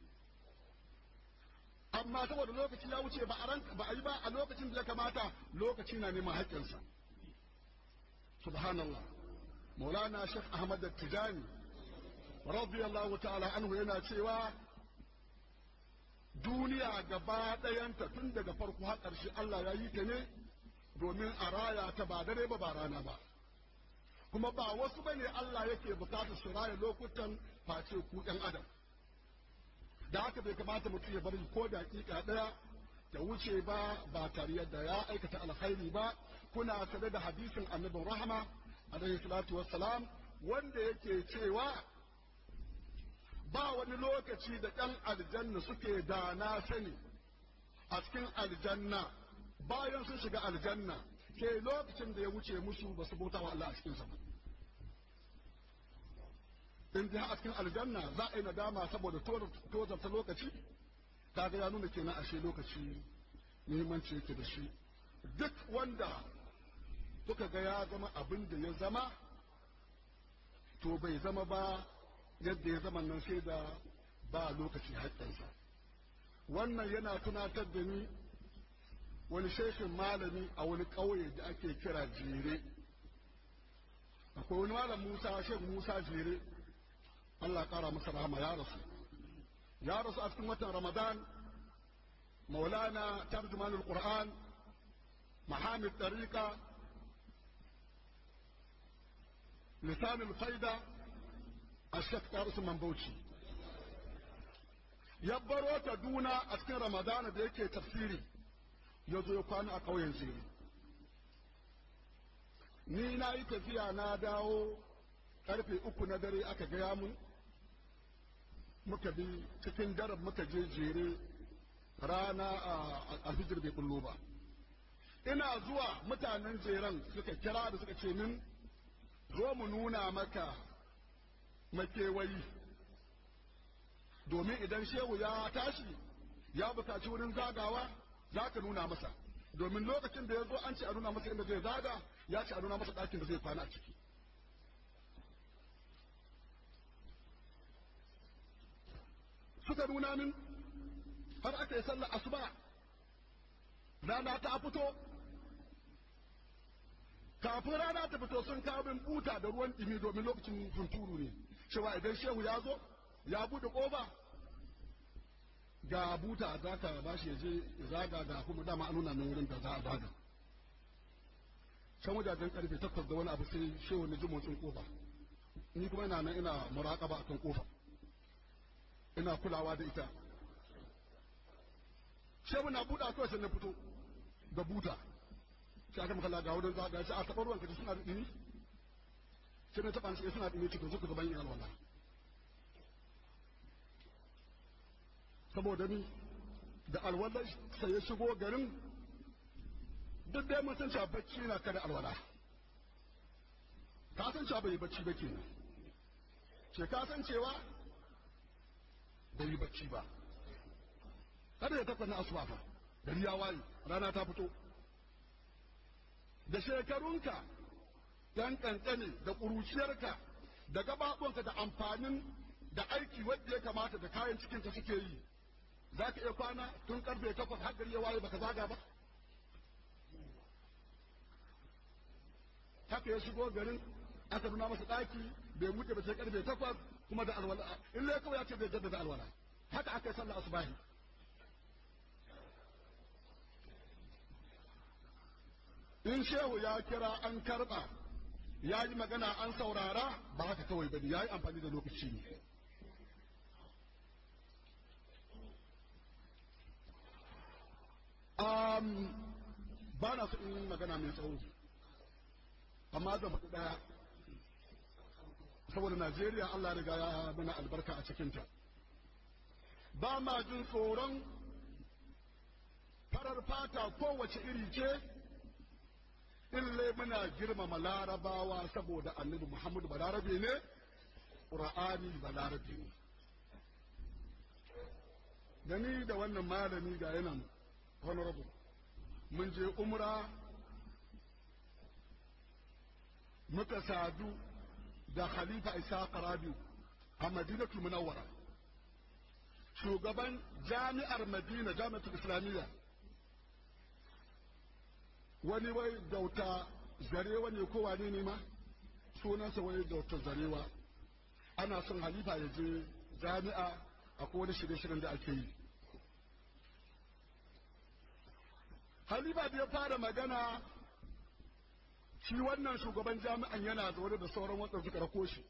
E: amma saboda lokaci ya wuce ba a ranka ba a yi ba a lokacin da ya kamata lokaci na neman haƙƙinsa subhanallah maulana shek ahmad tijani radiyallahu ta'ala anhu yana cewa duniya gaba ɗayanta tun daga farko har ƙarshe Allah ya yi ta ne domin a raya ta ba dare ba ba rana ba kuma ba wasu bane Allah yake bukatar su raya lokutan face ku ɗan adam da haka bai kamata mutum ya bari ko daƙiƙa ɗaya ta wuce ba ba tare da ya aikata alkhairi ba kuna tare da hadisin annabin rahama alaihi salatu wassalam wanda yake cewa ba wani lokaci da ɗan aljanna suke da na sani a cikin aljanna bayan sun shiga aljanna ke lokacin da ya wuce musu ba su bauta wa Allah a cikinsa ba in dai a cikin aljanna za a yi nadama saboda tozarta lokaci kaga ya nuna kenan ashe lokaci muhimmanci yake da shi duk wanda kuka ga ya zama abin da ya zama to bai zama ba yadda ya zama nan sai da ba lokaci haƙƙinsa wannan yana tunatar da ni wani shekin malami a wani ƙauye da ake kira jere akwai wani malam musa shek musa jere allah ƙara masa rahama ya rasu ya rasu a cikin watan ramadan maulana tarjumanul qur'an mahamid tariqa lisanul faida a shek tarisu mambauci ya baro ta duna a cikin ramadana da yake tafsiri ya zo ya kwana a ƙauyen ziri ni na yi tafiya na dawo karfe uku na dare aka gaya mun muka bi cikin daren muka je jere rana a alfijir bai bullo ba ina zuwa mutanen jeren suka kira da suka ce min zo mu nuna maka makewayi domin idan shehu ya tashi ya bukaci wurin zagawa za ka nuna masa domin lokacin da ya zo an ce a nuna masa inda zai zaga ya ce a nuna masa ɗakin da zai kwana a ciki suka nuna min har aka yi sallar asuba rana ta fito kafin rana ta fito sun kawo min buta da ruwan ɗimi domin lokacin hunturu ne cewa idan shehu ya zo ya buɗe ƙofa ga buta za ka ba shi je zaga ga kuma dama an nuna min wurin da za a zaga can wajajen karfe takwas da wani abu sai shehu na ji motsin ƙofa ni kuma ina nan ina muraƙaba akan ƙofa ina kulawa da ita shehu na buɗa kawai sai na fito da buta sai aka makalla ga wurin zaga sai a taɓa ruwan kaji suna da ɗini sai na taɓa sai suna ɗini cikin zuka gaban yin alwala saboda ni da alwala sai ya shigo garin duk dai mun san cewa bacci na kada alwala ka san cewa bai bacci ba kenan ce ka san cewa bai yi bacci ba kada ya tafi na asuba fa gari ya waye rana ta fito da shekarunka yan kankane da ƙuruciyarka da gabaɓonka da amfanin da aiki wadda ya kamata da kayan cikinka suke yi za ka iya kwana tun karfe takwas har gari ya waye baka zaga ba haka ya shigo garin aka nuna masa ɗaki bai mutu ba sai karfe takwas kuma da alwala in lai kawai ya ce bai jaddada alwala haka aka yi sallah asubahi in shehu ya kira an karɓa ya yi magana an saurara ba haka kawai ba ne ya yi amfani da lokaci ne ba na so in yi magana mai tsawo amma zan faɗi ɗaya saboda najeriya allah riga ya mana albarka a cikinta ba ma jin tsoron farar fata kowace iri ce illai muna girmama larabawa saboda annabi muhammadu balarabe ne ƙura'ani balarabe ne da ni da wannan malami ga yanan honorable mun je umra muka sadu da khalifa isa rabiu a madinatul munawwara shugaban jami'ar madina jami'atul islamiyya wani wai dauta zarewa ne ko wane ne ma sunansa wai dauta zarewa ana son halifa ya je jami'a akwai wani shirye-shiryen da ake yi halifa da ya fara magana shi wannan shugaban jami'an yana zaune da sauran waɗanda suka rako shi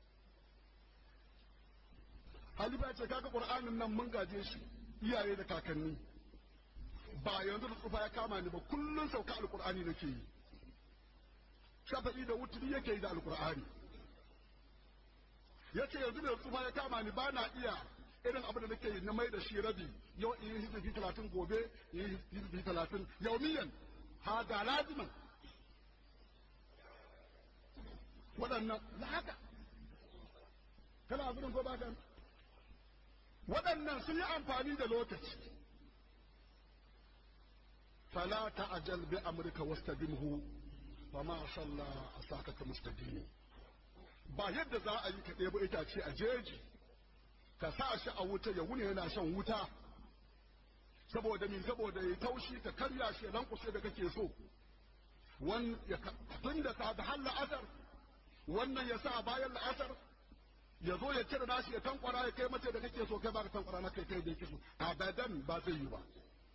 E: halifa ce kaga ƙur'anin nan mun gaje shi iyaye da kakanni ba yanzu da tsufa ya kama ni ba kullum sauka alƙur'ani nake yi shafa'i da wuturi yake yi da alƙur'ani ya ce yanzu da tsufa ya kama ni ba na iya irin abin da nake yi na mai da shi rabi yau in yi hizifi talatin gobe in yi hizifi talatin yaumiyan ha da laziman waɗannan da haka kana abin ko ba kan waɗannan sun yi amfani da lokaci fala ta'ajal bi amrika wastadimhu fa ma salla asaka ka mustadimi ba yadda za a yi ka ɗebo itace a jeji ka sa shi a wuta ya wuni yana shan wuta saboda min saboda ya taushi ka karya shi lankushe da kake so wan ya tun da sa da halla asar wannan ya sa bayan la'asar ya zo ya cire nashi ya tankwara ya kai mace da kake so kai ba ka tankwara na kai kai da yake so abadan ba zai yi ba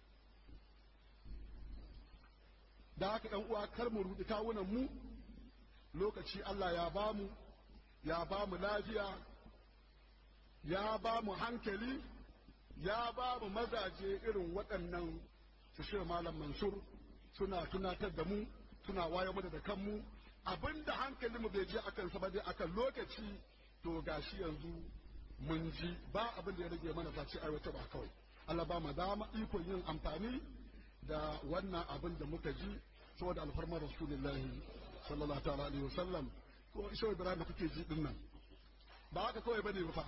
E: da haka ɗan uwa kar mu rudi kawunan mu lokaci Allah ya bamu ya bamu lafiya ya bamu hankali ya bamu mazaje irin waɗannan su shi malam mansur suna tunatar da mu suna waye mu da kanmu abinda hankalin mu bai je akan sa ba dai akan lokaci to gashi yanzu mun ji ba abin da ya rage mana face aiwata ba kawai Allah ba mu dama ikon yin amfani da wannan abin da muka ji saboda alfarmar rasulullahi sallallahu ta'ala alaihi wasallam ko isho ibrahim kuke ji din nan ba haka kawai bane ba fa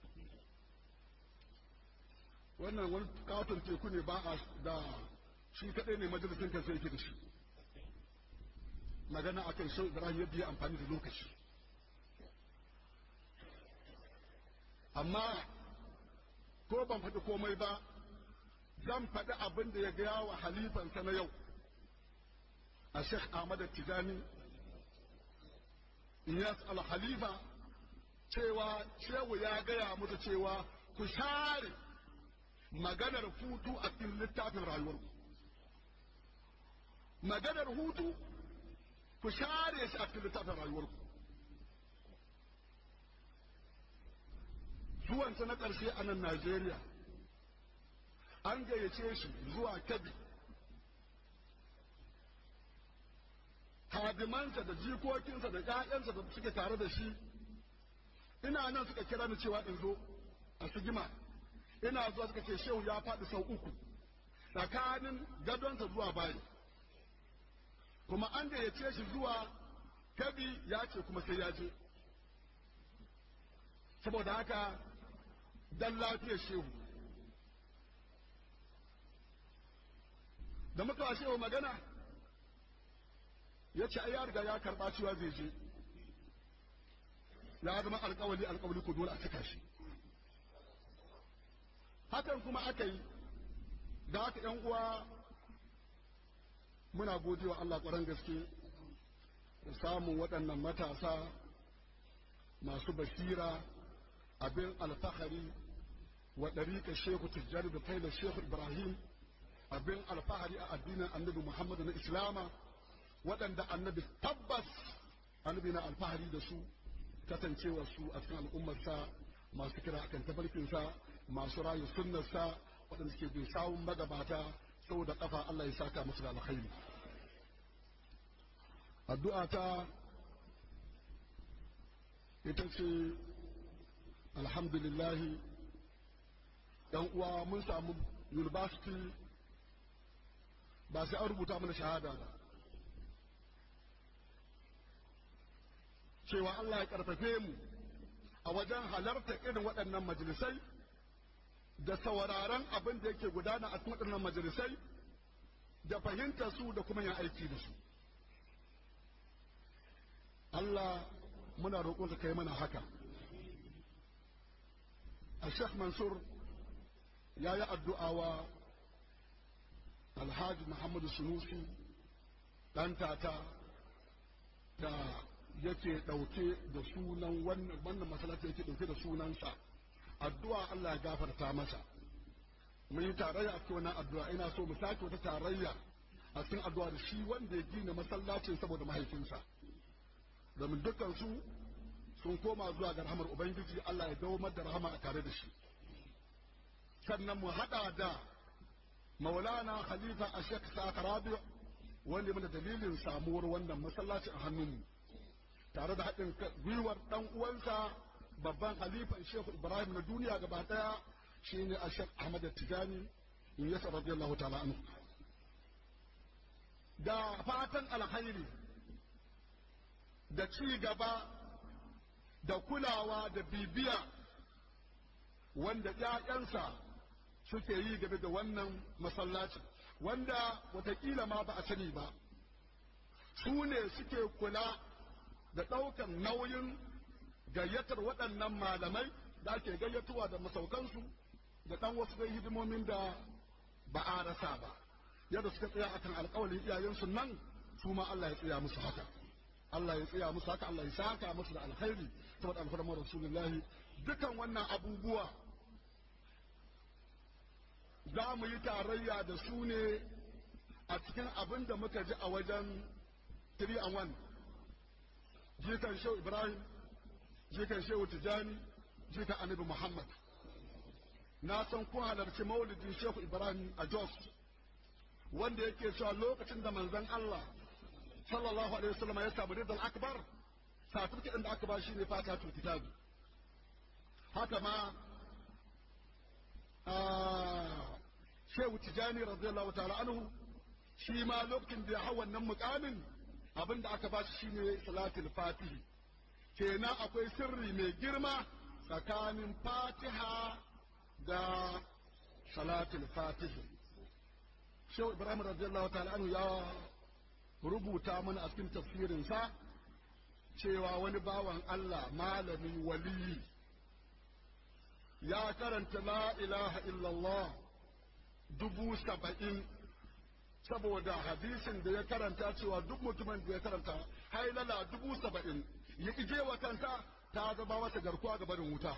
E: wannan wani katon teku ne ba a da shi kadai ne majalisin kansa yake da shi magana akan shau ibrahim yadda ya amfani da lokaci amma ko ban faɗi komai ba zan faɗi abin da ya gaya wa halifansa na yau a sheikh ahmad tijani iyas al-halifa cewa shehu ya gaya musu cewa ku share maganar hutu a cikin littafin rayuwarku maganar hutu ku share shi a cikin littafin rayuwarku zuwansa na ƙarshe a nan najeriya an gayyace shi zuwa kabi hadimansa da jikokinsa da ‘ya'yansa da suke tare da shi ina nan suka kira ni cewa in zo a sigima ina zuwa suka ce shehu ya faɗi sau uku tsakanin gadonsa zuwa bayi kuma an gayyace shi zuwa kabi ya ce kuma sai ya je saboda haka dan lafiyar shehu da muka wa shehu magana ya ce ai ya riga ya karɓa cewa zai je ya zama alkawali alkawali ko dole a cika shi hakan kuma aka yi da haka yan uwa muna gode wa Allah ƙwarar gaske da samun waɗannan matasa masu basira abin alfahari wa ɗariƙa shehu tijjani da faila shehu ibrahim abin alfahari a addinin annabi muhammadu na islama waɗanda annabi tabbas annabi na alfahari da su kasancewa su a cikin al'ummarsa masu kira akan tafarkinsa masu rayu sunnarsa waɗanda suke bin sawun magabata saboda kafa Allah ya saka musu da alkhairi addu'a ta ita ce alhamdulillah yan uwa mun samu university ba sai an rubuta mana shahada ba cewa Allah ya karfafe mu a wajen halarta irin waɗannan majalisai da sauraron abin da yake gudana a cikin waɗannan majalisai da fahimtar su da kuma yin aiki da su Allah muna roƙon ka kai mana haka a Sheikh Mansur ya yi addu'a wa Alhaji Muhammadu Sunusi ɗan tata da yake ɗauke da sunan wannan masalata yake ɗauke da sunansa addu'a Allah ya gafarta masa mun yi tarayya a cikin wannan addu'a ina so mu sake wata tarayya a cikin addu'a da shi wanda ya gina masallacin saboda mahaifinsa domin dukkan su sun koma zuwa ga rahamar ubangiji Allah ya dawo da rahama a tare da shi sannan mu hada da maulana khalifa a shek sakarabi wanda mana dalilin samuwar wannan masallaci a hannunmu tare da haɗin gwiwar ɗan uwansa babban halifan shehu ibrahim na duniya gaba ɗaya shine a shek ahmad tijani in yasa radiyallahu ta'ala anhu da fatan alkhairi da ci gaba da kulawa da bibiya wanda ‘ya'yansa suke yi game da wannan masallacin wanda watakila ma ba a sani ba su ne suke kula da ɗaukan nauyin gayyatar waɗannan malamai da ake gayyatuwa da masaukansu da ɗan wasu dai hidimomin da ba a rasa ba yadda suka tsaya akan alƙawalin iyayensu nan su ma Allah ya tsaya musu haka Allah ya tsaya musu haka Allah ya saka musu da alkhairi saboda alfarmar rasulullahi dukan wannan abubuwa za mu yi tarayya da su ne a cikin abin da muka ji a wajen 3 and 1 jikan shehu ibrahim jikan shehu tijani jikan annabi muhammad na san kun halarci maulidin shehu ibrahim a jos wanda yake cewa lokacin da manzon allah sallallahu alaihi wasallam ya samu ridal akbar satifiki da aka ba shi ne fatatul kitabi haka ma shehu tijani radiyallahu ta'ala anhu shi ma lokacin da ya hau wannan mukamin abin da aka ba shi shine salatul fatihi kenan akwai sirri mai girma tsakanin fatiha da salatul fatihi shehu ibrahim radiyallahu ta'ala anhu ya rubuta mana a cikin tafsirinsa cewa wani bawan Allah malami waliyi ya karanta la ilaha illallah dubu saba'in saboda hadisin da ya karanta cewa duk mutumin da ya karanta hailala dubu saba'in ya ije wa kanta ta zama masa garkuwa ga barin wuta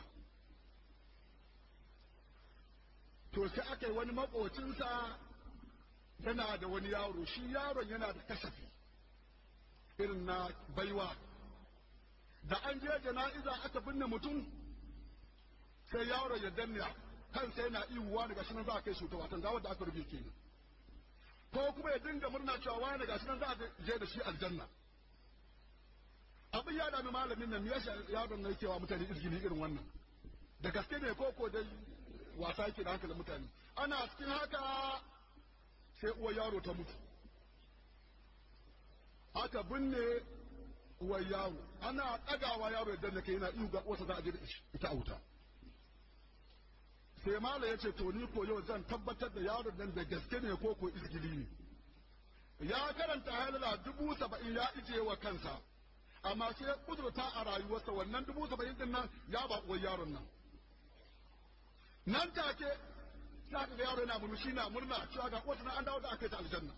E: to sai aka yi wani makocinsa yana da wani yaro shi yaron yana da kasafi irin na baiwa da an je jana'iza aka binne mutum sai yaron ya danne kansa yana iwuwa daga shi nan za a kai shi ta watan gawar da aka rufe kenan ko kuma ya dinga murna cewa wani gashi nan za a je da shi aljanna abin ya dami malamin nan ya yaron na yake wa mutane izgili irin wannan da gaske ne ko ko dai wasa yake da hankalin mutane ana cikin haka sai uwar yaro ta mutu aka binne uwar yaro ana ɗagawa yaro ya danna kai yana ihu ga uwarsa za a je da ita a wuta sai mala ya ce to ni ko yau zan tabbatar da yaron nan da gaske ne ko ko izgili ne ya karanta halala dubu saba'in ya ije wa kansa amma sai kudurta a rayuwarsa wannan dubu saba'in din nan ya ba uwar yaron nan nan take za ka ga yaro yana murmushi na murna cewa ga kotu na an dawo da aka yi ta aljanna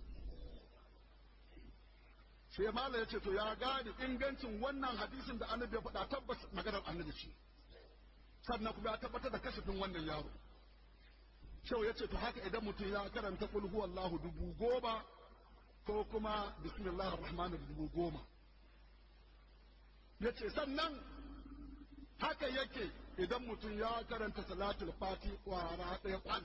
E: sai mala ya ce to ya gane ingancin wannan hadisin da annabi ya faɗa tabbas maganar annabi ce sannan kuma ya tabbatar da kasafin wannan yaro shau ya ce to haka idan mutum ya karanta kul huwallahu dubu goma ko kuma bismillahir rahmanir dubu goma ya ce sannan haka yake idan mutum ya karanta salatul fati kwara ɗaya kwan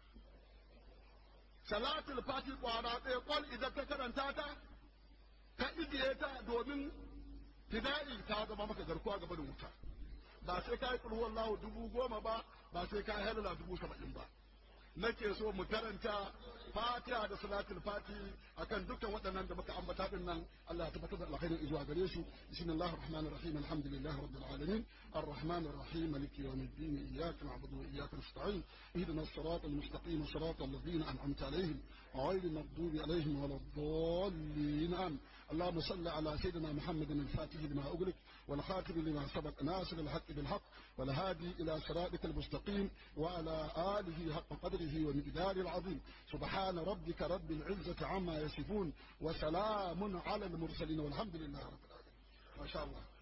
E: salatul fati kwara ɗaya kwan idan ka karanta ta ka ijiye ta domin fida'i ta zama maka garkuwa gaba da wuta ba sai ka yi kulhuwan lahu dubu goma ba ba sai ka yi halala dubu saba'in ba nake so mu karanta fatiha da salatul fati akan dukkan waɗannan da muka ambata din nan Allah ya tabbatar da alkhairin zuwa gare su bismillahir rahmanir rahim alhamdulillahi rabbil alamin arrahmanir rahim maliki yawmiddin iyyaka na'budu wa iyyaka nasta'in ihdinas siratal mustaqim siratal ladzina an'amta alaihim ghayril maghdubi alaihim waladdallin amin اللهم صل على سيدنا محمد الفاتح لما أغلق والخاتم لما سبق ناصر الحق بالحق والهادي إلى صراطك المستقيم وعلى آله حق قدره ومقدار العظيم سبحان ربك رب العزة عما يصفون وسلام على المرسلين والحمد لله رب العالمين ما شاء الله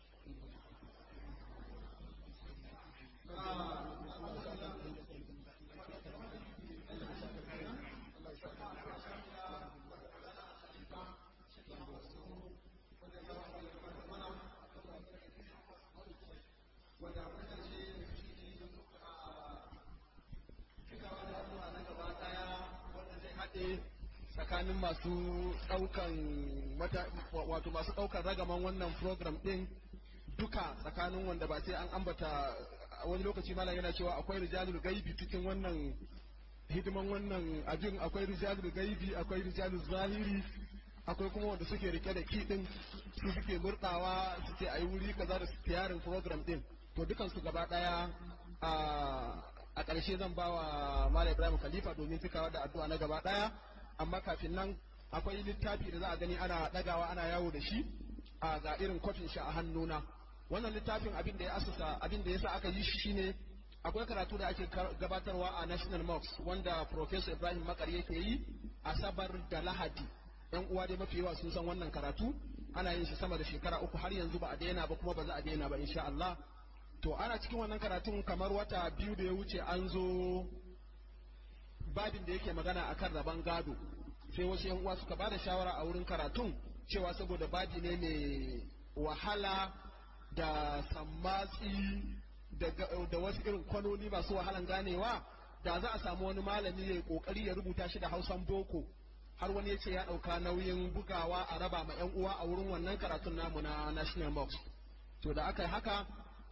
A: tsakanin masu ɗaukan wato masu ɗaukan ragaman wannan program ɗin duka tsakanin wanda ba sai an ambata wani lokaci malam yana cewa akwai rijalul gaibi cikin wannan hidiman wannan abin akwai rijalul gaibi akwai rijalul zahiri akwai kuma wanda suke rike da kiɗin su suke murɗawa su ce ayi wuri kaza da tiyarin program ɗin to dukansu gaba ɗaya a ƙarshe zan ba wa malam ibrahim khalifa domin cikawa da addu'a na gaba ɗaya amma kafin nan akwai littafi da za a gani ana ɗagawa ana yawo da shi a ga irin kwafin shi a hannuna wannan littafin abin da ya asusa abin da yasa aka yi shi shine akwai karatu da ake gabatarwa a national mosque wanda professor ibrahim makar yake yi asabar da lahadi yan uwa dai mafi yawa sun san wannan karatu ana yin shi sama da shekara uku har yanzu ba a daina ba kuma ba za a daina ba insha Allah to ana cikin wannan karatun kamar wata biyu da ya wuce an zo babin da yake magana akan rabon gado sai wasu yan uwa suka bada shawara a wurin karatun cewa saboda babi ne mai wahala da sammatsi da wasu irin kwanoni masu wahalan ganewa da za a samu wani malami ya yi kokari ya rubuta shi da hausan boko har wani ya ce ya ɗauka nauyin bugawa a raba ma yan uwa a wurin wannan karatun namu na national box to da aka yi haka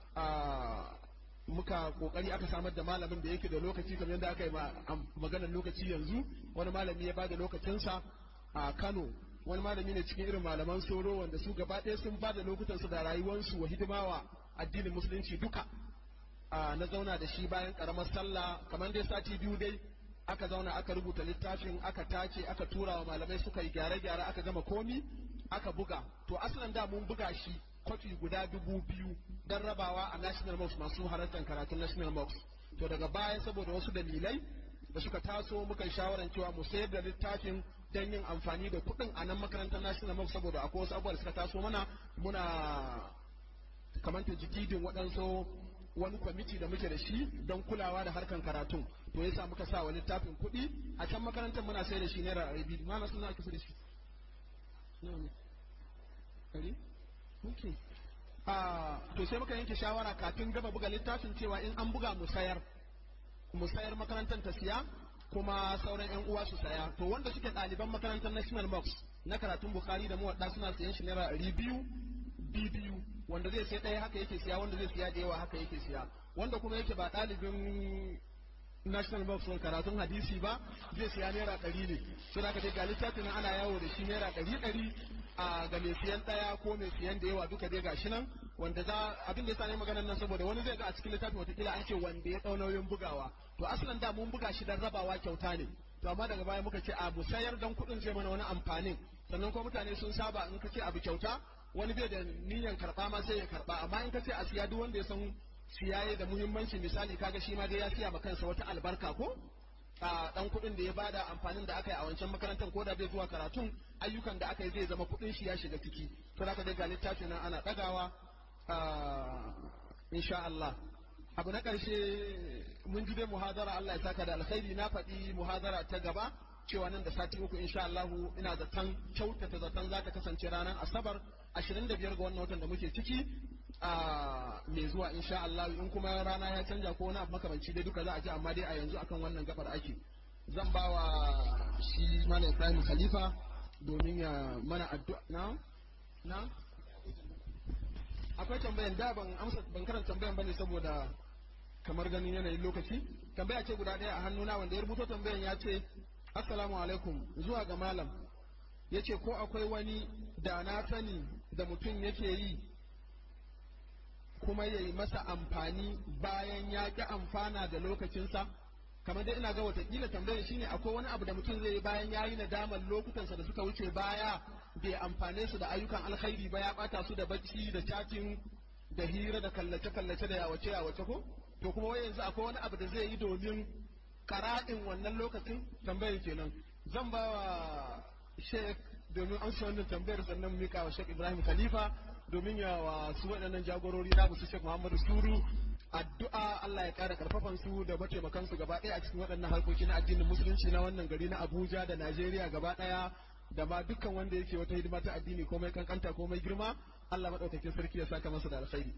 A: muka kokari aka samar da malamin da yake da lokaci kamar yadda aka yi maganar lokaci yanzu wani malami ya bada lokacinsa a Kano wani malami ne cikin irin malaman soro wanda su gaba ɗaya sun bada lokutansu da rayuwarsu wa hidimawa addinin musulunci duka na zauna da shi bayan karamar sallah kamar dai sati biyu dai aka zauna aka rubuta littafin aka tace aka tura wa malamai suka yi gyare-gyare aka gama komi aka buga to asalin da mun buga shi kwafi guda dubu biyu don rabawa a national mosque masu halartar karatun national mosque to daga baya saboda wasu dalilai da suka taso muka shawaran cewa mu sayar da littafin don yin amfani da kuɗin a nan makarantar national mosque saboda akwai wasu abubuwa da suka taso mana muna kamanta jikidin waɗansu wani kwamiti da muke da shi don kulawa da harkan karatun to yasa muka sa wa littafin kuɗi a can makarantar muna sai da shi naira ɗari biyu ma na suna ake da shi Okay. Uh, to sai muka yanke shawara kafin gaba buga littafin cewa in an buga mu sayar mu sayar makarantar ta siya kuma sauran yan uwa su saya to wanda suke ɗaliban makarantar national box na karatun bukari da muwadda suna sayan shi naira ɗari biyu biyu wanda zai sai ɗaya haka yake siya wanda zai siya da yawa haka yake siya wanda kuma yake ba ɗalibin national box ɗin karatun hadisi ba zai siya naira ɗari ne sai da ga littafin ana yawo da shi naira ɗari ɗari a ga mai siyan ɗaya ko mai siyan da yawa duka dai gashi nan wanda za abin da ya sani maganar nan saboda wani zai ga a cikin littafin watakila an ce wanda ya ɗau nauyin bugawa to asalin da mun buga shi dan rabawa kyauta ne to amma daga baya muka ce a mu sayar dan kuɗin zai mana wani amfanin sannan kuma mutane sun saba in ka ce abu kyauta wani bai da niyyar karɓa ma sai ya karɓa amma in ka ce a siya duk wanda ya san siyaye da muhimmanci misali kaga shi ma dai ya siya ma kansa wata albarka ko a dan kuɗin da ya bada amfanin da aka yi a wancan makarantar ko da bai zuwa karatun ayyukan da aka yi zai zama kuɗin shi ya shiga ciki to da dai ga littafi nan ana ɗagawa insha Allah abu na ƙarshe mun ji dai muhadara Allah ya saka da alkhairi na faɗi muhadara ta gaba cewa nan da sati uku insha Allah ina zaton kyautata zaton za ta kasance ranar asabar 25 ga wannan watan da muke ciki a mai zuwa insha Allah in kuma rana ya canja ko wani abu makamanci dai duka za a ji amma dai a yanzu akan wannan gabar ake zan ba wa shi mana Ibrahim Khalifa domin ya mana addu'a na na akwai tambayan da ban amsa ban karanta tambayan bane saboda kamar ganin yanayin lokaci tambaya ce guda ɗaya a hannuna wanda ya rubuto tambayan ya ce assalamu alaikum zuwa ga malam ya ce ko akwai wani da na sani da mutum yake yi kuma ya yi masa amfani bayan ya ƙi amfana da lokacinsa kamar dai ina ga watakila tambayar shine akwai wani abu da mutum zai yi bayan ya yi nadamar lokutansa da suka wuce baya bai amfane su da ayyukan alkhairi ba ya bata su da bacci da chatting da hira da kallace-kallace da yawace yawace ko to kuma wai yanzu akwai wani abu da zai yi domin kara'in wannan lokacin tambayar kenan zan ba wa sheik domin amsa wannan tambayar sannan mika wa sheik ibrahim khalifa domin ya wa su waɗannan jagorori na su sheik muhammadu suru addu'a Allah ya ƙara karfafan su da mataimakan su gaba ɗaya a cikin waɗannan harkoki na addinin musulunci na wannan gari na Abuja da Najeriya gaba ɗaya da ma dukkan wanda yake wata hidima ta addini ko mai kankanta ko mai girma Allah madaukakin sarki ya saka masa da alkhairi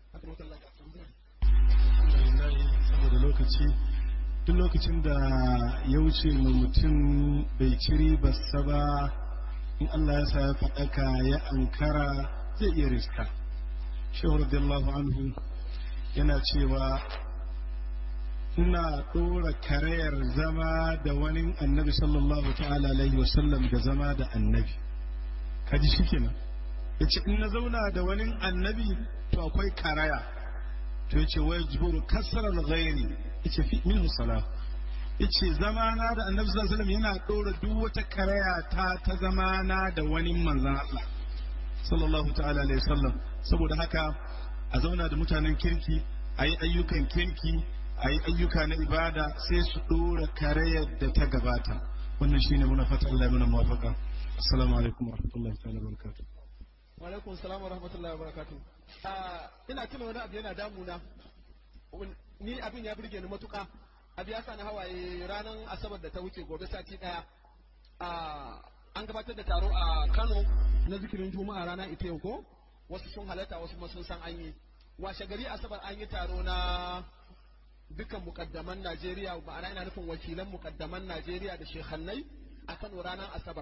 F: saboda lokaci duk lokacin da ya wuce ma mutum bai ci ribarsa ba in Allah ya sa ya faɗaka ya ankara zai iya riska shehu radiyallahu anhu yana cewa ina ɗora karayar zama da wani annabi sallallahu ta'ala alaihi wasallam da zama da annabi kaji shi kenan ya ce in na zauna da wani annabi to akwai karaya to ya ce wai jiburu kasarar gairi ya ce fi min salah ya ce zamana da annabi sallallahu alaihi wasallam yana ɗora duk wata karaya ta ta zamana da wani manzan Allah sallallahu ta'ala alaihi wasallam saboda haka a zauna da mutanen kirki a yi ayyukan kirki a yi ayyuka na ibada sai su ɗora karayar da ta gabata wannan shine muna fata Allah ya muna mawafaka assalamu alaikum wa rahmatullahi ta'ala barakatuh
A: wa alaikum salam wa rahmatullahi wa barakatuh ina tuna wani abu yana damuna ni abin ya burge ni matuka abu ya sa ni hawaye ranar asabar da ta wuce gobe sati daya an gabatar da taro a Kano na zikirin juma'a rana ita yau ko wasu sun halatta wasu kuma sun san an yi washe gari asabar an yi taro na dukkan mukaddaman Najeriya ma'ana ina nufin wakilan mukaddaman Najeriya da shehannai a Kano ranar asabar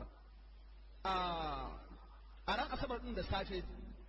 A: a ran asabar din da safe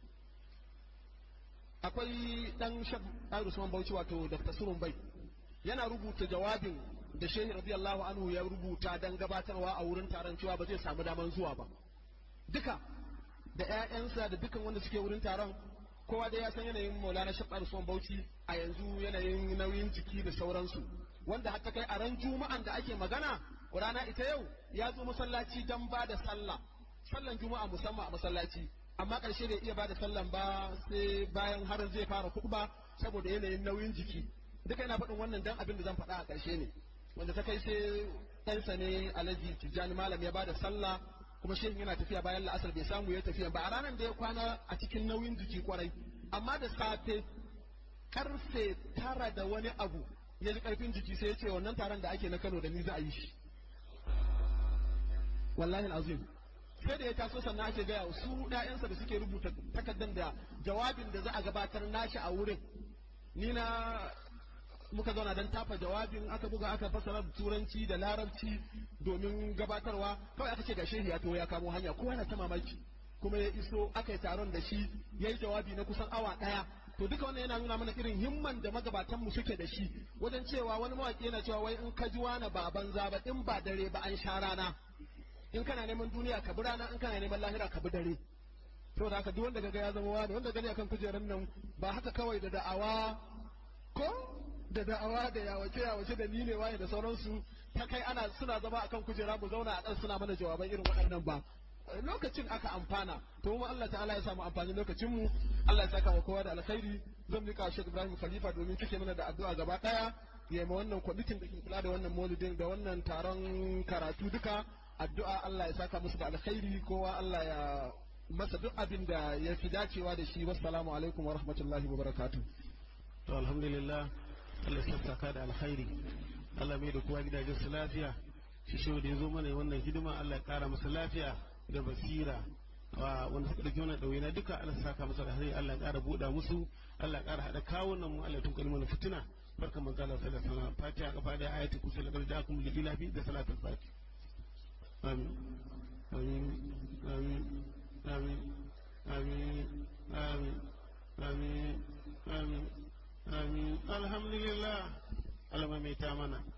A: akwai dan shab Usman Bauchi wato Dr. Surun Bai yana rubuta jawabin da Shehu radiyallahu anhu ya rubuta dan gabatarwa a wurin taron cewa ba zai samu daman zuwa ba duka da ƴaƴansa da dukkan wanda suke wurin taron kowa dai ya san yanayin Maulana Sheikh Usman Bauchi a yanzu yanayin nauyin jiki da sauransu wanda hatta kai a ran juma'an da ake magana rana ita yau ya zo masallaci dan ba da sallah sallan juma'a musamman a masallaci amma ƙarshe bai iya ba da sallan ba sai bayan har zai fara kuɗba saboda yanayin nauyin jiki duka yana faɗin wannan dan abin da zan faɗa a ƙarshe ne wanda ta kai sai ɗansa ne alhaji tijjani malam ya ba da sallah kuma shehin yana tafiya bayan la'asar bai samu ya tafiya ba a ranar da ya kwana a cikin nauyin jiki kwarai amma da safe karfe tara da wani abu ya ji karfin jiki sai ya ce wannan taron da ake na kano da ni za a yi shi wallahi azim sai da ya taso sannan ake gaya su ɗayansa da suke rubuta takardar da jawabin da za a gabatar nashi a wurin ni na muka zauna don tafa jawabin aka buga aka fassara da turanci da larabci domin gabatarwa kawai aka ce ga shehi ya to ya kamo hanya kowa na ta mamaki kuma ya iso aka yi taron da shi ya yi jawabi na kusan awa ɗaya to duka wannan yana nuna mana irin himman da magabatan mu suke da shi wajen cewa wani mawaki yana cewa wai in ka ji wani ba banza ba in ba dare ba an sha rana in kana neman duniya ka bi rana in kana neman lahira ka bi dare to da haka duk wanda kaga ya zama wani wanda gani akan kujerar nan ba haka kawai da da'awa ko da da'awa da yawace yawace da ni ne waye da sauransu ta kai ana suna zama akan kujera mu zauna a dan suna mana jawaban irin waɗannan ba lokacin aka amfana to mu Allah ta'ala ya samu amfani lokacin mu Allah ya saka wa kowa da alkhairi zan mika Sheikh Ibrahim Khalifa domin kike mana da addu'a gaba daya ya ma wannan kwamitin da ke kula da wannan maulidin da wannan taron karatu duka addu'a Allah ya saka musu da alkhairi kowa Allah ya masa duk abin da ya fi dacewa da shi wassalamu alaikum wa rahmatullahi wa barakatuh
B: to alhamdulillah Allah ya saka da alkhairi Allah mai da kowa gidajen su lafiya shi shehu da ya zo mana wannan hidima Allah ya kara masa lafiya da basira wa wanda suka dauki wannan ɗauye na duka Allah ya saka masa da hari Allah ya kara buɗa musu Allah ya kara haɗa kawunan mu Allah ya tunkari mana fitina barkan manzo Allah sallallahu alaihi wasallam fatiha kafa da ayatul kursi da garjakum li ilahi da salatul fatiha amin amin amin amin amin amin amin amin amin alhamdulillah Allah mai ta mana